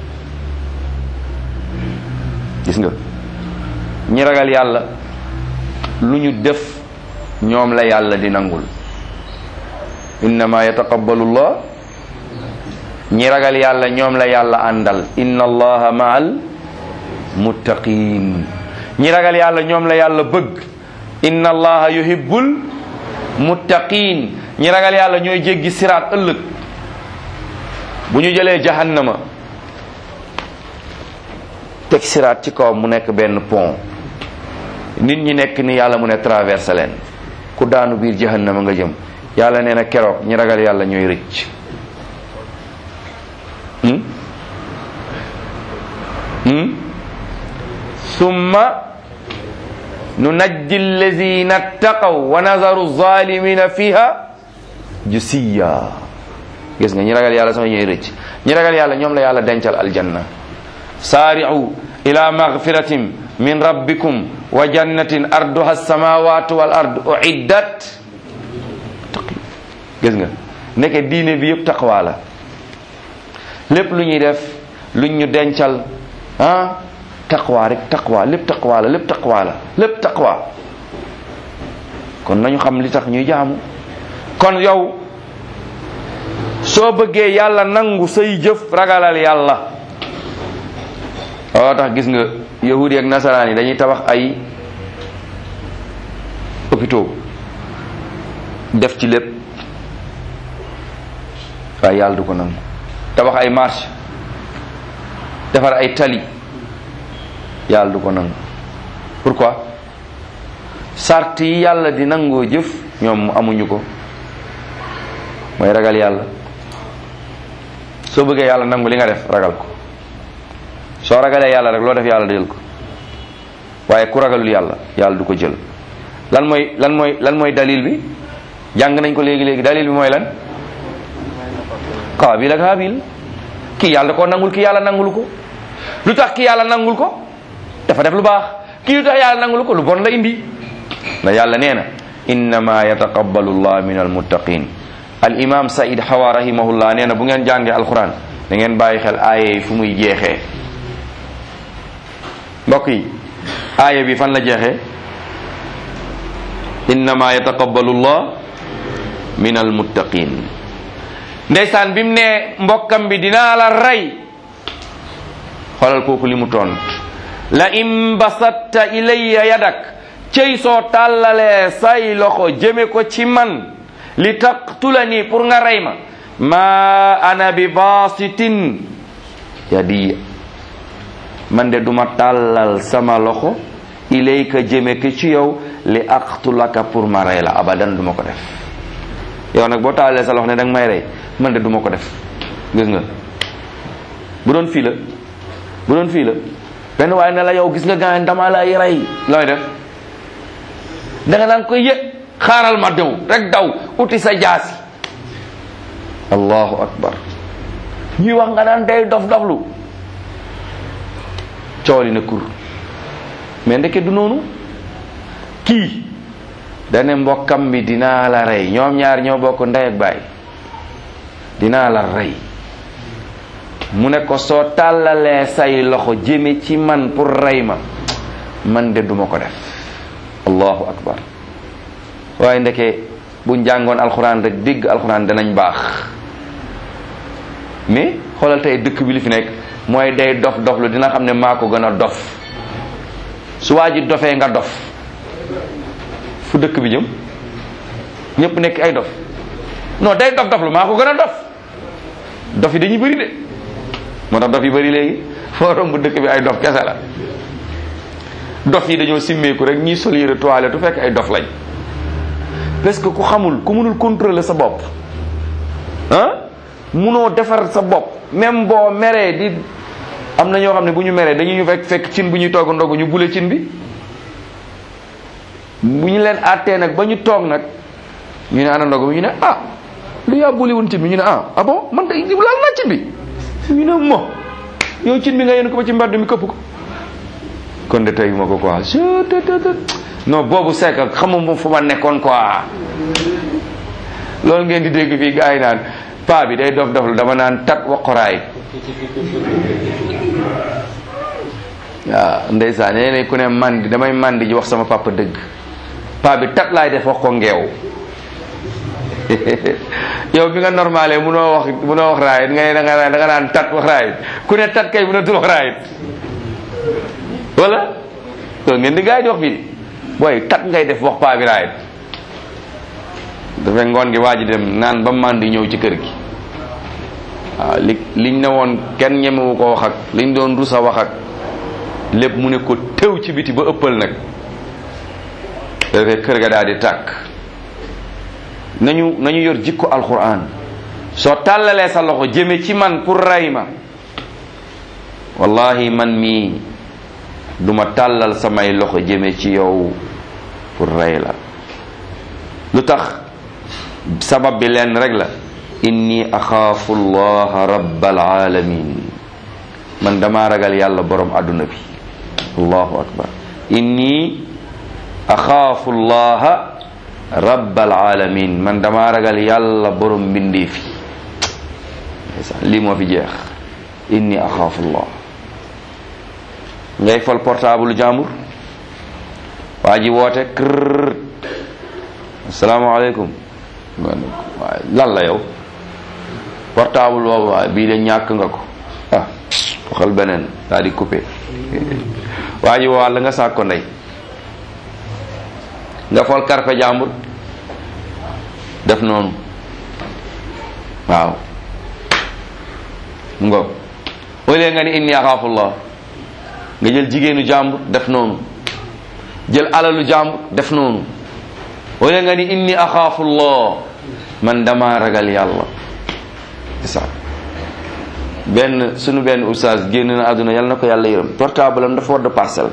gis nga ñi ragal yàlla lu ñu def ñoom la yàlla di nangul innama yataqabbalu llah ñi ragal yàlla ñoom la yàlla àndal inna allaha ma'al muttaqin ñi ragal yàlla ñoom la yàlla bëgg inna allaha yuhibbul muttaqin ñi ragal yàlla ñooy jéggi siraat ëllëg bu ñu jëlee jahannama teg siraat ci kaw mu nekk benn pont nit ñi nekk ni yàlla mu ne traversé leen ku daanu biir jahannama nga jëm yàlla nee na keroog ñi ragal yàlla ñooy rëcc summa nunajji allazina ttaqaw wa nazaru zalimina fiha jusiya gis nga ñi ragal yàlla sama ñooy rëcc ñi ragal yàlla ñoom la yàlla dencal aljanna saari'u ila magfiratin min rabbikum wa jannatin arduha alsamawatu wal ard uiddat gis nga nekke diine bi yëpp taqwa la lépp lu ñuy def luñ ñu dencal ah taqwa rek taqwa lépp taqwa la lépp taqwa la lépp taqwa kon nañu xam li tax ñuy jaamu kon yow soo bëggee yàlla nangu say jëf ragalal yàlla waaw tax gis nga yahudi ak nasaraan yi dañuy tabax ay hôpitaux def ci lépp waaye yàlla du ko nangu tabax ay marché defar ay tali yàlla du ko nangu pourquoi sart yi yàlla di nangoo jëf ñoom amuñu ko mooy ragal yàlla soo bëggee yàlla nangu li nga def ragal ko soo ragalee yàlla rek loo def yàlla jël ko waaye ku ragalul yàlla yàlla du ko jël lan mooy lan mooy lan mooy dalil bi jàng nañ ko léegi léegi dalil bi mooy lan Qaabil ak Haabil kii yàlla da koo nangul kii yàlla nangul ko lu tax kii yàlla nangul ko dafa def lu baax kii lu tax yàlla nangul ko lu bon la indi na yàlla nee na innama yataqabbalu llah min almuttaqin al imam Saïd Hawa rahimahullah nee na bu ngeen jàngee alquran da ngeen bàyyi xel aaya yi fu muy jeexee mbokk yi aaya bi fan la jeexee innama yataqabbalu llah min almuttaqin ndeysaan bi mu ne mbokkam bi dinaa la rey xoolal kooku li mu tont la in basatta ilayya yadak cey soo tàllalee say loxo jëme ko ci man li taqtulani pour nga rey ma ma ana bi basitin yadi man de duma tàllal sama loxo ilayka jëme ko ci yow li aqtulaka pour ma rey la abadan duma ko def yow nag boo taalee sa loxo ne danga may rey man de duma ko def gis nga bu doon fii la bu doon fii la benn waaye ne la yow gis nga gaañ dama lay rey looy def da nga naan koy yëg xaaral ma dew rek daw uti sa jaasi allahu akbar ñuy wax nga naan day dof doflu cooli na kur mais ndeke du noonu kii dane mbokkam bi dinaa la rey ñoom ñaar ñoo bokk ndey ak baay dinaa la rey mu ne ko soo tàllalee say loxo jëme ci man pour rey ma man de duma ko def allahu akbar waaye ndeke buñ jàngoon alxuraan rek dégg alxuraan danañ baax mais xoolal tey dëkk bi li fi nekk mooy day dof dof lu dina xam ne maa ko gën a dof su waa ji dofee nga dof fu dëkk bi jëm ñëpp nekk ay dof non day dof dof lu maa ko gën a dof dof yi dañuy bëri de moo tax dof yi bëri léegi foo romb dëkk bi ay dof kese la dof yi dañoo simmeeku rek ñiy sol yére toilette tu fekk ay dof lañ parce que ku xamul ku mënul contrôler sa bopp ah munoo defar sa bopp même boo meree di am na ñoo xam ne bu ñu meree dañuy ñu fekk fekk cin bu ñuy togg ndogu ñu bule cin bi bu ñu leen àttee nag ba ñu toog nag ñu ne ana ndogu bi ñu ne ah lu yaa buli woon cin bi ñu ne ah ah bon man de laal naa cin bi ñu ne mo yow cin bi nga yéen ko ba ci mbedd mi këpp ko kon de tey ma ko quoi non boobu c'est que xamuma fu ma nekkoon quoi loolu ngeen di dégg fii gars yi naan paa bi day dof dof lu dama naan tat waqoraay waaw ndeysaan nee ku ne mandi damay mandi ji wax sama papa dëgg paa bi tat laay def wax ko ngeew yow bi nga normalé munoo wax munoo wax raayit nga ne da nga da nga naan tat wax raayit ku ne tat kay mënatul wax raayit wala loolu ngeen di gars yi di wax fii booy tat ngay def wax paa bi raayit dafay ngoon gi waa ji dem naan ba mandi ñëw ci kër gi waaw li liñ ne woon kenn ñemewu ko wax ak liñ doon rusa wax ak lépp mu ne ko tew ci biti ba ëppal nag dafay kër ga daal di tàkk nañu nañu yor jikko alquran soo tàllalee sa loxo jëme ci man pour rey ma wallahi man mii duma tàllal samay loxo jëme ci yow pour rey la lu tax sabab bi leen rek la inni axaafu allaha rabbal alamin man dama ragal yàlla borom àdduna bi allahu akbar inni axaafu allaha rabbal alamin man dama ragal yàlla borom mbindee fi lii moo fi jeex inni axaafu allah ngay fal portable jàmbur waa ji woote kër asalaamaaleykum waaye lan la yow portable boobu waaye bii de ñàkk nga ko ah waxal beneen daal di coupé waa ji woo la nga sàkk ko ndey nga fol karfe jàmbur def noonu waaw nga au lieu nga ni inni axaafullah nga jël jigéenu jàmbur def noonu jël alalu jàmbur def noonu au lieu nga ni inni axaafullah man dama ragal yàlla isa benn sunu benn oustaz génn na àdduna yàlla na ko yàlla yërëm portable am dafa war de parcelle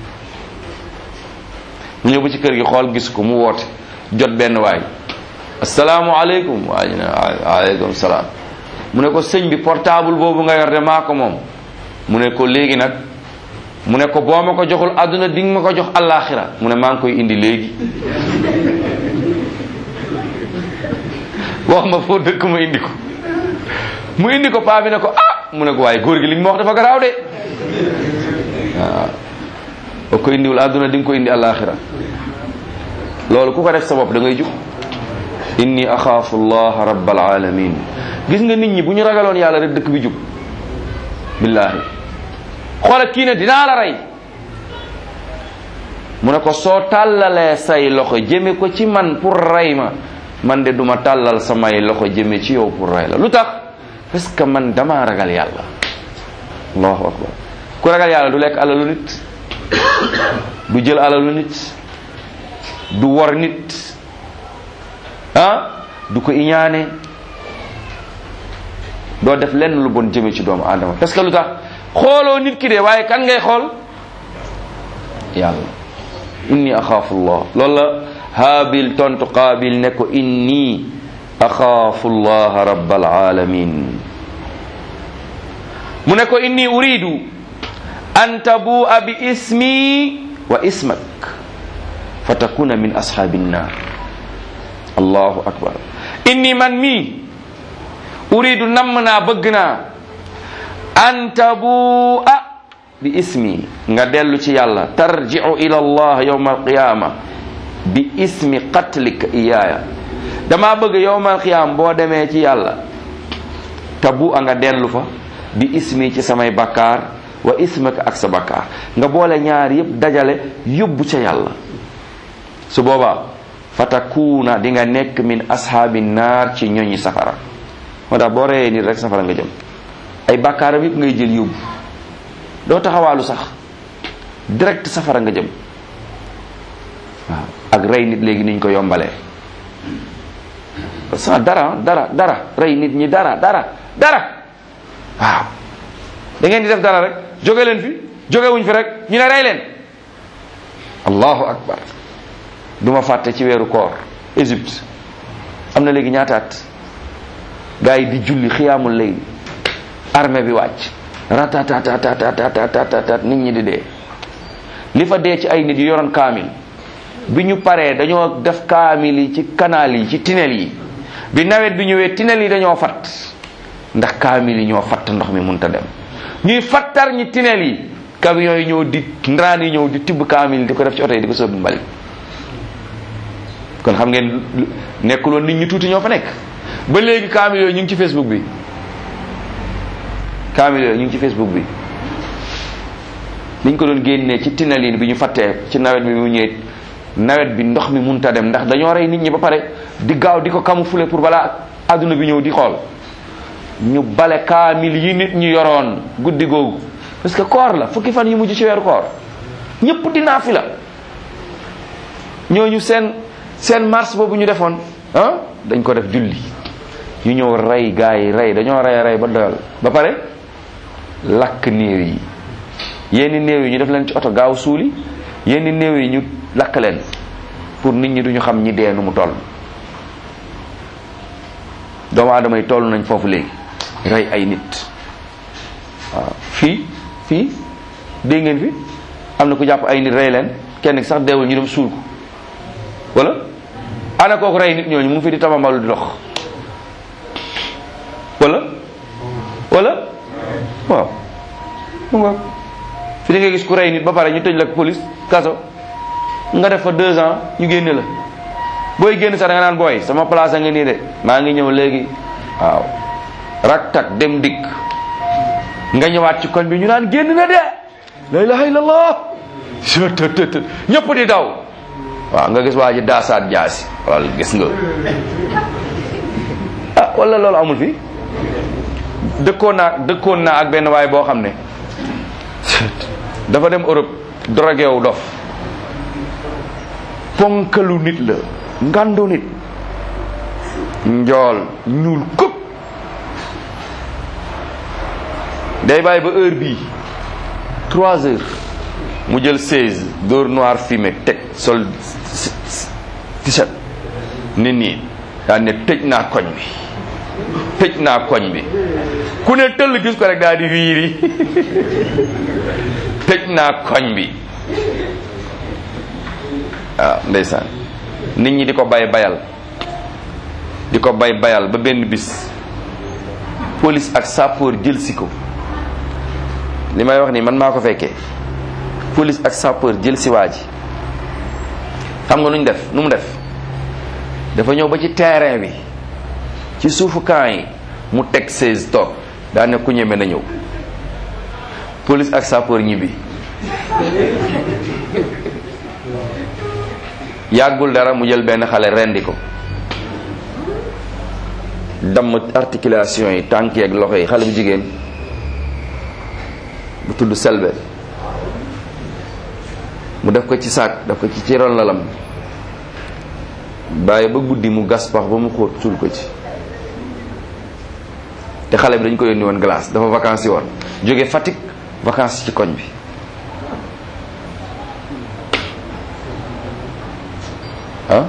mu ñëw ba ci kër gi xool gis ko mu woote jot benn waay asalaamualeykum waa ñu ne waaleykum salaam mu ne ko sëñ bi portable boobu nga yor de maa ko moom mu ne ko léegi nag mu ne ko boo ma ko joxul àdduna di nga ma ko jox allaaxira mu ne maa ngi koy indi léegi wax ma foo dëkk ma indi ko mu indi ko paa bi ne ko ah mu ne ko waaye góor gi li ñu ma wax dafa garaaw de waaw boo ko indiwul àdduna di nga ko indi alaxira loolu ku ko def sa bopp da ngay jub inni axaafu allah rabbal alamin gis nga nit ñi bu ñu ragaloon yàlla rek dëkk bi jub billahi xoola kii ne dinaa la rey mu ne ko soo tàllalee say loxo jëme ko ci man pour rey ma man de duma tàllal samay loxo jëme ci yow pour rey la lu tax parce que man dama ragal yàlla allahu akbar ku ragal yàlla du lekk alalu nit du jël alalu nit du wor nit ah du ko iñaane doo def lenn lu bon jëme ci doomu aadama parce que lu tax xooloo nit ki de waaye kan ngay xool yàlla inni axaafu llah loolu la haabil tontu qaabil ne ko inni axaafu llaha rabbal alamin mu ne ko inni uridu an tabua bi ismi wa ismak fa takuna min ashaabi nnar allahu akbar inni man mii uridu namm naa bëgg naa an tabua bi ismi nga dellu ci yàlla tarji'u ila allah yawma alqiyama bi ismi qatlika iyaaya dama bëgg yawma alqiyama boo demee ci yàlla tabu a nga dellu fa bi ismi ci samay bakkaar wa ismaka ak sa bakkaar nga boole ñaar yépp dajale yóbbu ca yàlla su boobaa fatakuuna di nga nekk min ashaabi naar ci ñoñi safara moo tax boo reyee nit rek safara nga jëm ay bakkaaram yépp ngay jël yóbbu doo taxawaalu sax direct safara nga jëm waaw ak rey nit léegi niñ ko yombalee sa dara dara dara rey nit ñi dara dara dara waaw da ngeen di def dara rek jóge leen fi jóge wuñ fi rek ñu ne rey leen allahu akbar duma fàtte ci weeru koor Égypte am na léegi ñaataat gars yi di julli xiyaamul layl armée bi wàcc ratatatatatatatat nit ñi di dee li fa dee ci ay nit yu yoroon kaamil bi ñu paree dañoo def kaamil yi ci canal yi ci tinel yi bi nawet bi ñëwee tinel yi dañoo fat ndax kaamil yi ñoo fatt ndox mi munta dem ñuy fattar ñi tinel yi camion yi ñëw di ndaraan yi ñëw di tibb kaamil di ko def ci oto yi di ko sóobu mbali kon xam ngeen nekkul woon nit ñi tuuti ñoo fa nekk ba léegi kaamil yooyu ñu ngi ci facebook bi kaamil yooyu ñu ngi ci facebook bi liñ ko doon génnee ci tinalin bi ñu fattee ci nawet bi mu ñëwee nawet bi ndox mi munta dem ndax dañoo rey nit ñi ba pare di gaaw di ko camoufler pour balaa adduna bi ñëw di xool ñu bale kaamil yi nit ñi yoroon guddi googu parce que koor la fukki fan yu mujj ci weeru koor ñëpp dinaa fi la ñooñu seen seen mars boobu ñu defoon ah dañ ko def julli ñu ñëw rey gaa yi rey dañoo rey rey ba doyal ba pare lakk néew yi yenn néew yi ñu def leen ci oto gaaw suuli yenn néew yi ñu lakk leen pour nit ñi duñu xam ñi dee nu mu toll doomu aadama yi toll nañ foofu léegi rey ay nit waaw fii fii dégg ngeen fi am na ku jàpp ay nit rey leen kenn ki sax deewul ñu dem suul ko wala ana kooku rey nit ñooñu mu ngi fi di tabambalu di dox wala wala waaw mu nga fi di nga gis ku rey nit ba pare ñu tëj la police kaso nga def fa deux ans ñu génne la booy génn sax da nga naan booy sama place a nga nii de maa ngi ñëw léegi waaw rak tak dem dikk nga ñëwaat ci koñ bi ñu naan génn na de la ilaha illallah tëtëtët ñëpp di daw waaw nga gis waa ji daasaat jaasi wala gis nga ah wala loolu amul fi dëkkoon naa dëkkoon naa ak benn waay boo xam ne dafa dem Europe drogué wu dof ponkalu nit la ngandu nit njool ñuul kub day bàyyi ba heure bii trois heures mu jël seize dóor noir fumé teg sol t-shirt nit ñi daan ne tëj naa koñ bi tëj naa koñ bi ku ne tëll gis ko rek daal di wiiri tëj naa koñ bi waaw ndeysaan nit ñi di ko bay bayal di ko bay bayal ba benn bis police ak sapeur jël si ko li may wax nii man maa ko fekkee police ak sapeur jël si waa ji xam nga nu ñu def nu mu def dafa ñëw ba ci terrain bi ci suufu camp yi mu teg 16 toog daa ne ku ñeme na ñëw police ak sapeur ñibbi yàggul dara mu jël benn xale rendi ko damm articulation yi tànk yi ak loxo yi xale bu jigéen bu tudd selbe mu def ko ci saak def ko ci ci ron lalam bàyyi ba guddi mu gas pax ba mu xóot suul ko ci te xale bi dañ ko yónni woon glace dafa vacances yi woon jóge Fatick vacances ci koñ bi ah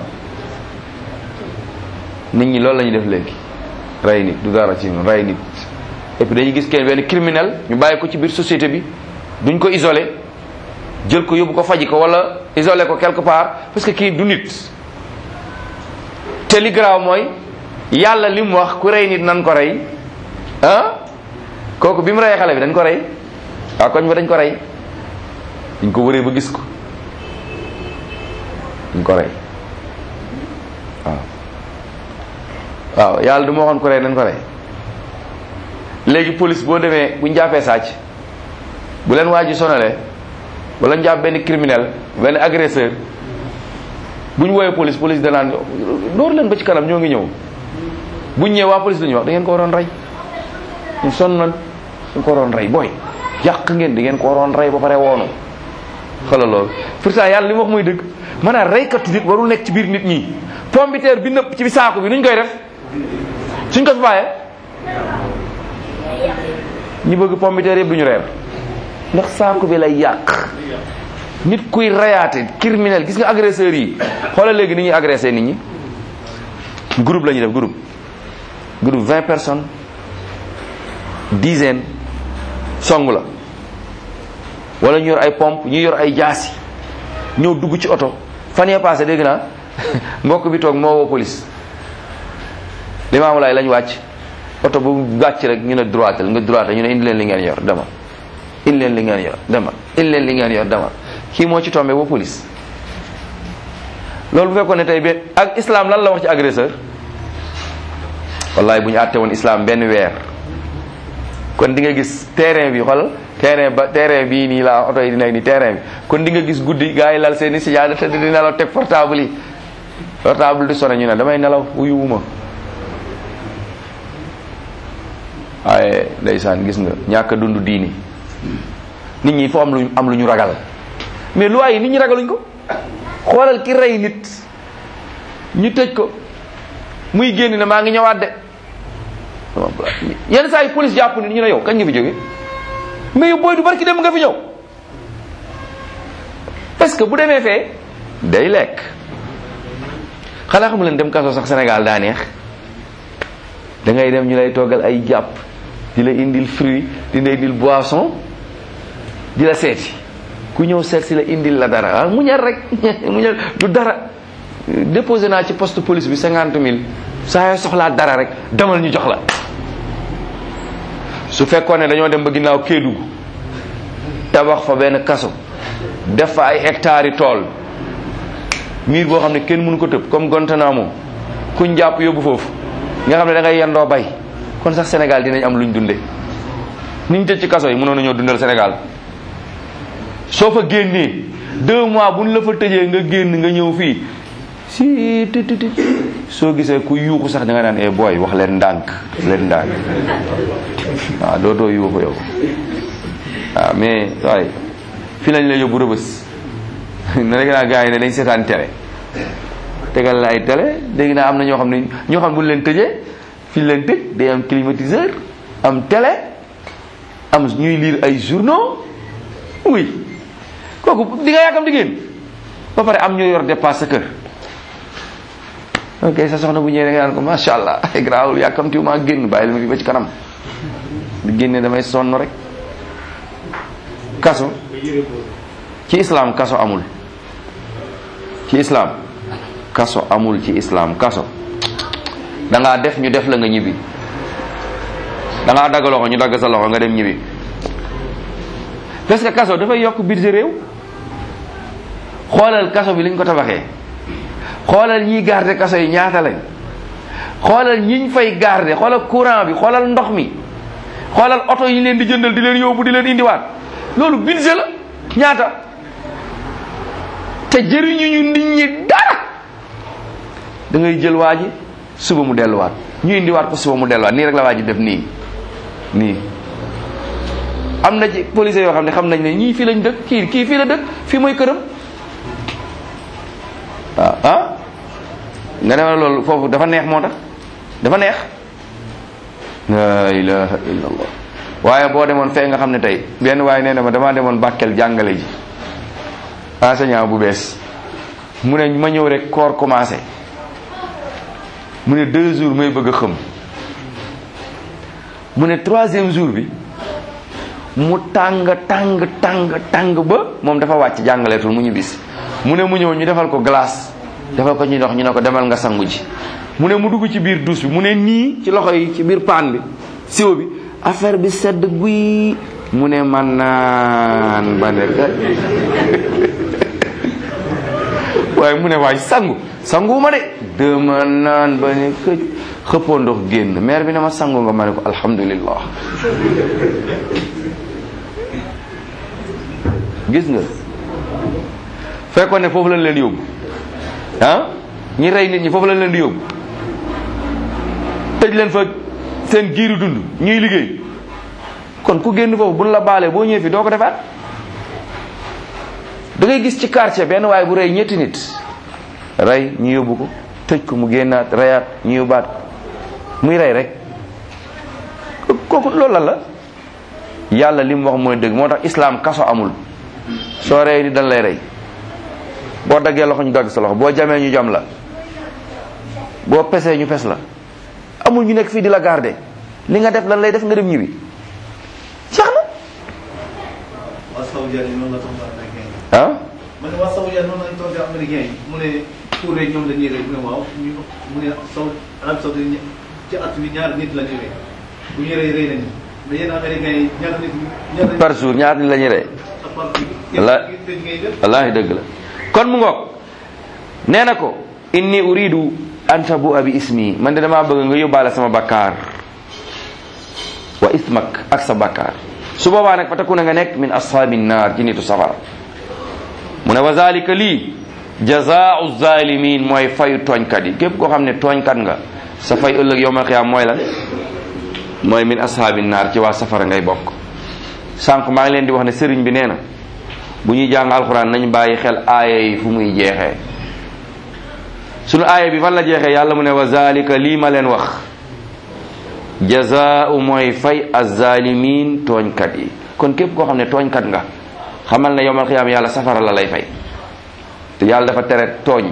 nit ñi loolu la ñuy def léegi rey nit du dara ci ñun rey nit et puis dañuy gis kenn benn criminel ñu bàyyi ko ci biir société bi duñ ko isolé jël ko yóbbu ko faji ko wala isolé ko quelque part parce que kii du nit te li garaaw mooy yàlla li mu wax ku rey nit nan ko rey ah kooku bi mu reyee xale bi dañ ko rey waaw koñ ba dañ ko rey dañ ko wëree ba gis ko dañ ko rey waaw waaw yàlla du ma waxoon ko rey dañ ko rey léegi police boo demee bu ñu jàppee sàcc bu leen waa ji sonalee wala ñu jàpp benn criminel benn agresseur bu ñu woowee police police danaan door leen ba ci kanam ñoo ngi ñëw bu ñu ñëwee waa police la ñuy wax da ngeen ko waroon rey ñu sonn nañ da ko waroon rey booy yàq ngeen di ngeen ko waroon rey ba pare woonu xoolal loolu pourtant yàlla li mu wax mooy dëgg maanaam reykatu nit warul nekk ci biir nit ñi pompiteer bi nëpp ci saako bi nuñ koy def suñ ko fi bàyyee ñi bëgg pompiteer yëpp duñu reer ndax saako bi lay yàq nit kuy reyaate criminel gis nga agresseurs yi xoolal léegi ni ñuy agressé nit ñi groupe la ñuy def groupe groupe vingt personnes dizaine song la wala ñu yor ay pompe ñu yor ay jaasi ñëw dugg ci oto fan yee passé dégg naa mbokk bi toog moo woo police limaamu laay lañ wàcc oto bu wàcc rek ñu ne droitel nga droitel ñu ne indi leen li ngeen yor dama indi leen li ngeen yor dama indi leen li ngeen yor dama kii moo ci tombé ba police loolu bu fekkoon ne tey benn ak islam lan la wax ci agresseur wallahi bu ñu àtte woon islam benn weer kon di nga gis terrain bi xool terrain ba terrain bii nii laa oto yi di nekk nii terrain bi kon di nga gis guddi gars yi lal seeni sijaada te di nelaw teg portable yi portable di sonné ñu ne damay nelaw wuyuwuma waaye ndeysaan gis nga ñàkk a dund diini nit ñi foo am lu am lu ñu ragal mais loi yi nit ñi ragaluñ ko xoolal ki rey nit ñu tëj ko muy génn ne maa ngi ñëwaat de yenn saa yi police jàpp nit ñu ne yow kañ nga fi jóge mais yow booy du barki dem nga fi ñëw parce que bu demee fee day lekk xanaa xamu leen dem kaso sax Sénégal daa neex da ngay dem ñu lay toggal ay jàpp di la indil fruit di la indil boisson di la seeti ku ñëw seet si la indil la dara ah muñal rek muñal du dara déposé naa ci poste police bi cinquante mille saa yoo soxlaa dara rek demal ñu jox la su fekkoon ne dañoo dem ba ginnaaw Kédougou tabax fa benn kaso def fa ay hectares yi tool miir boo xam ne kenn mënu ko tëb comme Guantanamo kuñ jàpp yóbbu foofu nga xam ne da ngay yendoo bay kon sax Sénégal dinañ am luñ dunde niñ tëj ci kaso yi mënoon nañoo dundal Sénégal soo fa génnee deux mois buñ la fa tëjee nga génn nga ñëw fii si ti ti ti soo gisee ku yuuxu sax da nga naan e booy wax leen ndànk leen ndànk waaw dootoo yuuxu yow waaw mais waaye fi lañ la yóbbu rëbës ne dégg naa gars yi ne dañ seetaan télé tegal la ay télé dégg naa am na ñoo xam ne ñoo xam ne bu ñu leen tëjee fi ñu leen tëj day am climatiseur am télé am ñuy lire ay journaux oui kooku di nga yàkkam di génn ba pare am ñoo yor dépasse sa kër ok sa soxna bu ñëwee da nga naan ko macha allah ay garaawul yàkkamtiwu maa génn bàyyi la ma fi ba ci kanam di génne damay sonn rek kaso ci islam kaso amul ci islam kaso amul ci islam kaso da ngaa def ñu def la nga ñibbi da ngaa dagg loxo ñu dagg sa loxo nga dem ñibbi parce que kaso dafay yokk budget réew xoolal kaso bi liñ ko tabaxee xoolal ñiy garder kaso yi ñaata lañ xoolal ñiñ fay garder xoolal courant bi xoolal ndox mi xoolal oto yi leen di jëndal di leen yóbbu di leen indiwaat loolu budget la ñaata te jëriñu ñu nit ñi dara da ngay jël waa ji suba mu delluwaat ñu indiwaat ko suba mu delluwaat nii rek la waa ji def nii nii am na ci police yoo xam ne xam nañ ne ñii fii lañ dëkk kii kii fii la dëkk fii mooy këram waaw ah nga ne ma loolu foofu dafa neex moo tax dafa neex la ilaha illallah waaye boo demoon fee nga xam ne tey benn waaye nee na ma damaa demoon Bakel jàngale ji enseignant bu bees mu ne ma ñëw rek koor commencé mu ne deux jours may bëgg a xëm mu ne troisième jour bi mu tàng tàng tàng tàng ba moom dafa wàcc jàngaleetul mu ñu bis mu ne mu ñëw ñu defal ko glace defal ko ñu ndox ñu ne ko demal nga sangu ji mu ne mu dugg ci biir douche bi mu ne nii ci loxo yi ci biir paan bi siwo bi affaire bi sedd guy mu ne man naan ba ne waaye mu ne waay sangu sangu ma de dama naan ba ne këj xëppoo ndox génn maire bi ne ma sangu nga ma ne ko alhamdulillah gis nga fekkoon ne foofu lañ leen yóbbu ah ñi rey nit ñi foofu lañ leen di yóbbu tëj leen fa seen giiru dund ñuy liggéey kon ku génn foofu buñ la baalee boo ñëwee fi doo ko defaat da ngay gis ci quartier benn waaye bu rey ñetti nit rey ñu yóbbu ko tëj ko mu génnaat reyaat ñu yóbbaat muy rey rek kooku loolu lan la yàlla li mu wax mooy dëgg moo tax islam kaso amul soo rey ni dañ lay rey boo daggee loxo ñu dagg sa loxo boo jamee ñu jam la boo pesee ñu pes la amul ñu nekk fii di la garder li nga def lan lay def nga dem ñibbi jeex na waa Saoudia yi noonu la toog américain yi. ah ma ne waa Saoudia noonu lañ toog américain yi mu ne pour rek ñoom dañuy rey mu ne waaw ñu mu ne Saou Arabie Saoudite ña- ci at bi ñaar nit la ñuy rey bu ñu rey rey nañu mais yéen américain yi ñaar nit ñaar par jour ñaar ni la ñuy rey La- ngay def wallaahi dëgg la kon mu ngoog nee na ko inni uridu an tabu bi ismi man de damaa bëgg nga yóbbaale sama bakkaar wa ismak ak sa bakkaar su boobaa nag fa takuna nga nekk min ashaabi naar ci nitu safara mu ne wa zalika lii jazaau zalimin mooy fayu tooñkat yi képp koo xam ne tooñkat nga sa fay ëllëg yowmal qiyaam mooy lan mooy min ashaabi naar ci waa safara ngay bokk sànq maa ngi leen di wax ne sëriñ bi nee na bu ñuy jàng alxuraan nañ bàyyi xel aaya yi fu muy jeexee sunu aaya bi fan la jeexee yàlla mu ne wa zalika lii ma leen wax jazaau mooy fay azalimin tooñkat yi kon képp koo xam ne tooñkat nga xamal ne yowmal xiyaam yàlla safara la lay fay te yàlla dafa tere tooñ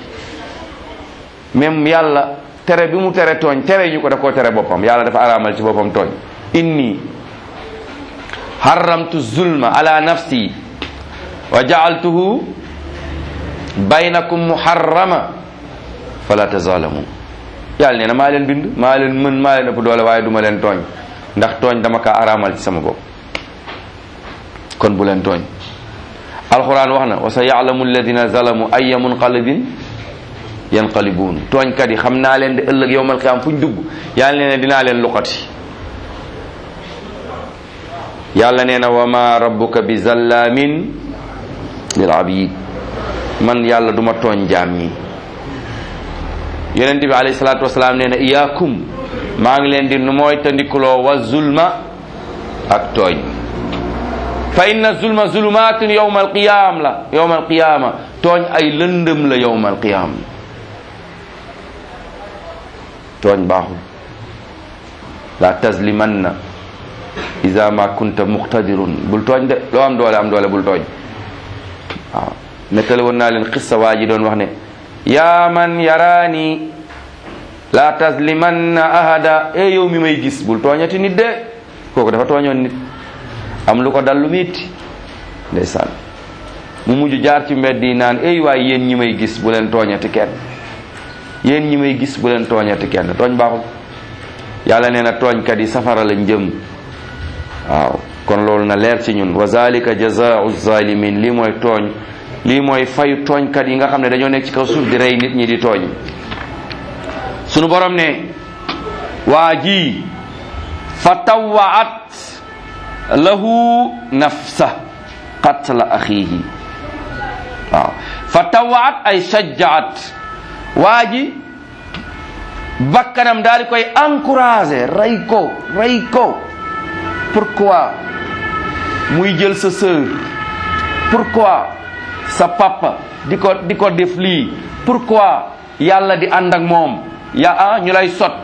même yàlla tere bi mu tere tooñ tere ñu ko daf koo tere boppam yàlla dafa araamal ci boppam tooñ inni haramtu zulma ala nafsi wa jaaltuhu baynakum muharrama fala tazalamu yàlla nee na maa leen bind maa leen mën maa leen ëpp doole waaye duma leen tooñ ndax tooñ dama kaa araamal ci sama bopp kon bu leen tooñ alquran wax na wa sa yaalamu alladina zalamu aya munqalibin yanqalibuun tooñkat yi xam naa leen de ëllëg yowmal qiyaam fu ñu dugg yàlla nee na dinaa leen luqati yàlla nee na wa ma rabbuka bi zallamin lil abid man yàlla duma tooñ jaam ñi yonent bi alayhi salaatu wasalaam nee na iyaakum maa ngi leen di nu mooy tandikuloo wa zulma ak tooñ fa inna zulma zulumatun yowma alqiyam la yowma alqiyama tooñ ay lëndëm la yowma alqiyam tooñ baaxul la tazlimanna ida ma kunta muqtadirun bul tooñ de loo am doole am doole bul tooñ waaw nettali woon naa leen xissa waa ji doon wax ne yaa man yaraani la tazlimanna ahada e yow mi may gis bul tooñati nit de kooku dafa tooñoon nit am lu ko dal lu metti ndeysaan mu mujj jaar ci mbedd yi naan ey waay yéen ñi may gis bu leen tooñati kenn yéen ñi may gis bu leen tooñati kenn tooñ baaxul yàlla nee na tooñkat yi safara lañ jëm waaw kon loolu na leer ci ñun wa zalika jazaau zalimin lii mooy tooñ lii mooy fayu tooñkat yi nga xam ne dañoo nekk ci kaw suuf di rey nit ñi di tooñ sunu borom ne waa ji fa tawaat lahu nafsa qatla axiihi waaw fa tawaat ay sajjaat waa ji bakkanam daal di koy encouragé rey ko rey ko pourquoi muy jël sa sœur pourquoi sa papa di ko di ko def lii pourquoi yàlla di ànd ak moom ya ah ñu lay sot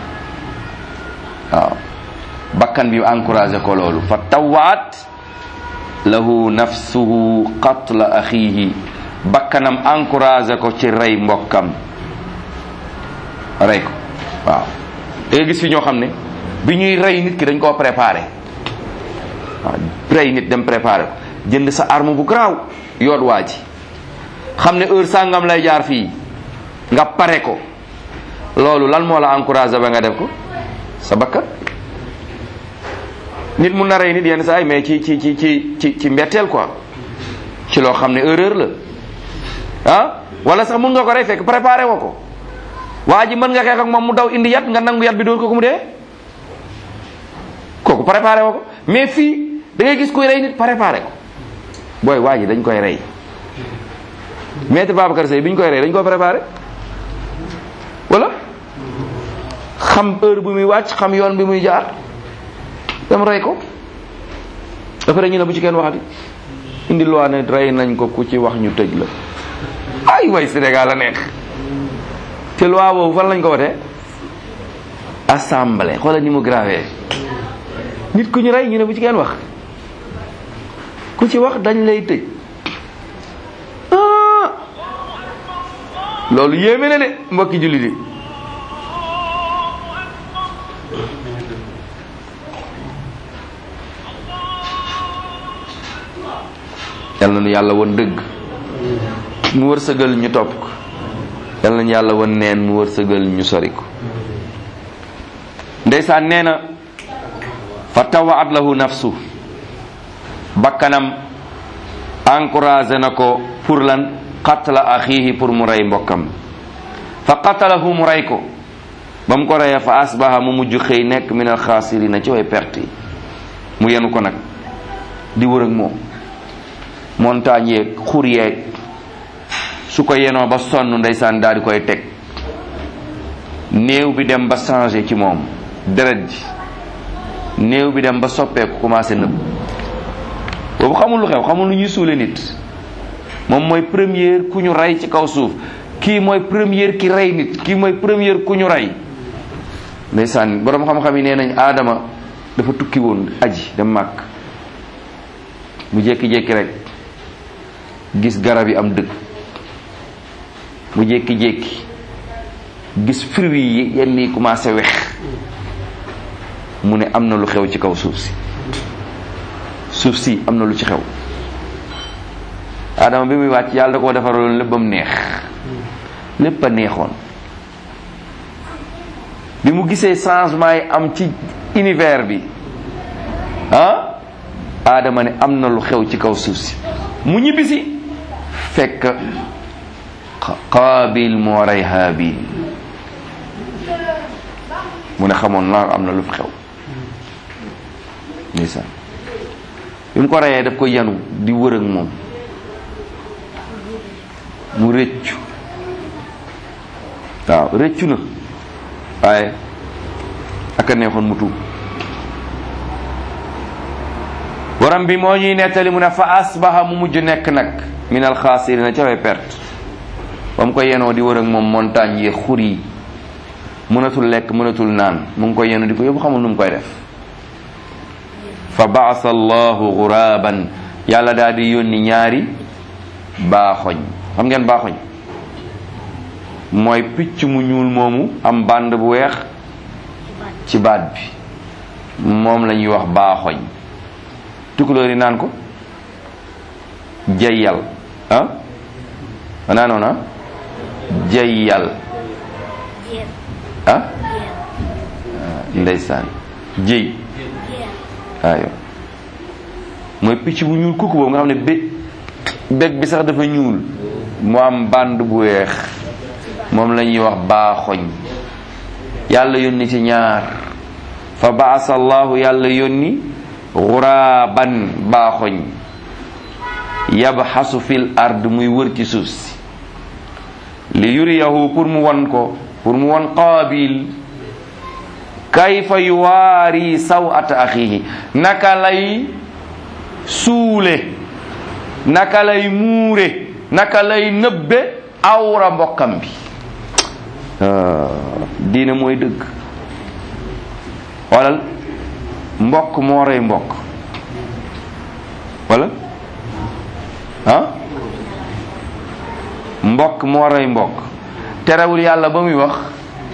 waaw bakkan bi encouragé ko loolu fa tawaat lahu nafsuhu qatla axiihi bakkanam encouragé ko ci rey mbokkam rey ko waaw da nga gis fi ñoo xam ne bi ñuy rey nit ki dañ koo préparé waaw rey nit dem préparé ko jënd sa arme bu garaaw yoot waa ji xam ne heure sàngam lay jaar fii nga pare ko loolu lan moo la encouragé ba nga def ko sa bakkan nit mun na rey nit yenn saa yi mais ci ci ci ci ci ci mbetteel quoi ci loo xam ne erreur la ah wala sax mun nga ko rey fekk préparé woo ko waa ji mën nga xeex ak moom mu daw indi yat nga nangu yat bi dóor ko ko mu dee kooku préparé woo ko mais fii da ngay gis kuy rey nit préparé ko booy waa ji dañ koy rey maître Babacar Seye bi ñu koy rey dañ ko préparé wala xam heure bu muy wàcc xam yoon bi muy jaar dem rey ko dafa ñu ne bu ci kenn waxati indi loi ne rey nañ ko ku ci wax ñu tëj la ay way Sénégal la neex te loi boobu fan lañ ko wotee assemblée xoolal ni mu grave nit ku ñu rey ñu ne bu ci kenn wax ku ci wax dañ lay tëj ah loolu yéeme na de mbokki jullit yi yal na nu yàlla won dëgg mu wërsëgal ñu topp ko yal na nu yàlla won neen mu wërsëgal ñu sori ko ndeysaan nee na fa tawaat lahu nafsu bakkanam encouragé na ko pour lan qatla axiihi pour mu rey mbokkam fa qatalahu mu rey ko ba mu ko reyee fa asbaha mu mujj xëy nekk min alxaasirina ci way perte yi mu yenu ko nag di wër ak moom montagne yeeg xur yeeg su ko yenoo ba sonn ndeysaan daal di koy teg néew bi dem ba changé ci moom deret ji néew bi dem ba soppeeku commencé nëbb boobu xamul lu xew xamul lu ñuy suule nit moom mooy première ku ñu rey ci kaw suuf kii mooy première ki rey nit kii mooy première ku ñu rey ndeysaan boroom xam-xam yi nee nañ aadama dafa tukki woon aji dem màkk mu jékki-jékki rek gis garab yi am dëkk mu jékki-jékki gis fruits yi yenn yi commencé wex mu ne am na lu xew ci kaw suuf si suuf si am na lu ci xew Adama bi muy wàcc yàlla da koo defaraloon lépp ba mu neex lépp a neexoon bi mu gisee changement yi am ci univers bi ah Adama ne am na lu xew ci kaw suuf si mu ñibbisi fekk Qaabil moo rey Haabil mu ne xamoon naa am na lu fi xew ndeysaan bi mu ko reyee daf ko yanu di wër ak moom mu rëccu waaw rëccu na waaye aka neexoon mu tuub borom bi moo ñuy nettali mu ne fa asbaha mu mujj nekk nag min alxaasirina ca way perte ba mu ko yenoo di wër ak moom montagne yi xur yi mënatul lekk mënatul naan mu ngi koy yenu di ko yóbbu xamul nu mu koy def fa baasa allahu guraban yàlla daal di yónni ñaari baaxoñ xam ngeen baaxoñ mooy picc mu ñuul moomu am bànd bu weex ci baat bi moom la ñuy wax baaxoñ tukulóor yi naan ko jayyal ah anaa noona jayyal ah ndeysaan jëy waayo mooy picc bu ñuul kooku boobu nga xam ne bé bég bi sax dafa ñuul mu am bànd bu weex moom la ñuy wax baaxoñ yàlla yónni ci ñaar fa baasa allahu yàlla yónni xuraaban baaxoñ yabxasu fil ard muy wër ci suuf si li yuriyahu pour mu won ko pour mu won qaabil kayfa yuwaari sawata axihi naka lay suule naka lay muure naka lay nëbbe awra mbokkam bi diine mooy dëgg walal mbokk moo rey mbokk wala ah mbokk moo rey mbokk terewul yàlla ba muy wax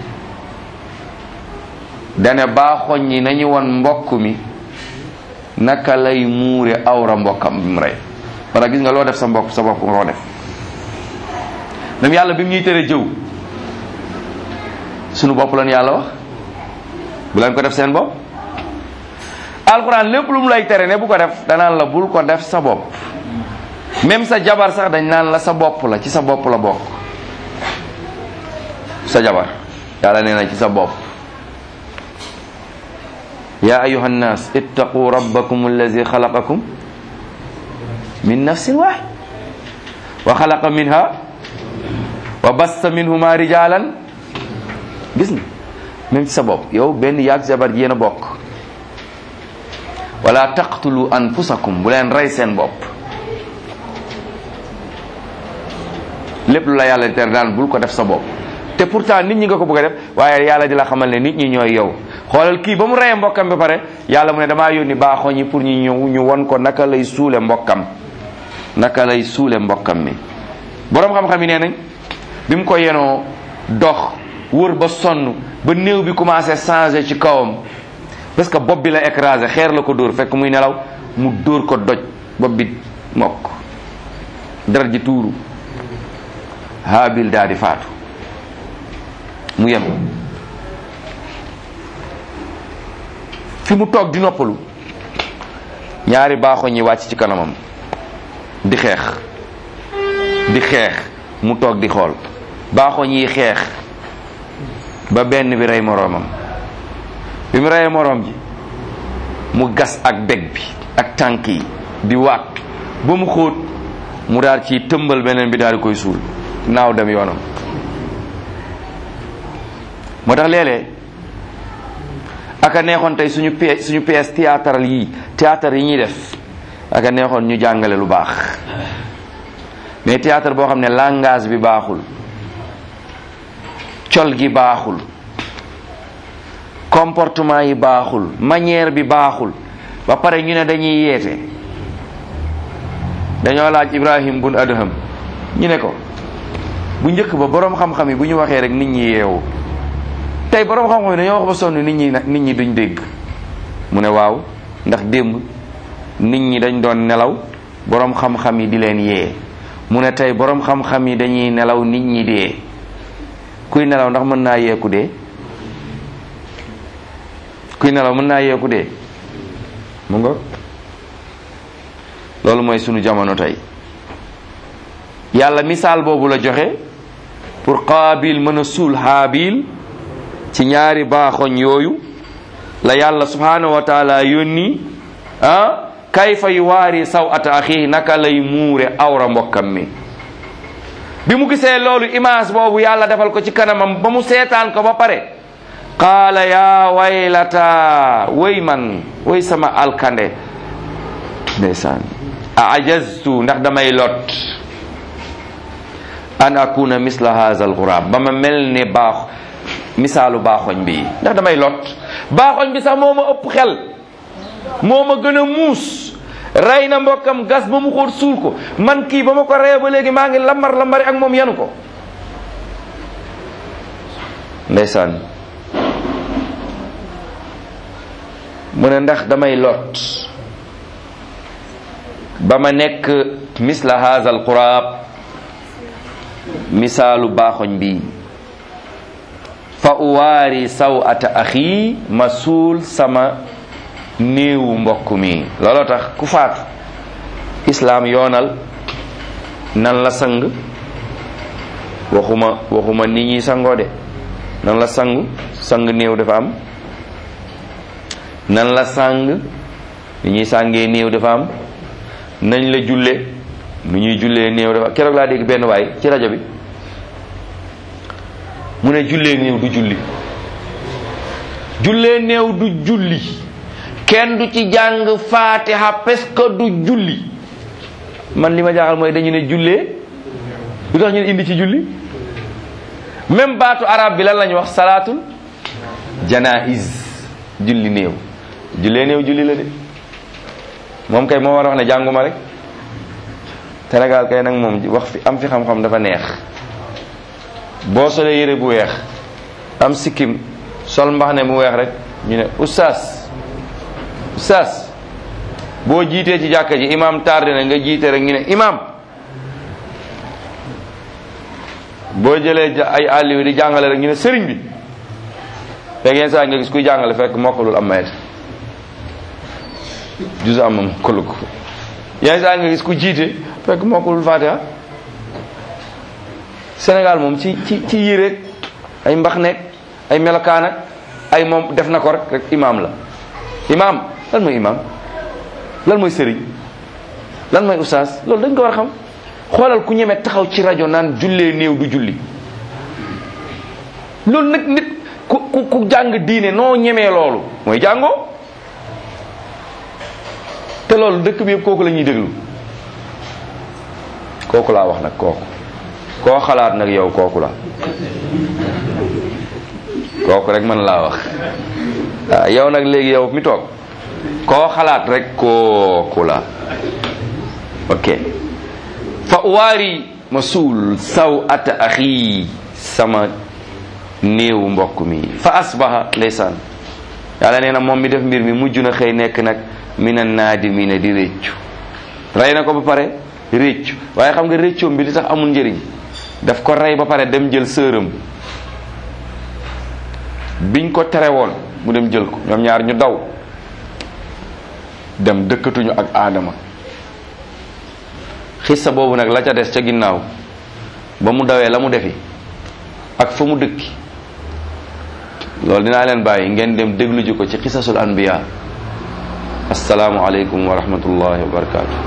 dane baaxoñ ñi nañu won mbokk mi naka lay muure awra mbokkam bi mu rey wala gis nga loo def sa mbokk sa bopp nga ko def même yàlla bi mu ñuy tere jëw sunu bopp lan yàlla wax bu leen ko def seen bopp alxuraan lépp lu mu lay tere ne bu ko def danaan la bul ko def sa bopp même sa jabar sax dañ naan la sa bopp la ci sa bopp la bokk sa jabar yàlla nee na ci sa bopp ya ayuha nnas ittaqu rabbakum allazi xalaqakum min nafsin wahid wa xalaqa minha wa bassa minhuma rijalan gis nga même ci sa bopp yow benn yaag jabar ji yéen a bokk wala taqtulu anfusakum bu leen rey seen bopp lépp lu la yàlla di tere daan bul ko def sa bopp te pourtant nit ñi nga ko bëgg a def waaye yàlla di la xamal ne nit ñi ñooy yow xoolal kii ba mu reyee mbokkam ba pare yàlla mu ne damaa yónni baaxoo ñi pour ñu ñëw ñu won ko naka lay suule mbokkam naka lay suule mbokkam mi boroom xam-xam yi nee nañ bi mu ko yenoo dox wër ba sonn ba néew bi commencé changer ci kawam parce que bopp bi la écrasé xeer la ko dóor fekk muy nelaw mu dóor ko doj bopp bi mokk deret ji tuuru Haabil daal di faatu mu yem fi mu toog di noppalu ñaari baaxoñ yi wàcc ci kanamam di xeex di xeex mu toog di xool baaxoñ yi xeex ba benn bi rey moroomam bi mu reyee moroom ji mu gas ak beg bi ak tànk yi di waat ba mu xóot mu daal ci tëmbal beneen bi daal di koy suul naaw dem yoonam moo tax léeg-léeg aka neexoon tey suñu pièce suñu pièce théâtral yi théâtre yi ñuy def aka neexoon ñu jàngale lu baax mais théâtre boo xam ne langage bi baaxul col gi baaxul comportement yi baaxul manière bi baaxul ba pare ñu ne dañuy yeete dañoo laaj Ibrahim bun Adham ñu ne ko bu njëkk ba boroom xam-xam yi bu ñu waxee rek nit ñi yeewu tey boroom xam-xam yi dañoo wax ba sonn nit ñi nit ñi duñ dégg mu ne waaw ndax démb nit ñi dañ doon nelaw boroom xam-xam yi di leen yee mu ne tey boroom xam-xam yi dañuy nelaw nit ñi dee kuy nelaw ndax mën naa yeeku dee kuy nelaw mën naa yeeku dee mu nga loolu mooy sunu jamono tey yàlla misaal boobu la joxe pour qaabil mën a suul haabil ci ñaari baaxoñ yooyu la yàlla subhanahu wa taala yónni ah kayfa yu waari saw ata axi naka lay muure awra mbokkam mi bi mu gisee loolu image boobu yàlla defal ko ci kanamam ba mu seetaan ko ba pare qaala yaa waylata way man way sama alkande ndeysaan a ajaztu ndax damay lot an akuna misla haza alxuraab ba ma mel ne baax misaalu baaxoñ bi ndax damay lot baaxoñ bi sax moo ma ëpp xel moo ma gën a muus rey na mbokkam gas ba mu xóot suul ko man kii ba ma ko reyee ba léegi maa ngi lambar lambari ak moom yanu ko ndeysaan mu ne ndax damay lot ba ma nekk misla haza alquraab misaalu baaxoñ bi fa uwaari saw ata axi ma suul sama néewu mbokk mi looloo tax ku faatu islaam yoonal nan la sang waxuma waxuma nit ñi sangoo de nan la sangu sang néew dafa am nan la sang ni ñuy sàngee néew dafa am nañ la julle nu ñuy jullee néew dafa keroog laa dégg benn waay ci rajo bi mu ne jullee néew du julli jullee néew du julli kenn du ci jàng faatiha parce que du julli man li ma jaaxal mooy dañu ne jullee lu tax ñu indi ci julli même baatu arab bi lan lañu wax salaatul janaiz julli néew jullee néew julli la de moom kay moo war a wax ne jànguma rek Sénégal kay nag moom wax fi am fi xam-xam dafa neex boo solee yére bu weex am sikkim sol mbax ne mu weex rek ñu ne oustaz oustaz boo jiitee ci jàkka ji imam tardé na nga jiite rek ñu ne imam boo jëlee ja- ay àlliw di jàngale rek ñu ne sëriñ bi fekk yenn saa nga gis kuy jàngale fekk mokkalul am mayet jus am am mokkalu ko yenn saa nga gis ku jiite fekk mokkalul fatiha Sénégal moom ci ci ci yére ay mbax nekk ay melokaan ak ay moom def na ko rek rek imam la imam lan mooy imam lan mooy sëriñ lan mooy ustaas loolu dañ ko war a xam xoolal ku ñeme taxaw ci rajo naan jullee néew du julli loolu nag nit ku ku ku jàng diine noo ñemee loolu mooy jàngoo te loolu dëkk bi yëpp kooku la ñuy déglu kooku laa wax nag kooku koo xalaat nag yow kooku la kooku rek man laa wax waaw yow nag léegi yow mi toog koo xalaat rek kooku la ok fa uwaari ma suul saw ata axi sama néewu mbokk mi fa asbaha ndeysaan yàlla nee na moom mi def mbir mi mujj na xëy nekk nag mina naadimina di réccu rey na ko ba pare réccu waaye xam nga réccoom bi li tax amul njëriñ daf ko rey ba pare dem jël sëram biñ ko tere woon mu dem jël ko ñoom ñaar ñu daw dem dëkkatuñu ak aadama xissa boobu nag la ca des ca ginnaaw ba mu dawee la mu defi ak fa mu dëkki loolu dinaa leen bàyyi ngeen dem déglu ji ko ci xisasul anbiya asalaamu aleykum wa rahmatullahi wa barakatuh